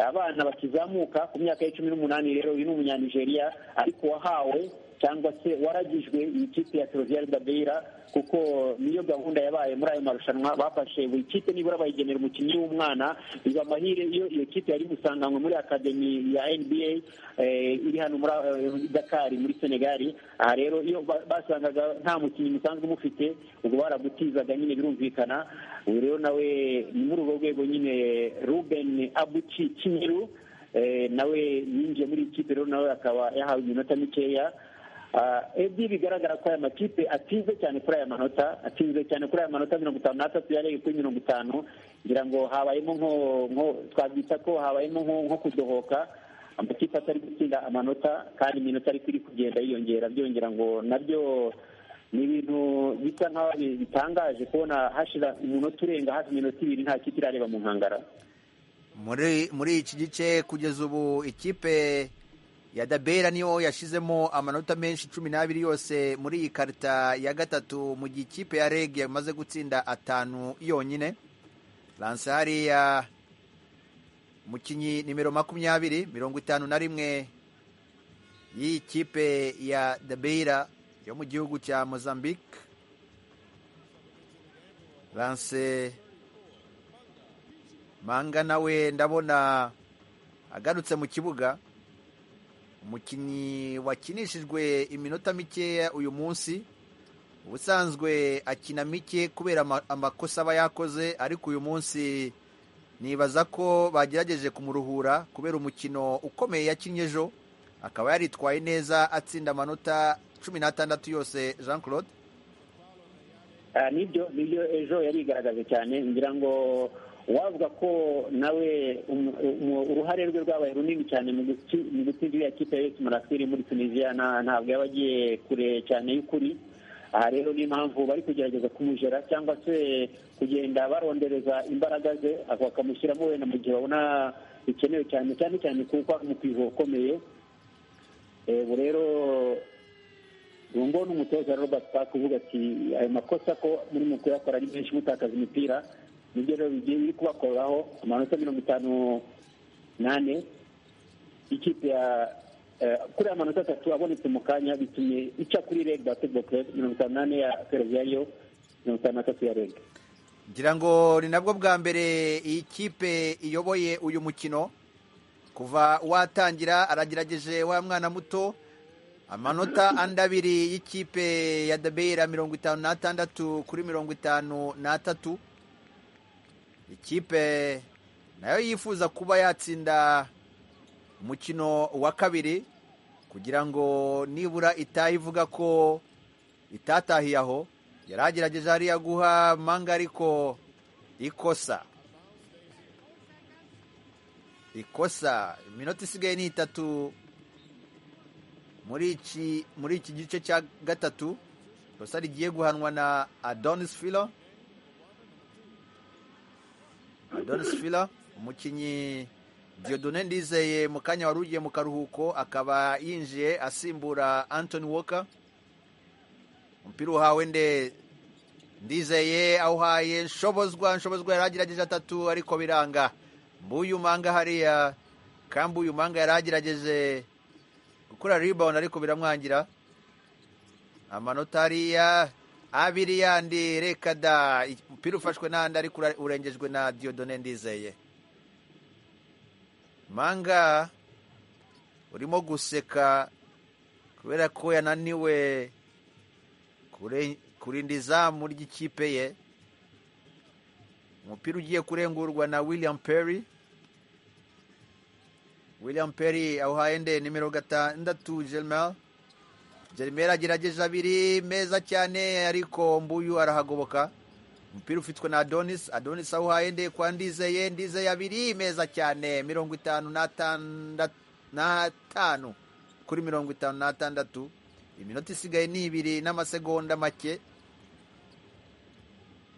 abana bakizamuka ku myaka ya cumi n'umunani rero uyu ni umunyanigeriya ariko wahawe cyangwa se waragijwe iyi kipe ya Ferroviaire Gabeira kuko niyo gahunda yabaye muri ayo marushanwa bafashe buri kipe nibura bayigenera umukinnyi w'umwana biba amahire iyo iyo kipe yari gusanganwe muri akademi ya NBA eh, iri hano muri eh, Dakar muri Senegal aha rero iyo ba- basangaga nta mukinnyi musanzwe mufite ubwo baragutizaga nyine birumvikana ubu rero nawe ni muri urwo rwego nyine Ruben Abuchi Kinyeru eh, nawe yinjiye muri iyi kipe rero nawe akaba yahawe iminota mikeya Ah, ebyiri bigaragara ko aya makipe atinze cyane kuri aya manota atinze cyane kuri aya manota mirongo itanu n'atatu yareye kuri mirongo itanu ngira ngo habayemo nko nko twabyita ko habayemo nko nko kudohoka amakipe atari gutsinda amanota kandi iminota ariko iri kugenda yiyongera byongera ngo nabyo ni ibintu bisa nk'aho bitangaje kubona hashira umunota urenga hafi iminota ibiri nta kipe irareba mu nkangara muri muri iki gice kugeza ubu ikipe ya dabera niyo yashizemo amanota menshi cumi n'abiri yose muri iyi karita ya gatatu mu gihe ikipe ya reg yamaze gutsinda atanu yonyine lanse hariya mukinnyi nimero makumyabiri mirongo itanu na rimwe y'iyi kipe ya dabera yo mu gihugu cya mozambique lanse manga nawe ndabona agarutse mu kibuga umukinnyi wakinishijwe iminota mikeya uyu munsi ubusanzwe akina mike kubera ama- amakosa aba yakoze ariko uyu munsi nibaza ko bagerageje kumuruhura kubera umukino ukomeye yakinnye ejo akaba yaritwaye neza atsinda amanota cumi n'atandatu yose jean claude Ah, nibyo nibyo ejo yarigaragaje cyane ngira ngo wavuga ko nawe um- um- uruhare rwe rwabaye runini cyane mu gutsi- mu gutsinda iriya kipe ya AS Monastir muri tunisiya nta- ntabwo yaba agiye kure cyane y'ukuri aha rero ni impamvu bari kugerageza kumujera cyangwa se kugenda barondereza imbaraga ze bakamushyiramo wenda mu gihe babona bikenewe cyane cyane cyane kuko ari umukwizo ukomeye Eh, ubu rero ubu ngubu ni umutoza Robert Park uvuga ati ayo makosa ko muri mu kuyakora ari menshi mutakaza imipira nibyo rero bigiye biri kubakoraho amanota mirongo itanu nane ikipe ya eh, kuri aya manota atatu abonetse mu kanya bitumye ica kuri reg basketball club mirongo itanu nane ya fereviyariyo mirongo itanu na tatu ya reg ngira ngo ni nabwo bwa mbere iyi kipe iyoboye uyu mukino kuva watangira aragerageje wa mwana muto amanota andi abiri y'ikipe ya dabera mirongo itanu n'atandatu kuri mirongo itanu n'atatu ikipe nayo yifuza kuba yatsinda umukino wa kabiri kugira ngo nibura itaha ivuga ko itatahiye aho yari agerageje hariya guha manga ariko ikosa ikosa iminota isigaye ni itatu muri iki muri iki gice cya gatatu ikosa rigiye guhanwa na adonis filo adonis filo umukinnyi diodone ndizeye mu kanya wari ugiye mu karuhuko akaba yinjiye asimbura antoni woka umupira uhawe nde ndizeye awuhaye nshobozwa nshobozwa yari agerageje atatu ariko biranga mbuyu manga hariya kambuyu manga yari agerageje gukora ribawundi ariko biramwangira amanota hariya abiri yandi reka da umupira ufashwe n'andi ariko ura- urengejwe na diodone ndizeye manga urimo guseka kubera ko yananiwe kure- kurinda izamu ry'ikipe ye umupira ugiye kurengurwa na william perry william perry awuhaye nde nimero gatandatu germel germel agerageje abiri meza cyane ariko mbuyu arahagoboka umupira ufitwe na adonis adonis awuhaye nde kwa ndizeye ndizeye abiri meza cyane mirongo itanu n'atandatu n'atanu kuri mirongo itanu n'atandatu iminota isigaye ni ibiri n'amasegonda make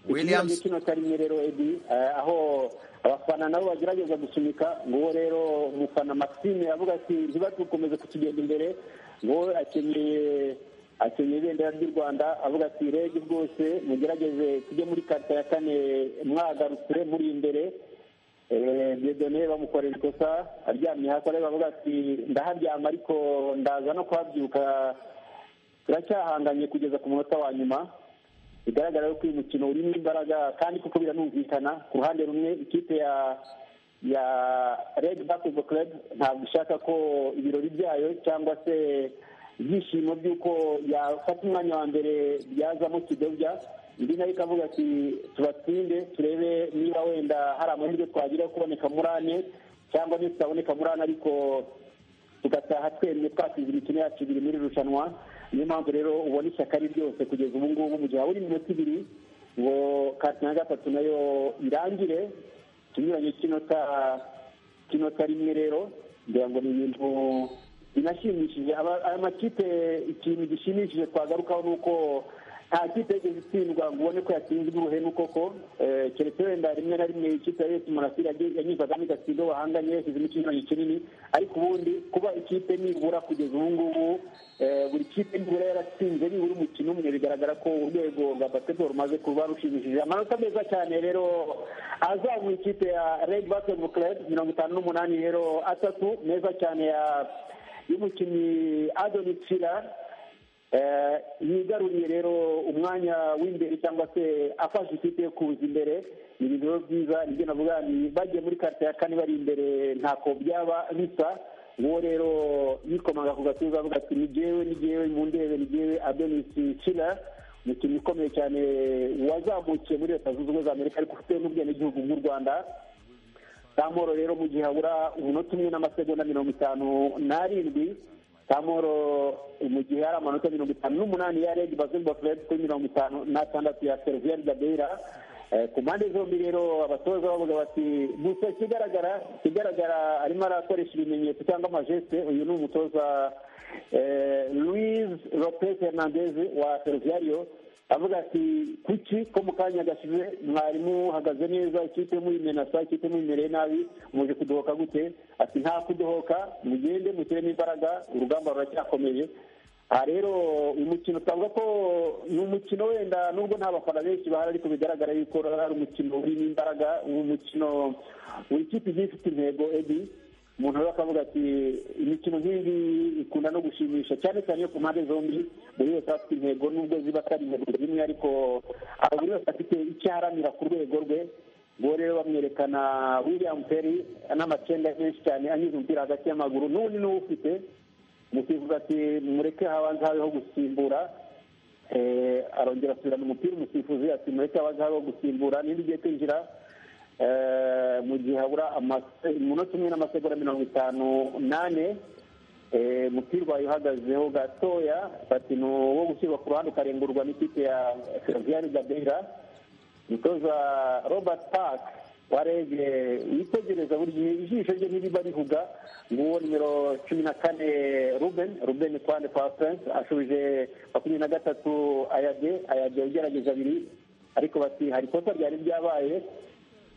williams kino karimo rero edi eh, aho abafana nabo bagerageza gusunika nguwo rero umufana maxime avuga ati ntibadukomeze kutugenda imbere ngo akenyeye akenyeye ibendera ry'u rwanda avuga ati rege rwose mugerageze tujye muri karita ya kane mwagarukire muri imbere Eh, Dieudonné bamukorera ikosa aryamye hasi areba avuga ati ndaharyama ariko ndaza no kuhabyuka turacyahanganye kugeza ku munota wa nyuma bigaragara yuko uyu mukino urimo imbaraga kandi kuko biranumvikana ku ruhande rumwe ikipe ya ya red basketball club ntabwo ishaka ko ibirori byayo cyangwa se ibyishimo by'uko yafata umwanya wa mbere byazamo kidobya indi nayo ikavuga ati tubatsinde turebe niba wenda hari amahirwe twagira yo kuboneka muri ane cyangwa ntitaboneka muri ane ariko tugataha twemye twatsinze imikino yacu ibiri muri iri rushanwa niyo mpamvu rero ubona ishyaka ari ryose kugeza ubu ngubu mu gihe habura iminota ibiri ngo karite na gatatu nayo irangire tunyuranye kinota kinota rimwe rero ngira ngo ni ibintu binashimishije Aba- aya makipe ikintu gishimishije twagarukaho ni uko nta kipe yigeze itsindwa ngo ubone ko yatsinzwe uruhenu koko Eh, keretse wenda rimwe na rimwe ikipe ya yesu murasire yanyuzagamo igatsindwa bahanganye yashyizemo ikinyuranyo kinini ariko ubundi kuba ikipe nibura kugeza ubu ngubu eh, buri kipe nibura yaratsinze nibura umukino umwe bigaragara ko urwego rwa basketball rumaze kuba rushimishije amanota meza cyane rero azamura ikipe ya red basketball club mirongo itanu n'umunani rero atatu meza cyane ya y'umukinnyi adonis fila Eh, yigaruriye rero umwanya w'imbere cyangwa se afashe ikipe yo kuza imbere ni ibintu rero byiza nibyo navuga ni bagiye muri karite ya kane bari imbere ntako byaba bisa uwo rero yikomanga ku gatuza avuga ati ni jyewe ni jyewe mu ndebe ni jyewe adonis shira umukinnyi ukomeye cyane wazamukiye muri leta zunze ubumwe za amerika ariko ufite n'ubwenegihugu bw'u rwanda samoro rero mu gihe habura umunota umwe n'amasegonda mirongo itanu n'arindwi amoro mu gihe hari amanota mirongo itanu n'umunani ya redi bazimba furedi kuri mirongo itanu n'atandatu ya seriviyeri gabeira Eh, ku mpande zombi rero abatoza bavuga bati gusa ikigaragara ikigaragara arimo arakoresha ibimenyetso cyangwa amajeste uyu ni umutoza eh, Luis Lopez Hernandez wa Ferroviario avuga ati kuki ko mu kanya gashize mwarimu uhagaze neza ikipe muyimenasa ikipe muyimereye nabi muje kudohoka gute ati nta kudohoka mugende mushyiremo imbaraga urugamba ruracyakomeye aha rero uyu mukino twavuga ko ni umukino wenda nubwo nta bafana benshi bahari ariko bigaragara yuko ari umukino urimo imbaraga umukino buri kipe igiye ifite intego edi umuntu rero akavuga ati imikino nk'iyi ikunda no gushimisha cyane cyane iyo ku mpande zombi buri wese aba afite intego nubwo ziba atari intego zimwe ariko aba buri wese afite icyo aharanira ku rwego rwe uwo rero bamwerekana william perry n'amacenda menshi cyane anyuze umupira hagati y'amaguru n'undi niwo ufite umusifuzi ati mureke habanza habeho gusimbura Eh, arongera asubirana umupira umusifuzi ati mureke habanza habeho gusimbura niba igiye kwinjira eh, mu gihe habura amase- umunota umwe n'amasegonda mirongo itanu nane Eh, umupira ubaye uhagazeho gatoya bati ni uwo gushyirwa ku ruhande ukarengurwa n'ikipe ya seriviyari gabeira umutoza robert park warege witegereza buri gihe ijisho rye ntiriba rihuga nguwo nimero cumi na kane ruben ruben kwande pasense ashubije makumyabiri na gatatu ayage ayage ugerageza abiri ariko bati hari ikosa ryari ryabaye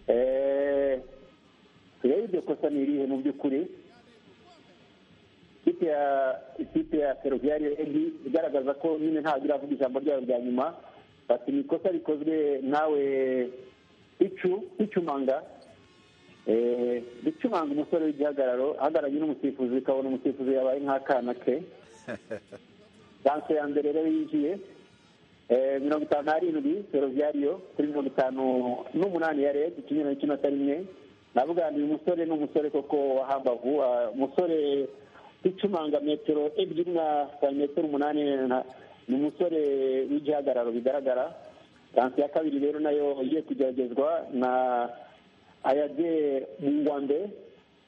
Eh, turebe iryo kosa ni irihe mu by'ukuri ikipe ya ikipe ya feruviyari edi igaragaza ko nyine ntabwo iravuga ijambo ryayo rya nyuma bati ni ikosa rikozwe nawe icu icumanga Eh, ricumanga umusore w'igihagararo ahagararanye n'umusifuzi ukabona umusifuzi yabaye nk'akana ke danse ya mbere rero yinjiye Eh, mirongo itanu n'arindwi feruviyariyo kuri mirongo itanu n'umunani ya rege ikinyuranye cy'iminota rimwe navuga ngo uyu musore ni umusore koko wahambavu ah, umusore icumanga metero ebyiri na santimetero umunani na- ni umusore w'igihagararo bigaragara tansi ya kabiri rero nayo igiye kugeragezwa na ayade mungwande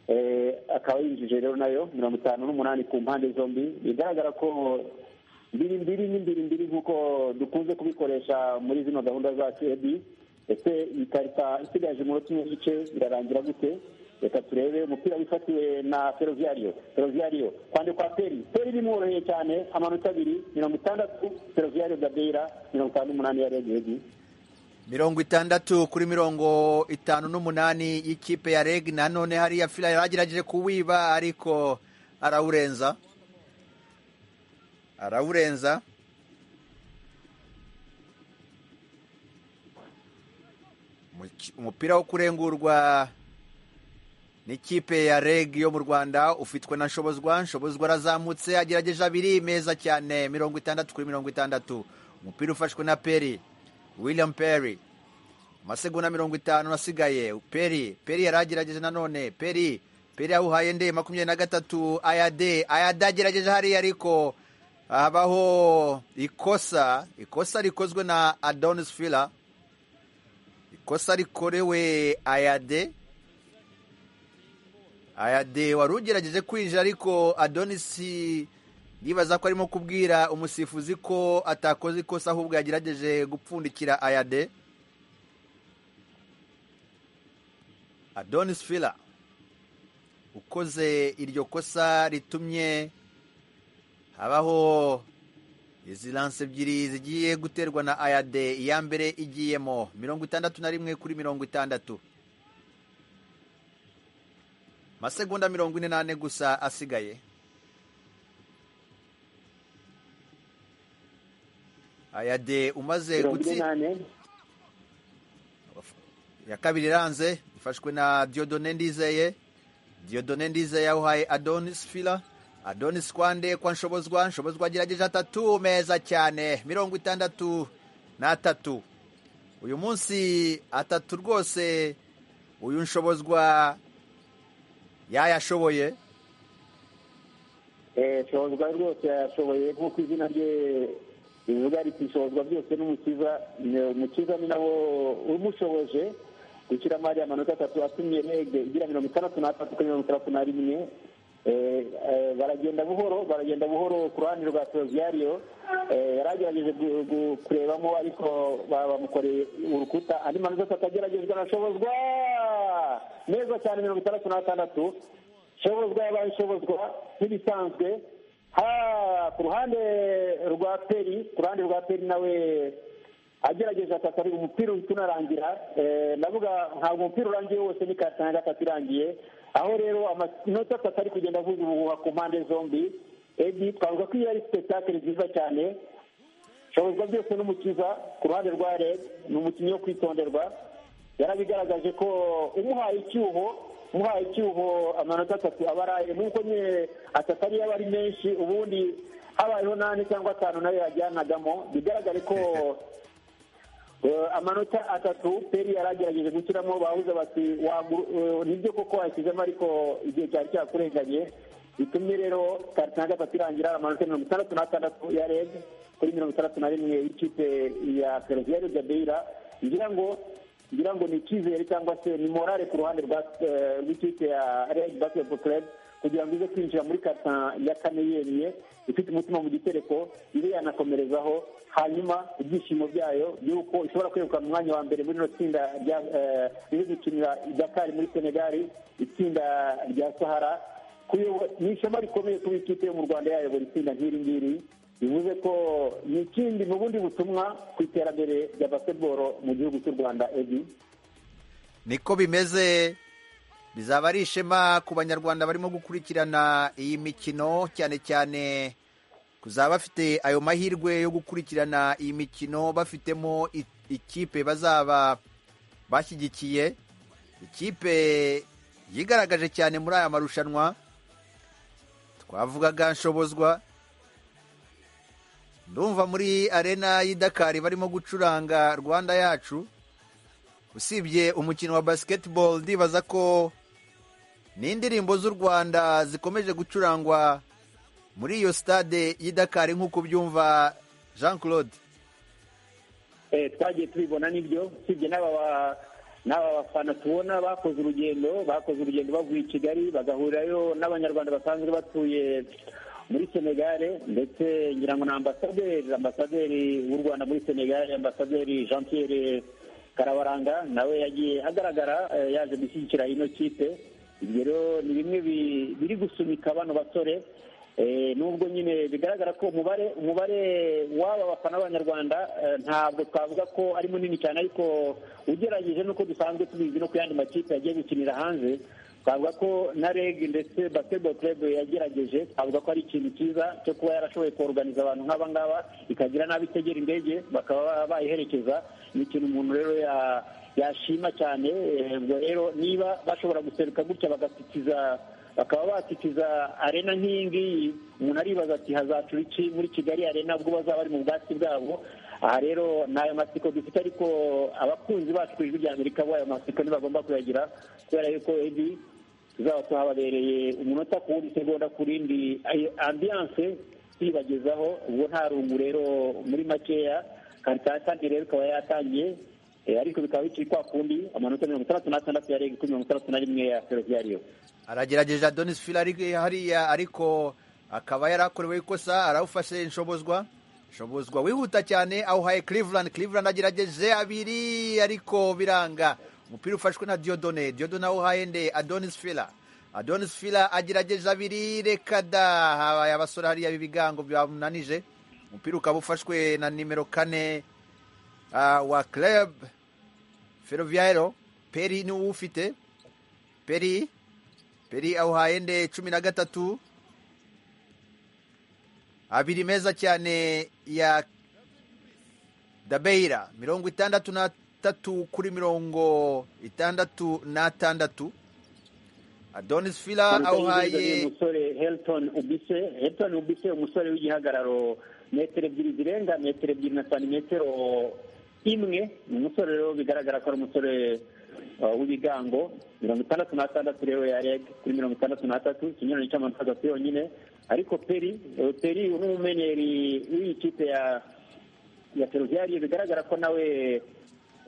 eh, akaba yinjije rero nayo mirongo itanu n'umunani ku mpande zombi bigaragara ko mbiri mbiri ni mbiri mbiri nk'uko dukunze kubikoresha muri zino gahunda zacu ebi ese iyi karita isigaje umunota umwe n'igice birarangira gute reka turebe umupira wifatiwe na feruviyariyo feruviyariyo kwande kwa peri peri bimworoheye cyane amanota abiri mirongo itandatu feruviyariyo gabeira mirongo itanu n'umunani ya regedi mirongo itandatu kuri mirongo itanu n'umunani y'ikipe ya reg nanone hariya fila yagerageje kuwiba ariko arawurenza arawurenza Umuki- umupira wo kurengurwa n'ikipe ya reg yo mu rwanda ufitwe na nshobozwa nshobozwa arazamutse agerageje abiri meza cyane mirongo itandatu kuri mirongo itandatu umupira ufashwe na peri william peri amasegonda mirongo itanu asigaye peri peri yari agerageje nanone peri peri yawuhaye nde makumyabiri na gatatu ayade ayade agerageje hariya ariko habaho ikosa ikosa rikozwe na adonis fila ikosa rikorewe ayade ayade wari ugerageje kwinjira ariko adonisi yibaza ko arimo kubwira umusifuzi ko atakoze ikosa ahubwo yagerageje gupfundikira ayade adonis fila ukoze iryo kosa ritumye habaho izi lanse ebyiri zigiye guterwa na ayade iya mbere igiyemo mirongo itandatu na rimwe kuri mirongo itandatu masegonda mirongo ine n'ane gusa asigaye ayade umaze mirongo ine gutsi n'ane ya kabiri iranze ifashwe na diodone ndizeye diodone ndizeye yawuhaye adonis fila adonis kwande kwa nshobozwa nshobozwa agerageje atatu meza cyane mirongo itandatu n'atatu uyu munsi atatu rwose uyu nshobozwa yayashoboye Eh, shobozwa rwose yashoboye nk'uko izina rye rivuga riti shobozwa byose n'umukiza Ni- umukiza ni nawo umushoboje gushyiramo ariya manota atatu atumye rege igira mirongo itandatu n'atatu kuri mirongo itandatu na rimwe Eh, eh, baragenda buhoro baragenda buhoro ku ruhande rwa toroziyariyo yaragerageje gu- gu- kurebamo ariko ba- bamukoreye urukuta andi manota atatu ageragejwe arashobozwa neza cyane mirongo itandatu na gatandatu shobozwa yabaye shobozwa nk'ibisanzwe ha ku ruhande rwa peri ku ruhande rwa peri nawe agerageje atatu ariko umupira uhita unarangira Eh, ndavuga ntabwo umupira urangiye wose ni kata na gatatu irangiye aho rero amanota atatu ari kugenda avuza ubuhuha ku mpande zombi edi twavuga ko iyo ari sipetakeli nziza cyane shobozwa byose n'umukiza ku ruhande rwa red ni umukinnyi wo kwitonderwa yarabigaragaje ko umuhaye icyuho umuhaye icyuho amanota atatu aba araye nubwo nyine atatu ariyo aba ari menshi ubundi habayeho n'ane cyangwa atanu nayo yajyanagamo bigaragare ko Eh, amanota atatu peri yari agerageje gushyiramo bahuze bati "Wagu- eh, nibyo koko washyizemo ariko igihe cyari cyakurenganye bitumye rero karita ya gatatu irangira amanota mirongo itandatu n'atandatu ya reg kuri mirongo itandatu na rimwe y'ikipe ya feroziyari gabeira ngira ngo ngira ngo ni icyizere cyangwa se ni morale ku ruhande rwa eh, rw'ikipe ya reg basketball club kugira ngo ize kwinjira muri karita ya kane yemye ifite umutima mu gitereko ibe yanakomerezaho hanyuma ibyishimo byayo by'uko ishobora kwegukana umwanya wa mbere muri rino tsinda rya eh, riri gukinira dakari muri senegali itsinda rya sahara kuyobo- ni ishema rikomeye kuba ikipe yo mu rwanda yayobora itsinda nk'iri ngiri bivuze ko ni ikindi mu bundi butumwa ku iterambere rya basketball mu gihugu cy'u rwanda edi niko bimeze bizaba ari ishema ku banyarwanda barimo gukurikirana iyi mikino cyane cyane kuzaba bafite ayo mahirwe yo gukurikirana iyi mikino bafitemo i- ikipe bazaba bashyigikiye ikipe yigaragaje cyane muri aya marushanwa twavugaga nshobozwa ndumva muri arena y'i dakari barimo gucuranga rwanda yacu usibye umukino wa basketball ndibaza ko n'indirimbo z'u rwanda zikomeje gucurangwa muri iyo stade y'i dakari nk'uko ubyumva jean claude Eh, twagiye tubibona nibyo usibye n'aba ba- n'aba bafana tubona bakoze urugendo bakoze urugendo bavuye i kigali bagahurirayo n'abanyarwanda basanzwe batuye muri senegale ndetse ngira ngo ni ambasaderi ambasaderi w'u rwanda muri senegale ambasaderi jean pierre karabaranga nawe yagiye agaragara eh, yaje gushyigikira ino kipe ibyo rero ni bimwe bi- biri gusunika bano basore Eh, nubwo nyine bigaragara ko umubare umubare w'aba bafana b'abanyarwanda eh, ntabwo twavuga ko ari munini cyane ariko ugeragije n'uko dusanzwe tubizi no ku yandi makipe yagiye gukinira hanze twavuga ko na reg ndetse basketball club yagerageje twavuga ko ari ikintu cyiza cyo kuba yarashoboye koruganiza abantu nk'aba ngaba ikagira n'abo itegera indege bakaba bayiherekeza ni ikintu umuntu rero ya- yashima cyane Eh, ubwo rero niba bashobora guseruka gutya bagasikiza bakaba batikiza arena nk'iyi ngiyi umuntu aribaza ati hazacura iki muri kigali arena ubwo bazaba bari mu bwatsi bwabo aha rero ni ayo matsiko dufite ariko abakunzi bacu ku ijwi rya amerika bo ayo matsiko ntibagomba kuyagira kubera yuko ebi tuzaba tuhababereye umunota ku wundi isegonda ku rindi ayo ambiyanse tuyibagezaho ubwo nta rungu rero muri makeya kandi rero ikaba yatangiye eh, ariko bikaba bikiri kwa kundi amanota mirongo itandatu n'atandatu ya rege kuri mirongo itandatu na rimwe ya feroziyariyo aragerageje adonis fila ari hariya ariko akaba yarakorewe ikosa arawufashe nshobozwa nshobozwa wihuta cyane awuhaye cleveland cleveland agerageje abiri ariko biranga umupira ufashwe na diodone diodone awuhaye nde adonis fila adonis fila agerageje abiri reka da habaye abasore hariya b'ibigango byamunanije umupira ukaba ufashwe na nimero kane ah, wa club ferroviairo peri ni uwufite peri peri awuhaye nde cumi na gatatu abiri meza cyane ya dabeira mirongo itandatu n'atatu kuri mirongo itandatu n'atandatu adonis fila Manota y'ingenzi awuhaye umusore helton ubise helton ubise umusore w'igihagararo metero ebyiri zirenga metero ebyiri na santimetero imwe ni umusore rero bigaragara ko ari umusore uh, w'ibigango mirongo itandatu n'atandatu rero ya reg kuri mirongo itandatu n'atatu ikinyurane cy'amanota atatu yonyine ariko peri eh, peri ni umumenyeri w'iyi kipe ya ya feruviyari bigaragara ko nawe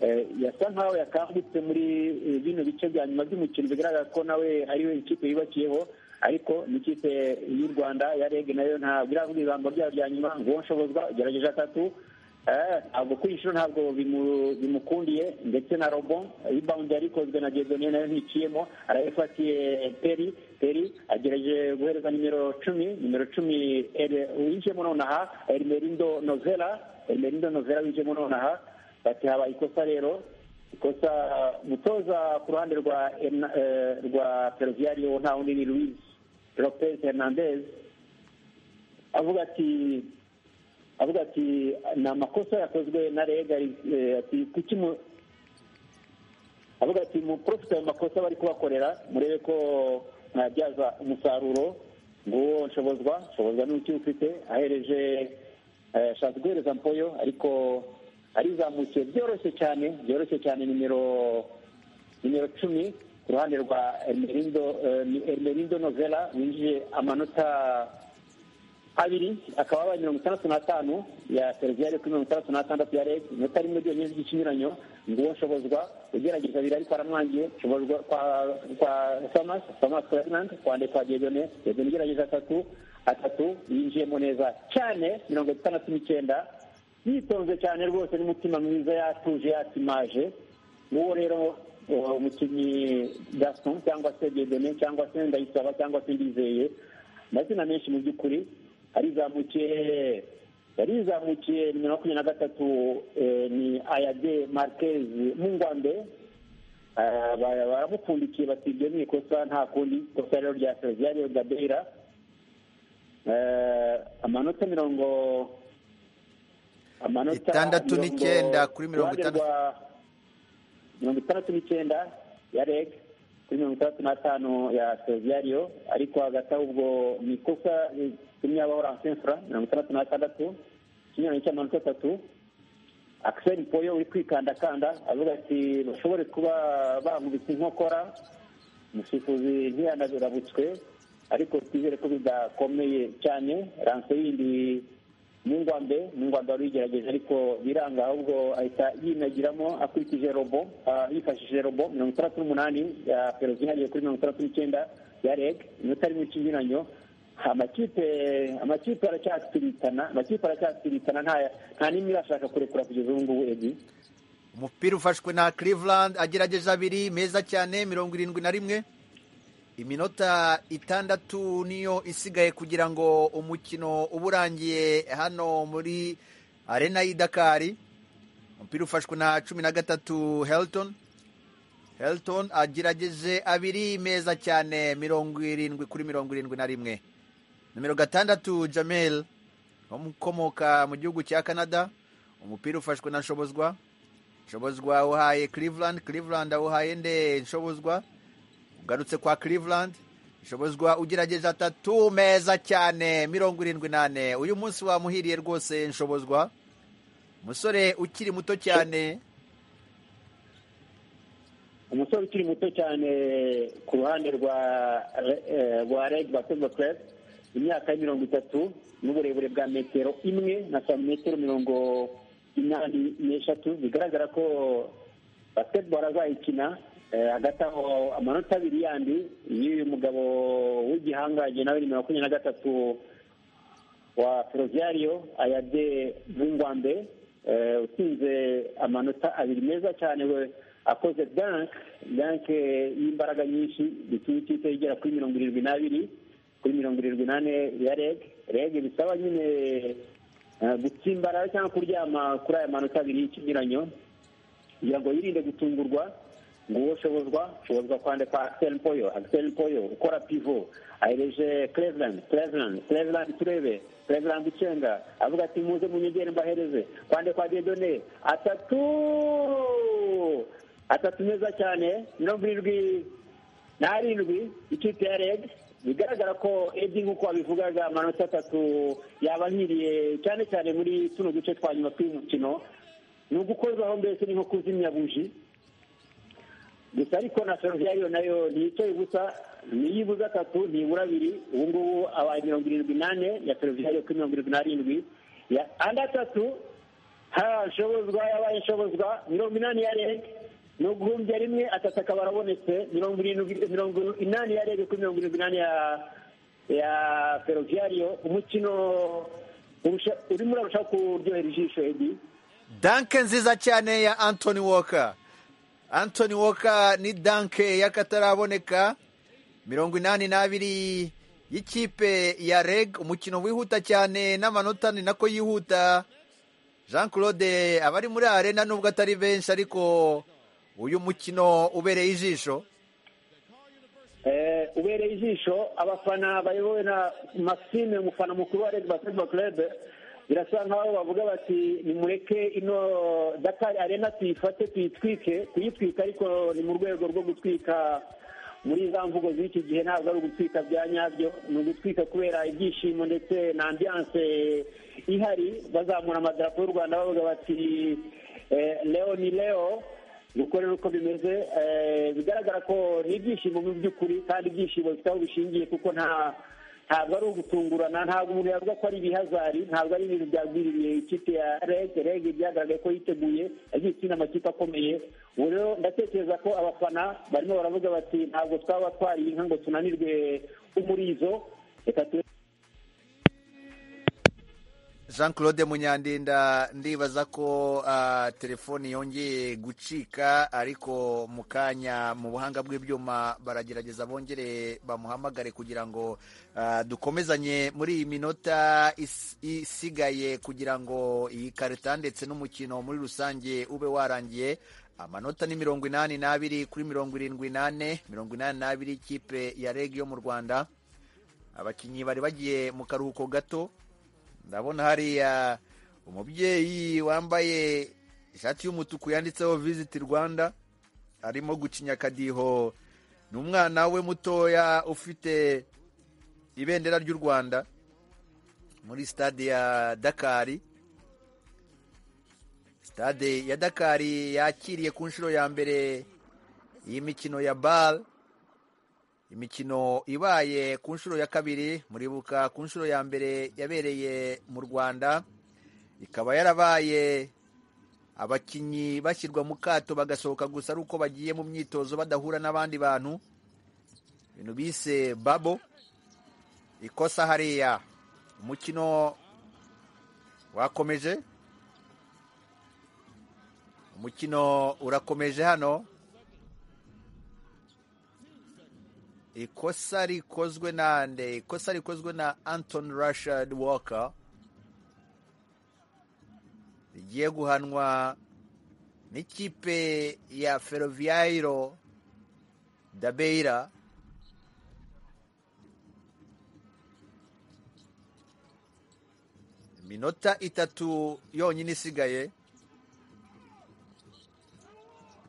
eh, yasa nkaho yakangutse muri eh, bino bice bya nyuma by'umukino bigaragara ko nawe ariwe ikipe yubakiyeho ariko n'ikipe y'u rwanda ya reg nayo ntabwo iravuga ijambo ryayo rya nyuma ngo nshobozwa gerageje atatu eh, ntabwo kwishura ntabwo bimu- bimukundiye ndetse na robo ribawundi yarikozwe na gezoniye nayo nticiyemo arayifatiye peri peri agerageje guhereza nimero cumi nimero cumi Ere- winjiyemo nonaha erimerindo nozera erimerindo nozera winjiyemo nonaha bati habaye ikosa rero ikosa umutoza ku ruhande rwa Herna- eh, rwa Perugia ariyo nta wundi ni Luis Lopez Hernandez avuga ati avuga ati ni amakosa yakozwe na rega eh, ati kuki mu- avuga ati muprofite ayo makosa bari kubakorera murebe ko mwabyaza umusaruro nguwo nshobozwa nshobozwa n'uki ufite ahereje eh, ashatse guhereza mpoyo ariko arizamukiye byoroshye cyane byoroshye cyane nimero nimero cumi ku ruhande rwa Ermerindo eh, ni Ermerindo Novella winjiye amanota abiri akaba abaye mirongo itandatu n'atanu ya seriviyari kuri mirongo itandatu n'atandatu ya rege inota rimwe ryonyine ry'ikinyuranyo nguwo nshobozwa ugerageza abiri ariko aramwangiye nshobozwa kwa kwa samas samas ferdinand kwande kwa gedone gedone ugerageza atatu atatu yinjiyemo neza cyane mirongo itandatu n'icyenda yitonze cyane rwose n'umutima mwiza yatuje yatimaje nguwo rero uh, umukinnyi gaston cyangwa se gedone cyangwa se ndayisaba cyangwa se ndizeye amazina menshi mu by'ukuri arizamukiye yarizamukiye nimero makumyabiri na gatatu eh, ni ayade marquez mungwande Ah, bara- baramupfundikiye bati ibyo ni ikosa nta kundi ikosa rero rya seriviyari gabeira Eh, amanota mirongo amanota Itandatu mirongo- n'icyenda kuri mirongo uruhande rwa mirongo itandatu n'icyenda ya reg kuri mirongo itandatu n'atanu ya seriviyariyo ariko hagati aho ubwo ni ikosa ritumye habaho ransefura mirongo itandatu n'atandatu ikinyuranye cy'amanota atatu akiseri poyo uri kwikandakanda avuga ati bashobore kuba bankubise inkokora umusifuzi ntiyanabirabutswe ariko twizere ko bidakomeye cyane ranse yindi mungwambe mungwambe wari uyigerageje ariko biranga ahubwo ahita yinagiramo akurikije robo ah, yifashishije robo mirongo itandatu n'umunani ya perozi ihariye kuri mirongo itandatu n'icyenda ya reg inota rimwe ikinyuranyo amakipe amakipe aracyatiritana amakipe aracyatiritana nta nta n'imwe irashaka kurekura kugeza ubu ngubu edi umupira ufashwe na Cleveland agerageje abiri meza cyane mirongo irindwi na rimwe iminota itandatu niyo isigaye kugira ngo umukino ube urangiye hano muri arena y'i Dakari umupira ufashwe na cumi na gatatu Helton Helton agerageje abiri meza cyane mirongo irindwi kuri mirongo irindwi na rimwe nomero gatandatu Jamel umukomoka mu gihugu cya Canada umupira ufashwe na Shobozwa nshobozwa awuhaye Cleveland Cleveland awuhaye nde nshobozwa ugarutse kwa Cleveland nshobozwa ugerageje atatu meza cyane mirongo irindwi n'ane uyu munsi wamuhiriye rwose nshobozwa umusore ukiri muto cyane umusore ukiri muto cyane ku ruhande rwa Re- eh, rwa reg basketball club imyaka ya mirongo itatu n'uburebure bwa metero imwe na santimetero mirongo inani n'eshatu bigaragara ko basketball azayikina eh, hagati aho amanota abiri yandi y'uyu mugabo w'igihangange nawe ni makumyabiri na gatatu wa Ferroviario Ayade Bungwambe eh, utsinze amanota abiri meza cyane we akoze dank dank eh, y'imbaraga nyinshi bituma ikipe igera kuri mirongo irindwi n'abiri kuri mirongo irindwi n'ane ya reg reg bisaba nyine eh, gutsimbara cyangwa kuryama kuri aya manota abiri y'ikinyuranyo kugira ngo yirinde gutungurwa nguwo shobozwa shobozwa kwande kwa Axel Mpoyo Axel Mpoyo ukora pivo ahereje Cleveland Cleveland Cleveland turebe Cleveland ucenga avuga ati muze munyegere mbahereze kwande kwa Dedone atatu atatu meza cyane mirongo irindwi n'arindwi ikipe ya reg bigaragara ko edi nk'uko wabivugaga amanota atatu yabahiriye cyane cyane muri tuno duce twa nyuma tw'umukino ni ugukozaho mbese ni nko kuzimya buji gusa ariko na feruviyariyo nayo ntiyicaye ubusa ntiyibuze atatu ntibura abiri ubu ngubu abaye mirongo irindwi n'ane ya feruviyariyo kuri mirongo irindwi n'arindwi ya andi atatu ha nshobozwa yabaye nshobozwa mirongo inani ya rege ni uguhumbya rimwe atatu akaba arabonetse mirongo irindwi mirongo inani yarebwe kuri mirongo irindwi inani ya ya ferroviario umukino urusha- urimo urarushaho kuryohera ijisho edi danke nziza cyane ya antoni woka antoni woka ni danke y'akataraboneka mirongo inani n'abiri y'ikipe ya reg umukino wihuta cyane n'amanota ni nako yihuta jean claude abari muri arena nubwo atari benshi ariko uyu mukino ubereye ijisho Eh, ubereye ijisho abafana bayobowe na maxime umufana mukuru wa red basketball club birasa nkaho bavuga bati nimureke ino dakar arena tuyifate tuyitwike kuyitwika ariko ni mu rwego rwo gutwika muri za mvugo z'iki gihe ntabwo ari ugutwika bya nyabyo ni ugutwika kubera ibyishimo ndetse na ambiyanse ihari bazamura amadarapo y'u rwanda bavuga bati eh, leo ni leo gukorera uko bimeze eh, bigaragara ko ni ibyishimo mu by'ukuri kandi ibyishimo bifite aho bishingiye kuko nta ntabwo ari ugutungurana ntabwo umuntu yavuga ko ari ibihazari ntabwo ari ibintu byagwiririye ikipe ya rege rege byagaragaye ko yiteguye yagiye ikina amakipe akomeye ubu rero ndatekereza ko abafana barimo baravuga bati ntabwo twaba twariye inka ngo tunanirwe umurizo reka tu jean claude munyandinda ndibaza ko ah, telefoni yongeye gucika ariko mu kanya mu buhanga bw'ibyuma baragerageza bongere bamuhamagare kugira ngo ah, dukomezanye muri iyi minota is- isigaye kugira ngo iyi karita ndetse n'umukino muri rusange ube warangiye amanota ni mirongo inani n'abiri kuri mirongo irindwi n'ane mirongo inani n'abiri ikipe ya reg yo mu rwanda abakinnyi bari bagiye mu karuhuko gato ndabona hariya umubyeyi wambaye ishati y'umutuku yanditseho visiti rwanda arimo gucinya akadiho ni umwana we mutoya ufite ibendera ry'u rwanda muri stade ya dakari stade ya dakari yakiriye ku nshuro ya mbere iyi mikino ya bare imikino ibaye ku nshuro ya kabiri muribuka ku nshuro ya mbere yabereye mu rwanda ikaba yarabaye abakinnyi bashyirwa mu kato bagasohoka gusa ari uko bagiye mu myitozo badahura n'abandi bantu ibintu bise babo ikosa hariya umukino wakomeje umukino urakomeje hano ikosa rikozwe na nde ikosa rikozwe na anton rashad walker rigiye guhanwa n'ikipe ya ferroviairo dabeira iminota itatu yonyine isigaye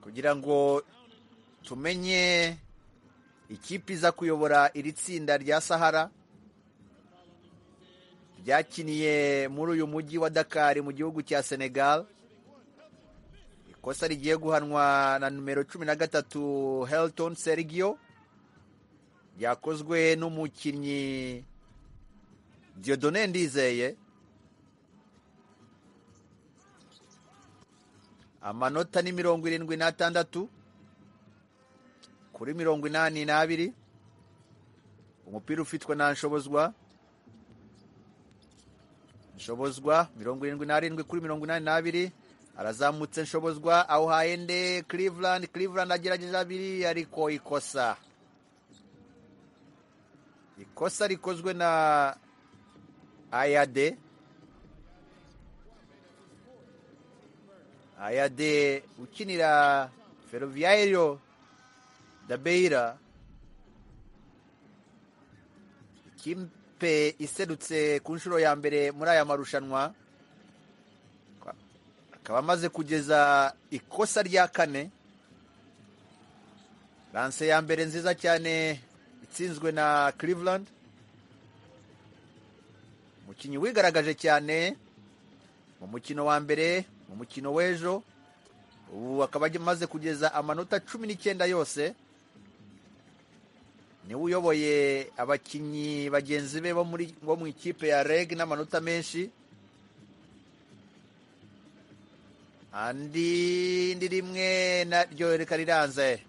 kugira ngo tumenye ikipe iza kuyobora iri tsinda rya sahara ryakiniye muri uyu mujyi wa dakari mu gihugu cya senegal ikosa rigiye guhanwa na numero cumi na gatatu helton sergio ryakozwe n'umukinnyi diodone ndizeye amanota ni mirongo irindwi n'atandatu kuri mirongo inani n'abiri umupira ufitwe na nshobozwa nshobozwa mirongo irindwi n'arindwi kuri mirongo inani n'abiri arazamutse nshobozwa awuhaye nde cleveland cleveland agerageza abiri ariko ikosa ikosa rikozwe na ayade ayade ukinira ferroviario dabeira ikipe iserutse ku nshuro ya mbere muri aya marushanwa akaba amaze kugeza ikosa rya kane lanse ya mbere nziza cyane itsinzwe na cleveland umukinnyi wigaragaje cyane mu mukino wa mbere mu mukino w'ejo ubu akaba amaze kugeza amanota cumi n'icyenda yose niwe uyoboye abakinnyi bagenzi be bo muri bo mu ikipe ya reg n'amanota menshi andi ndi rimwe naryo reka riranze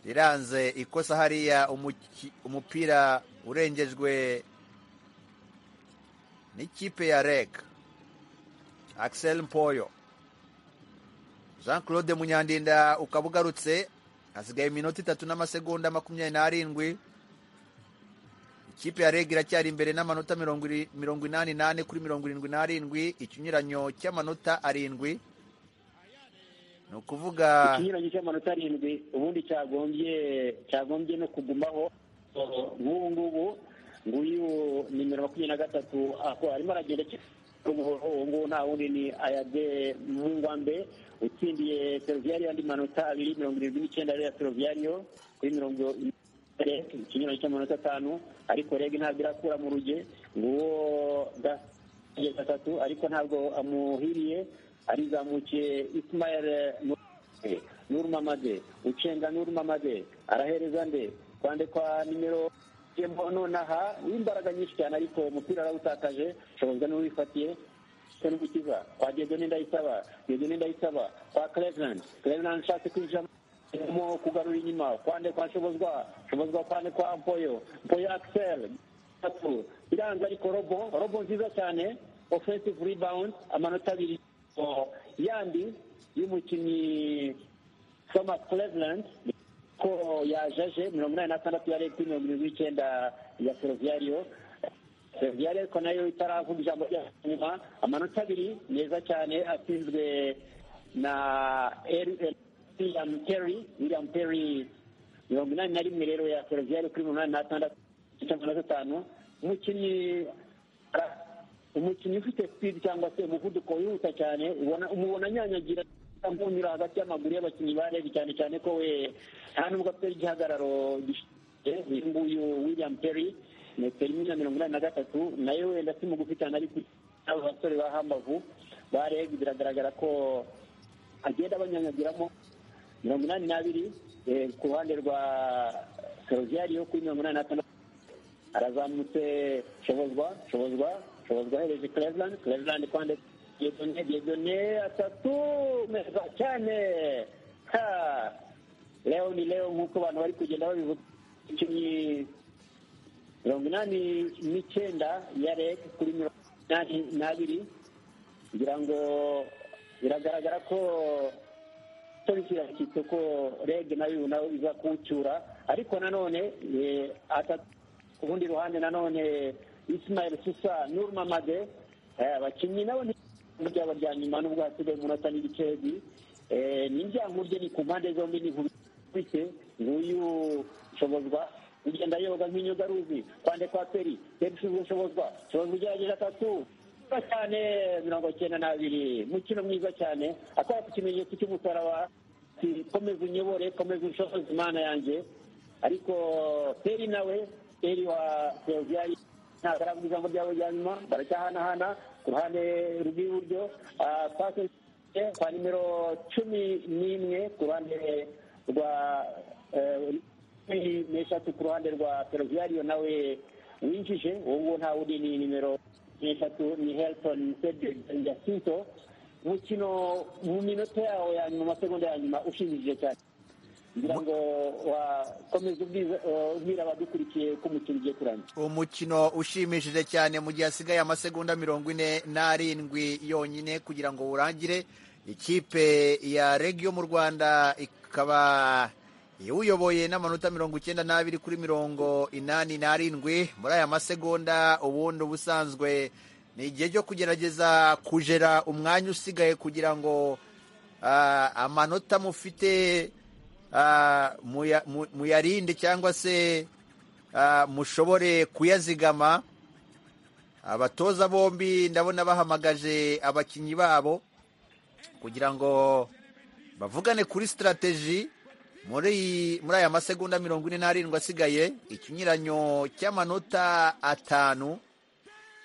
riranze ikosa hariya umuki- umupira urengejwe n'ikipe ya reg axel mpoyo jean claude munyandinda ukaba ugarutse hasigaye iminota itatu n'amasegonda makumyabiri n'arindwi ikipe ya reg iracyari imbere n'amanota mirongo iri- mirongo inani n'ane kuri mirongo irindwi n'arindwi ikinyuranyo cy'amanota arindwi ni ukuvuga ikinyuranyo cy'amanota arindwi ubundi cyagombye cyagombye no kugumaho nk'ubu ngubu nguyu nimero makumyabiri na gatatu ako- arimo aragenda akina umuhoro ubu ngubu nta wundi ni ayade mungwambe utsindiye seroviyari andi manota abiri mirongo irindwi n'icyenda ariyo ya seroviyariyo kuri mirongo Reg, ikinyuranyo cy'amanota atanu ariko reg ntabwo irakura mu ruge nguwo Gas- igihe gatatu ariko ntabwo amuhiriye arizamukiye Ismail Nurmamade Nurmamade ucenga Nurmamade arahereza nde kwande kwa nimero Jembo nonaha w'imbaraga nyinshi cyane ariko umupira arawutakaje shoboza n'uwifatiye se n'umukiza kwa Diedone Ndayisaba Diedone Ndayisaba kwa Cleveland Cleveland ashatse kwinjira mu kugarura inyuma kwande kwa shobozwa shobozwa kwande kwa Mpoyo Mpoyo Axel gatatu iranze ariko robo robo nziza cyane offensive rebound amanota abiri Oh, yandi y'umukinnyi soma cleveland ko yajaje mirongo inani na tandatu ya leta mirongo irindwi n'icyenda ya seroviyariyo seroviyariyo ariko nayo itaravuga ijambo rya nyuma amanota abiri meza cyane atsinzwe na Eri- Eri- william terry william terry mirongo inani na rimwe rero ya seroviyariyo kuri mirongo inani na tandatu icyenda na gatanu umukinnyi ara- umukinnyi ufite sipidi cyangwa se umuvuduko wihuta cyane ubona umubona anyanyagira nk'unyura hagati y'amaguru y'abakinnyi ba rege cyane cyane ko we nta nubwo afite igihagararo gishyize uyu nguyu william perry metero imwe na mirongo inani na gatatu nayo wenda si mugufi cyane ariko abo basore ba hambavu ba rege biragaragara ko agenda abanyanyagiramo mirongo inani n'abiri eh, ku ruhande rwa seroviyariyo kuri mirongo inani na tandatu arazamutse shobozwa shobozwa shobozwa ahereje cleveland cleveland kwande diedone diedone atatu meza cyane ha leo ni leo nk'uko abantu bari kugenda babivuga ikinnyi mirongo inani n'icyenda ya reg kuri mirongo inani n'abiri kugira ngo biragaragara ko tariki yashyitse ko reg nayo nayo iza kuwucyura ariko nanone eh, ata- ku rundi ruhande nanone ismail susa nurmamade eh, abakinnyi nabo ntibintu byaba bya nyuma nubwo hasigaye umunota n'ibiceri n'ibyango bye ni ku mpande zombi ni nkubise nguyu shobozwa ugenda yoga nk'inyogaruzi kwande kwa peri peri ushinzwe shobozwa shobozwa ugerageza atatu mwiza cyane mirongo cyenda n'abiri mukino mwiza cyane akora ku kimenyetso cy'umusaraba ati, komeza unyobore komeza ushoboze imana yanjye ariko peri nawe peri wa seruviyayi ntabwo aravuga ijambo ryabo rya nyuma baracyahanahana ku ruhande rw'iburyo ah, pase kwa nimero cumi n'imwe ku ruhande rwa eh, cumi n'eshatu ku ruhande rwa feruviyariyo nawe winjije uwo nguwo nta wundi ni nimero eshatu ni helton cedric jacinto umukino mu minota yawo ya nyuma amasegonda ya nyuma ushimishije cyane kugira ngo wakomeze ubwiza- eh, ubwira abadukurikiye ko umukino ugiye kurangira umukino ushimishije cyane mu gihe hasigaye amasegonda mirongo ine n'arindwi yonyine kugira ngo urangire ikipe ya regi yo mu rwanda ikaba iwuyoboye n'amanota mirongo icyenda n'abiri kuri mirongo inani n'arindwi muri aya masegonda ubundi ubusanzwe ni igihe cyo kugerageza kujera umwanya usigaye kugira ngo ah, amanota mufite ah, muya- mu- muyarinde cyangwa se ah, mushobore kuyazigama abatoza bombi ndabona bahamagaje abakinnyi babo kugira ngo bavugane kuri sitarateji muri iyi- muri aya masegonda mirongo ine n'arindwi asigaye ikinyuranyo cy'amanota atanu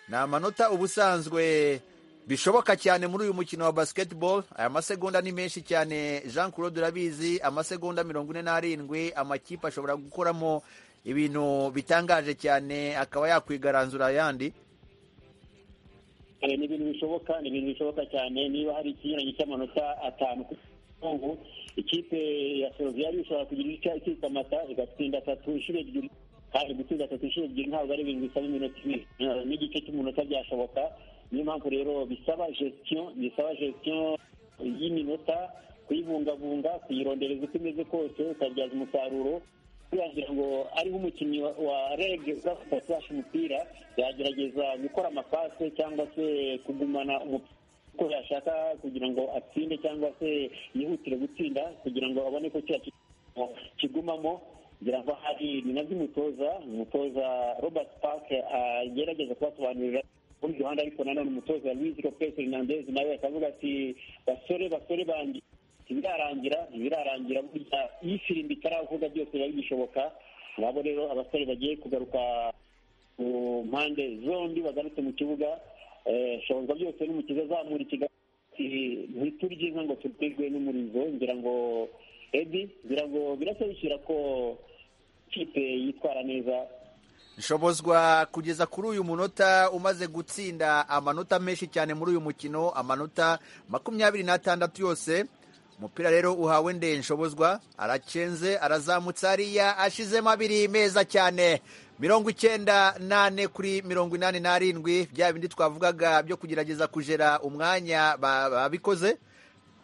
ni amanota ubusanzwe bishoboka cyane muri uyu mukino wa basketball aya masegonda ni menshi cyane jean claude urabizi amasegonda mirongo ine n'arindwi amakipe ashobora gukoramo ibintu bitangaje cyane akaba yakwigaranzura ayandi Eh, ni ibintu bishoboka ni ibintu bishoboka cyane niba hari ikinyuranyo cy'amanota atanu ku mugongo ikipe ya soroviyari ishobora kugira icyo ikitwa amata igatsinda atatu inshuro ebyiri kandi gutsinda atatu inshuro ebyiri ntabwo ari ibintu bisaba iminota ibiri Eh, n'igice cy'umunota byashoboka niyo mpamvu rero bisaba gestion bisaba gestion y'iminota kuyibungabunga kuyirondereza uko imeze kose ukabyaza umusaruro kugira ngo ariho umukinnyi wa- wa rege uzafata flash umupira yagerageza gukora amapase cyangwa se kugumana umupira uko yashaka kugira ngo atsinde cyangwa se yihutire gutsinda kugira ngo abone ko kiriya kigo kigumamo ngira ngo hari ni nabyo umutoza umutoza robert park agerageza kubasobanurira ku rundi ruhande ariko nanone umutoza Luis Lopez Hernandez nawe akavuga ati basore basore banjye ntibirarangira ntibirarangira burya iyo ifirimbi itaravuga byose biba bigishoboka ngabo rero abasore bagiye kugaruka ku mpande zombi bagarutse mu kibuga Eh, shonza byose n'umukiza azamura ikiganza ati ntiturye inka ngo turwigwe n'umurizo ngira ngo edi ngira ngo birasobanukira ko kipe yitwara neza nshobozwa kugeza kuri uyu munota umaze gutsinda amanota menshi cyane muri uyu mukino amanota makumyabiri n'atandatu yose umupira rero uhawe ndeye nshobozwa aracenze arazamutse hariya ashizemo abiri meza cyane mirongo icyenda nane kuri mirongo inani n'arindwi bya bindi twavugaga byo kugerageza kujera umwanya ba- babikoze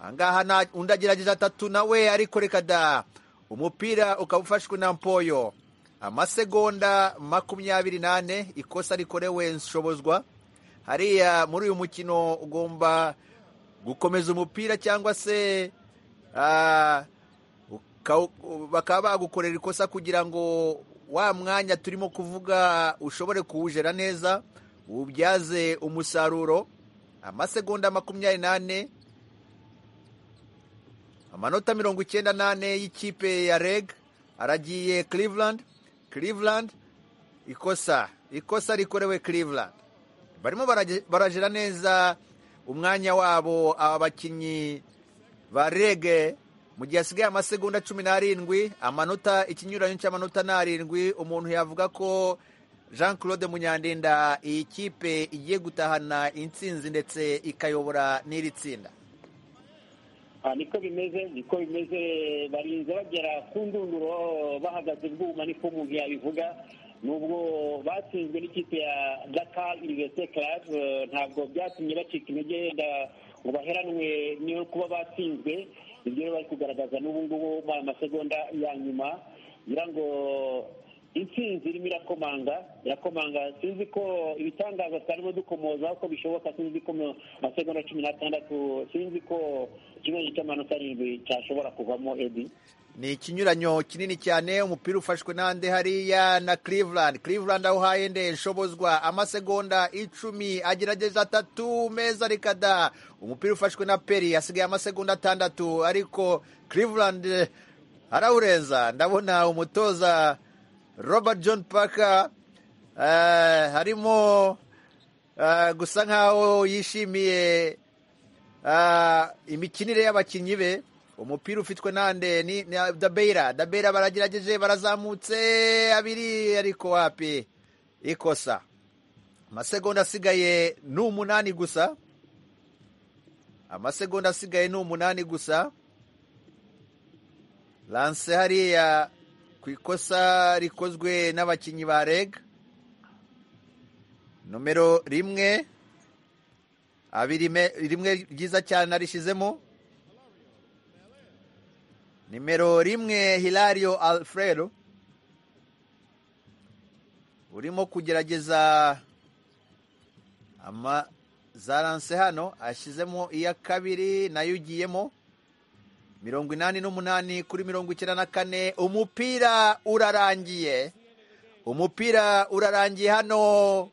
ahangaha nta- undi agerageza atatu nawe ariko reka da umupira ukaba ufashwe na mpoyo amasegonda makumyabiri nane ikosa rikorewe nshobozwa hariya muri uyu mukino ugomba gukomeza umupira cyangwa se ah, uka- bakaba bagukorera ikosa kugira ngo wa mwanya turimo kuvuga ushobore kuwujera neza ubyaze umusaruro amasegonda makumyabiri nane amanota mirongo icyenda n'ane y'ikipe ya reg aragiye Cleveland Cleveland ikosa ikosa rikorewe Cleveland barimo barage- barajira neza umwanya wabo aba bakinnyi ba reg mu gihe hasigaye amasegonda cumi n'arindwi amanota ikinyuranyo cy'amanota ni arindwi umuntu yavuga ko jean claude munyandinda iyi kipe igiye gutahana intsinzi ndetse ikayobora n'iri tsinda Ah, niko bimeze niko bimeze barinze bagera ku ndunduro bahagaze bwuma niko umuntu yabivuga nubwo batsinzwe n'ikipe ya dakar universite club eh, ntabwo byatumye bacika intege yenda ngo baheranwe niyo kuba batsinzwe ibyo rero bari kugaragaza n'ubu ngubu mu masegonda ya nyuma ngira ngo intsinzi irimo irakomanga irakomanga sinzi ko ibitangaza tutarimo dukomoza uko bishoboka sinzi ko mu masegonda cumi n'atandatu sinzi ko ikibazo cy'amanota arindwi cyashobora kuvamo edi ni ikinyuranyo kinini cyane umupira ufashwe n'ande hariya na Cleveland Cleveland aho hahende nshobozwa amasegonda icumi agerageje atatu meza rikada umupira ufashwe na peri asigaye amasegonda atandatu ariko Cleveland eh, arawurenza ndabona umutoza Robert John Parker eh, harimo eh, gusa nkaho yishimiye Ah, imikinire y'abakinnyi be umupira ufitwe nande ni ni dabera dabera baragerageje barazamutse abiri ariko wapi ikosa amasegonda asigaye ni umunani gusa amasegonda asigaye ni umunani gusa lanse hariya ku ikosa rikozwe n'abakinnyi ba reg nomero rimwe abiri me- rimwe ryiza cyane arishizemo nimero rimwe hilario alfredo urimo kugerageza ama za lanse hano ashyizemo iya kabiri nayo ugiyemo mirongo inani n'umunani kuri mirongo icyenda na kane umupira urarangiye umupira urarangiye hano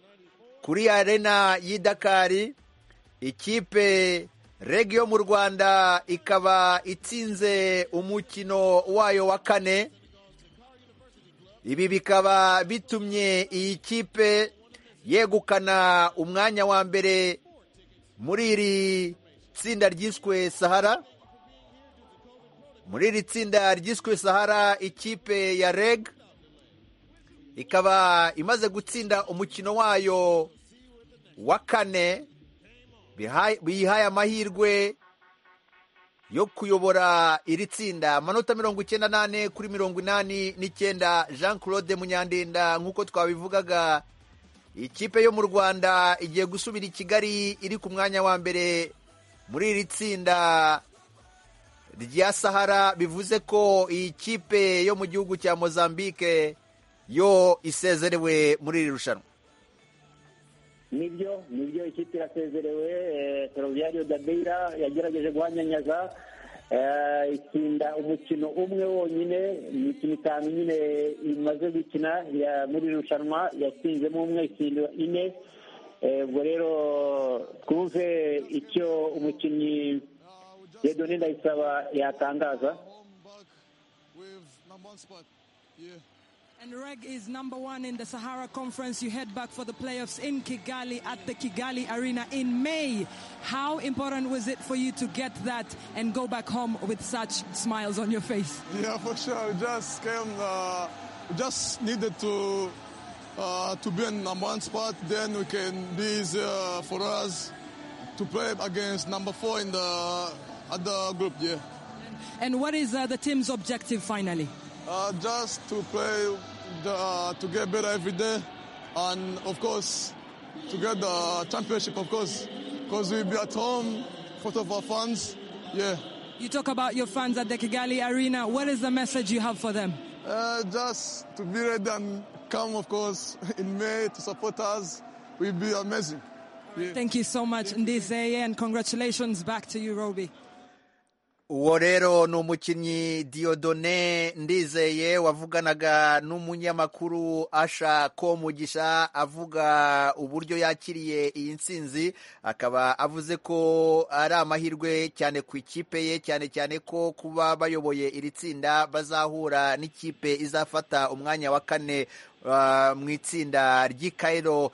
kuri arena y'i dakari ikipe regi yo mu rwanda ikaba itsinze umukino wayo wa kane ibi bikaba bitumye iyi kipe yegukana umwanya wa mbere muri iri tsinda ryiswe sahara muri iri tsinda ryiswe sahara ikipe ya reg ikaba imaze gutsinda umukino wayo wa kane bihaye- bihaye amahirwe yo kuyobora iri tsinda amanota mirongo icyenda n'ane kuri mirongo inani n'icyenda jean claude munyandinda nk'uko twabivugaga ikipe yo mu rwanda igiye gusubira i kigali iri ku mwanya wa mbere muri iri tsinda rya sahara bivuze ko iyi kipe yo mu gihugu cya mozambique yo isezerewe muri iri rushanwa nibyo nibyo ikipe irasezerewe eh, ferroviario da beira yagerageje guhanyanyaza eh, itsinda umukino umwe wonyine imikino itanu nyine imaze gukina ya- muri iri rushanwa yatsinzemo umwe itsinda ine Eh, ubwo rero twumve icyo umukinnyi yedone ndayisaba yatangaza And Reg is number one in the Sahara Conference. You head back for the playoffs in Kigali at the Kigali Arena in May. How important was it for you to get that and go back home with such smiles on your face? Yeah, for sure. We just came, uh, we just needed to uh, to be in number one spot. Then we can be easier for us to play against number four in the other group. Yeah, And what is uh, the team's objective finally? uh, just to play the, to get better every day, and of course to get the championship. Of course, because we'll be at home for of our fans. Yeah. You talk about your fans at the Kigali Arena. What is the message you have for them? Uh, just to be ready and come, of course, in May to support us will be amazing. Yeah. Thank you so much, Ndizeye, and congratulations back to you, Roby. uwo rero ni umukinnyi Diodone ndizeye wavuganaga n'umunyamakuru asha komugisha avuga uburyo yakiriye iyi nsinzi akaba avuze ko ari amahirwe cyane ku ikipe ye cyane cyane ko kuba bayoboye iri tsinda bazahura n'ikipe izafata umwanya wa kane ah, mu itsinda ry'i Cairo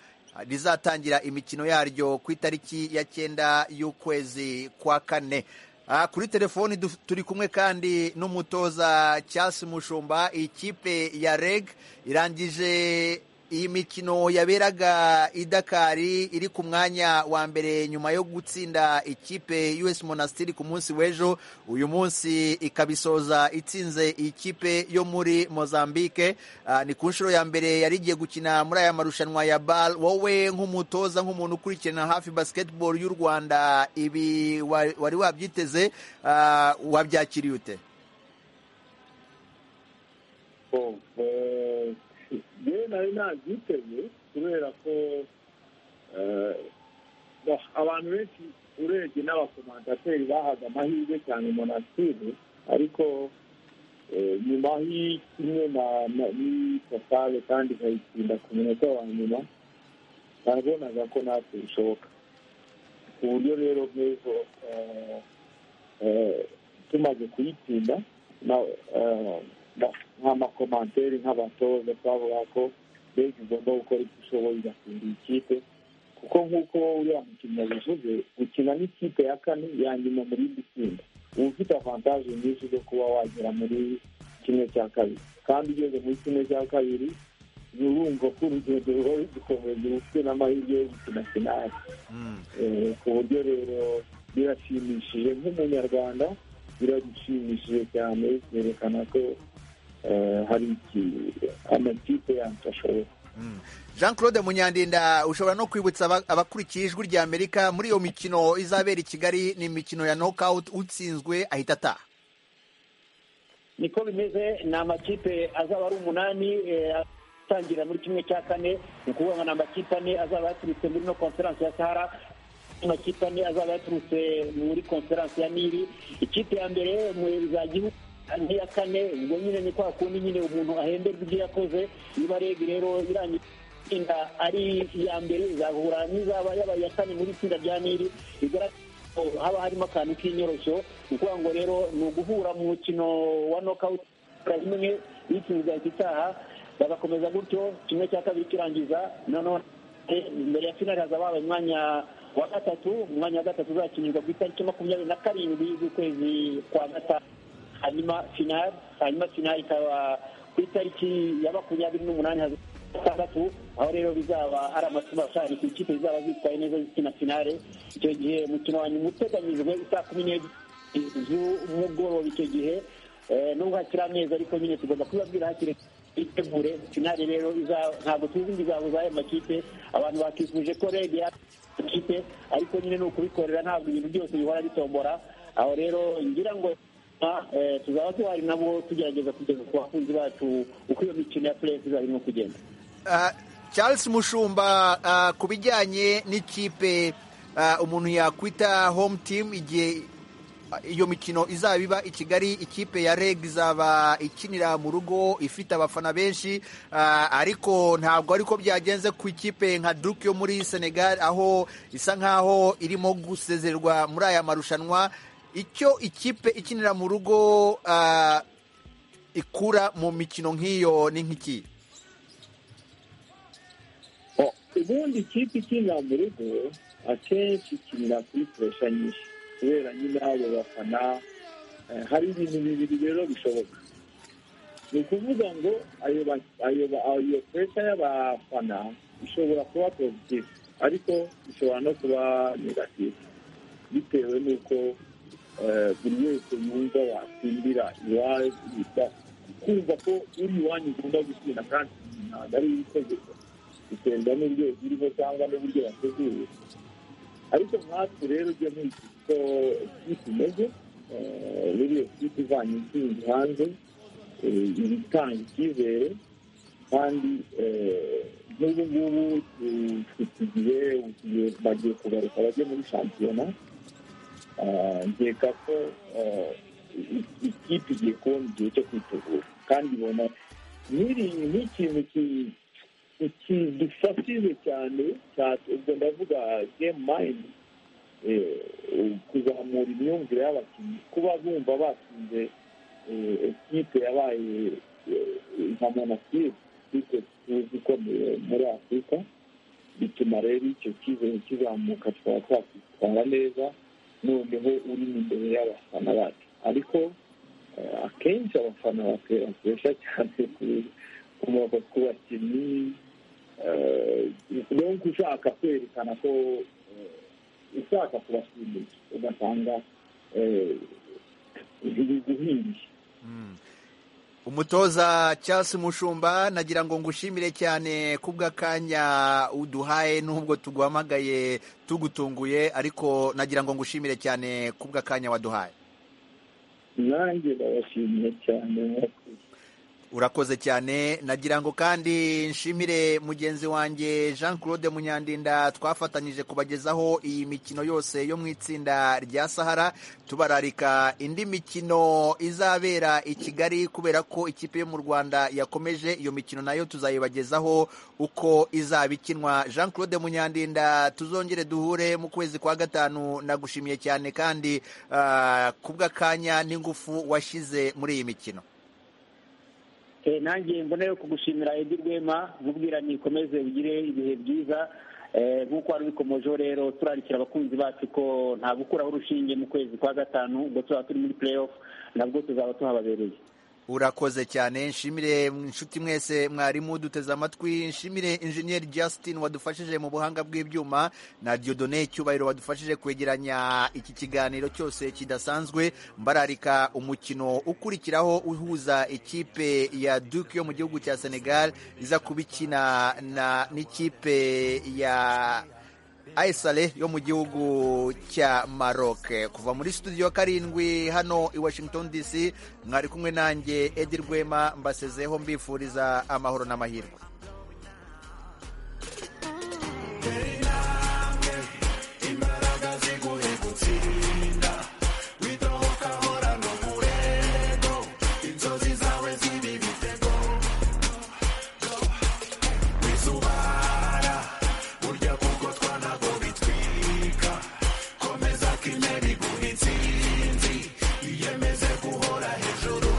rizatangira imikino yaryo ku itariki ya cyenda y'ukwezi kwa kane Ah, kuri telefoni du- turi kumwe kandi n'umutoza Charles Mushumba ikipe ya REG irangije iyi mikino yaberaga i Dakari iri ku mwanya wa mbere nyuma yo gutsinda ikipe US Monastir ku munsi w'ejo uyu munsi ikabisoza itsinze ikipe yo muri Mozambique Ah, ni ku nshuro ya mbere yari igiye gukina muri aya marushanwa ya BAL wowe nk'umutoza nk'umuntu ukurikirana hafi basketball y'u Rwanda ibi wa- wari wabyiteze ah, wabyakiriye ute yewe nari nabyiteze kubera ko eh, bah, abantu benshi urebye n'abakomandateri bahaga amahirwe cyane monasitiri ariko eh, nyuma y'ikimwe na- na- n'ipatale kandi ikayitsinda ku munota wa nyuma nabonaga ko natwe bishoboka ku buryo rero bw'ejo eh, eh, tumaze kuyitsinda na- eh, na- nk'amakomantere nk'abatoza twavuga ko mbega igomba gukora icyo ishoboye igatsinda iyi kipe kuko nk'uko uriya mukinnyi yabivuze gukina n'ikipe ya kane ya nyuma muri iri tsinda uba ufite avantaje nyinshi zo kuba wagera muri kimwe cya kabiri kandi ugeze muri kimwe cya kabiri uba urumva ko urugendo ruba rugukomeza uba ufite n'amahirwe yo gukina finali Eh, ku buryo rero birashimishije nk'umunyarwanda birashimishije cyane byerekana ko eh, hari iki- amakipe yanyu ashoboye Jean Claude Munyandinda ushobora no kwibutsa aba- abakurikiye ijwi rya Amerika muri iyo mikino izabera i Kigali ni imikino ya knockout utsinzwe ahita ataha niko bimeze ni amakipe azaba ari umunani eh, atangira muri kimwe cya kane ni ukuvuga ngo ni amakipe ane azaba yaturutse muri no konferanse ya sahara amakipe ane azaba yaturutse muri konferanse ya nili ikipe ya mbere mu za gihugu n'iya kane ubwo nyine ni kwa kundi nyine umuntu ahemberwa ibyo yakoze niba rege rero irangiye itsinda ari iya mbere izahura n'izaba yabaye iya kane muri itsinda rya nili bigaragara ko haba harimo akantu k'inyoroshyo ni ukuvuga ngo rero ni uguhura mu mukino wa nokawuti rimwe bitsinzwe ahita itaha bagakomeza gutyo kimwe cya kabiri kirangiza noneho eh, imbere ya finali hazaba habaye umwanya wa gatatu umwanya wa gatatu uzakinirwa ku itariki makumyabiri na karindwi z'ukwezi kwa gatanu hanyuma finali hanyuma finali ikaba ku itariki ya makumyabiri n'umunani hazaba gatandatu aho rero bizaba ari amasomo ashari ku ikipe zizaba zitwaye neza zikina finale icyo gihe umukino wa nyuma uteganyijwe isaa kumi n'ebyiri z'umugoroba icyo gihe Eh, nubwo hakiri amezi ariko nyine tugomba kubabwira hakiri twitegure finale rero iza- ntabwo tuzi ingizago z'ayo makipe abantu bakifuje ko rege makipe ariko nyine ni ukubikorera ntabwo ibintu byose bihora bitombora aho rero ngira ngo ah, eh, tuzaba duhari nabo tugerageza kugeza ku bakunzi bacu uko iyo mikino ya puresi izaba irimo kugenda Ah, Charles Mushumba ah, ku bijyanye n'ikipe ah, umuntu yakwita home team igihe ah, iyo mikino izaba iba i Kigali ikipe ya REG izaba ikinira mu rugo ifite abafana benshi ah, ariko ntabwo ariko byagenze ku ikipe nka Duke yo muri Senegal aho isa nkaho irimo gusezererwa muri aya marushanwa icyo ikipe ikinira mu rugo ah, ikura mu mikino nk'iyo ni nk'iki ubundi ikipe ikinira mu rugo akenshi ikinira kuri puresha nyinshi kubera nyine abo bafana eh, hari ibintu bibiri rero bishoboka ni ukuvuga ngo ayo ba- ayo ba- ayo puresha y'abafana ishobora kuba pozitifu ariko ishobora no kuba negatifu bitewe n'uko eh, buri wese yumva watsindira iwawe kumva ko uri iwanyu ukunda gutsinda kandi ntabwo ari itegeko biterwa n'uburyo ziriho cyangwa n'uburyo yateguye ariko nkatwe rero ujya nkurikije uko ikipe imeze eh, buriya ikipe ivanye intsinzi hanze eh, iba itanga icyizere kandi eh, n'ubu ngubu eh, dufite igihe ugiye bagiye kugaruka bajye muri shampiyona Ah, nkeka ko eh, i- ikipe igiye kubona igihe cyo kwitegura kandi ibona nk'iri- nk'ikintu ki- ikidufashije cyane cyane ubwo ndavuga game mind eh, kuzamura imyumvire y'abakinnyi kuba bumva batsinze eh, ekipe yabaye eh, nka monastir ikipe tuzi ikomeye muri afurika bituma rero icyo cyizere kizamuka tukaba twakwitwara neza noneho uri imbere y'abafana bacu ariko eh, akenshi abafana bakwe- bakoresha cyane ku- ku ma- ku bakinnyi eh, donc ushaka kwerekana ko eh, ushaka kubashimisha ugasanga eh, biguhiriye umutoza Charles Mushumba nagira ngo ngushimire cyane kubw'akanya uduhaye nubwo tuguhamagaye tugutunguye ariko nagira ngo ngushimire cyane kubw'akanya waduhaye nanjye ndabashimiye cyane urakoze cyane nagira ngo kandi nshimire mugenzi wanjye jean claude munyandinda twafatanyije kubagezaho iyi mikino yose yo mu itsinda rya sahara tubararika indi mikino izabera i kigali kubera ko ikipe yo mu rwanda yakomeje iyo mikino nayo tuzayibagezaho uko izaba ikinwa jean claude munyandinda tuzongere duhure mu kwezi kwa gatanu nagushimiye cyane kandi ah, kubw'akanya n'ingufu washyize muri iyi mikino Eh, nanjye mbona yo kugushimira Edi Rwema nkubwira nikomeze ugire ibihe byiza Eh, nk'uko wari ubikomojeho rero turarikira abakunzi bacu ko nta gukuraho urushinge mu kwezi kwa gatanu ubwo tuzaba turi muri play off nabwo tuzaba tuhababereye urakoze cyane nshimire inshuti mwese mwarimu duteze amatwi nshimire injeniyeri justin wadufashije mu buhanga bw'ibyuma na diodone cyubahiro wadufashije kwegeranya iki kiganiro cyose kidasanzwe mbararika umukino ukurikiraho uhuza ikipe ya duke yo mu gihugu cya senegal iza kuba ikina na- n'ikipe ya Aisale yo mu gihugu cya Maroc kuva muri studio karindwi hano i Washington DC mwari kumwe nanjye Edi Rwema mbasezeho mbifuriza amahoro n'amahirwe Inzozi zawe ziba ibitego wisubara burya kuko twanago bitwika komeza ko intebe iguha insinzi iyemeze guhora hejuru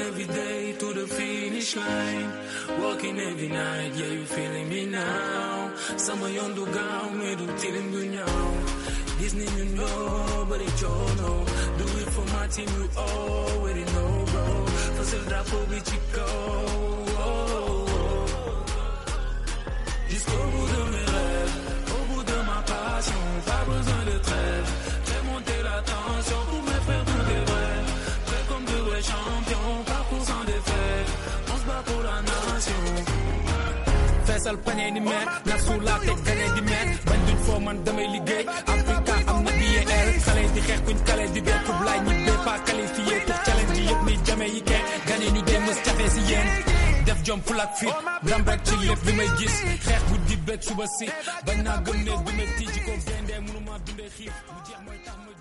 every day to the finish line. Walking every night, yeah, you feeling me now. Sama yondu gaw, me do tilim dunyaw. Disney you know, but it you know. Do it for my team, you already know, bro. Fasil drapo bichiko. Jusqu'au bout de mes rêves, au bout de ma passion, pas besoin de trêve. Fais monter la tension pour me faire tous des rêves. Prêt comme de vrais champions, parcours sans défaite. On se bat pour la nation. feesal pañe ni meer na suulaa teg gañe di meer bañ duñ foo man damay liggéey africa am na BAL xale yi di xeex kuñ kale di bee kub laay ñi bee pas qualifié pour challenge yi yëpp ni jame yi kee gañe ñu dee mës jafe si yéen def jom ful ak fit ndam rek ci lépp bi may gis xeex bu di beeg suba si bañ naa gëm ne du ma tiiji ko gaynde mënuma dundee xiif mu jeex mooy tax ma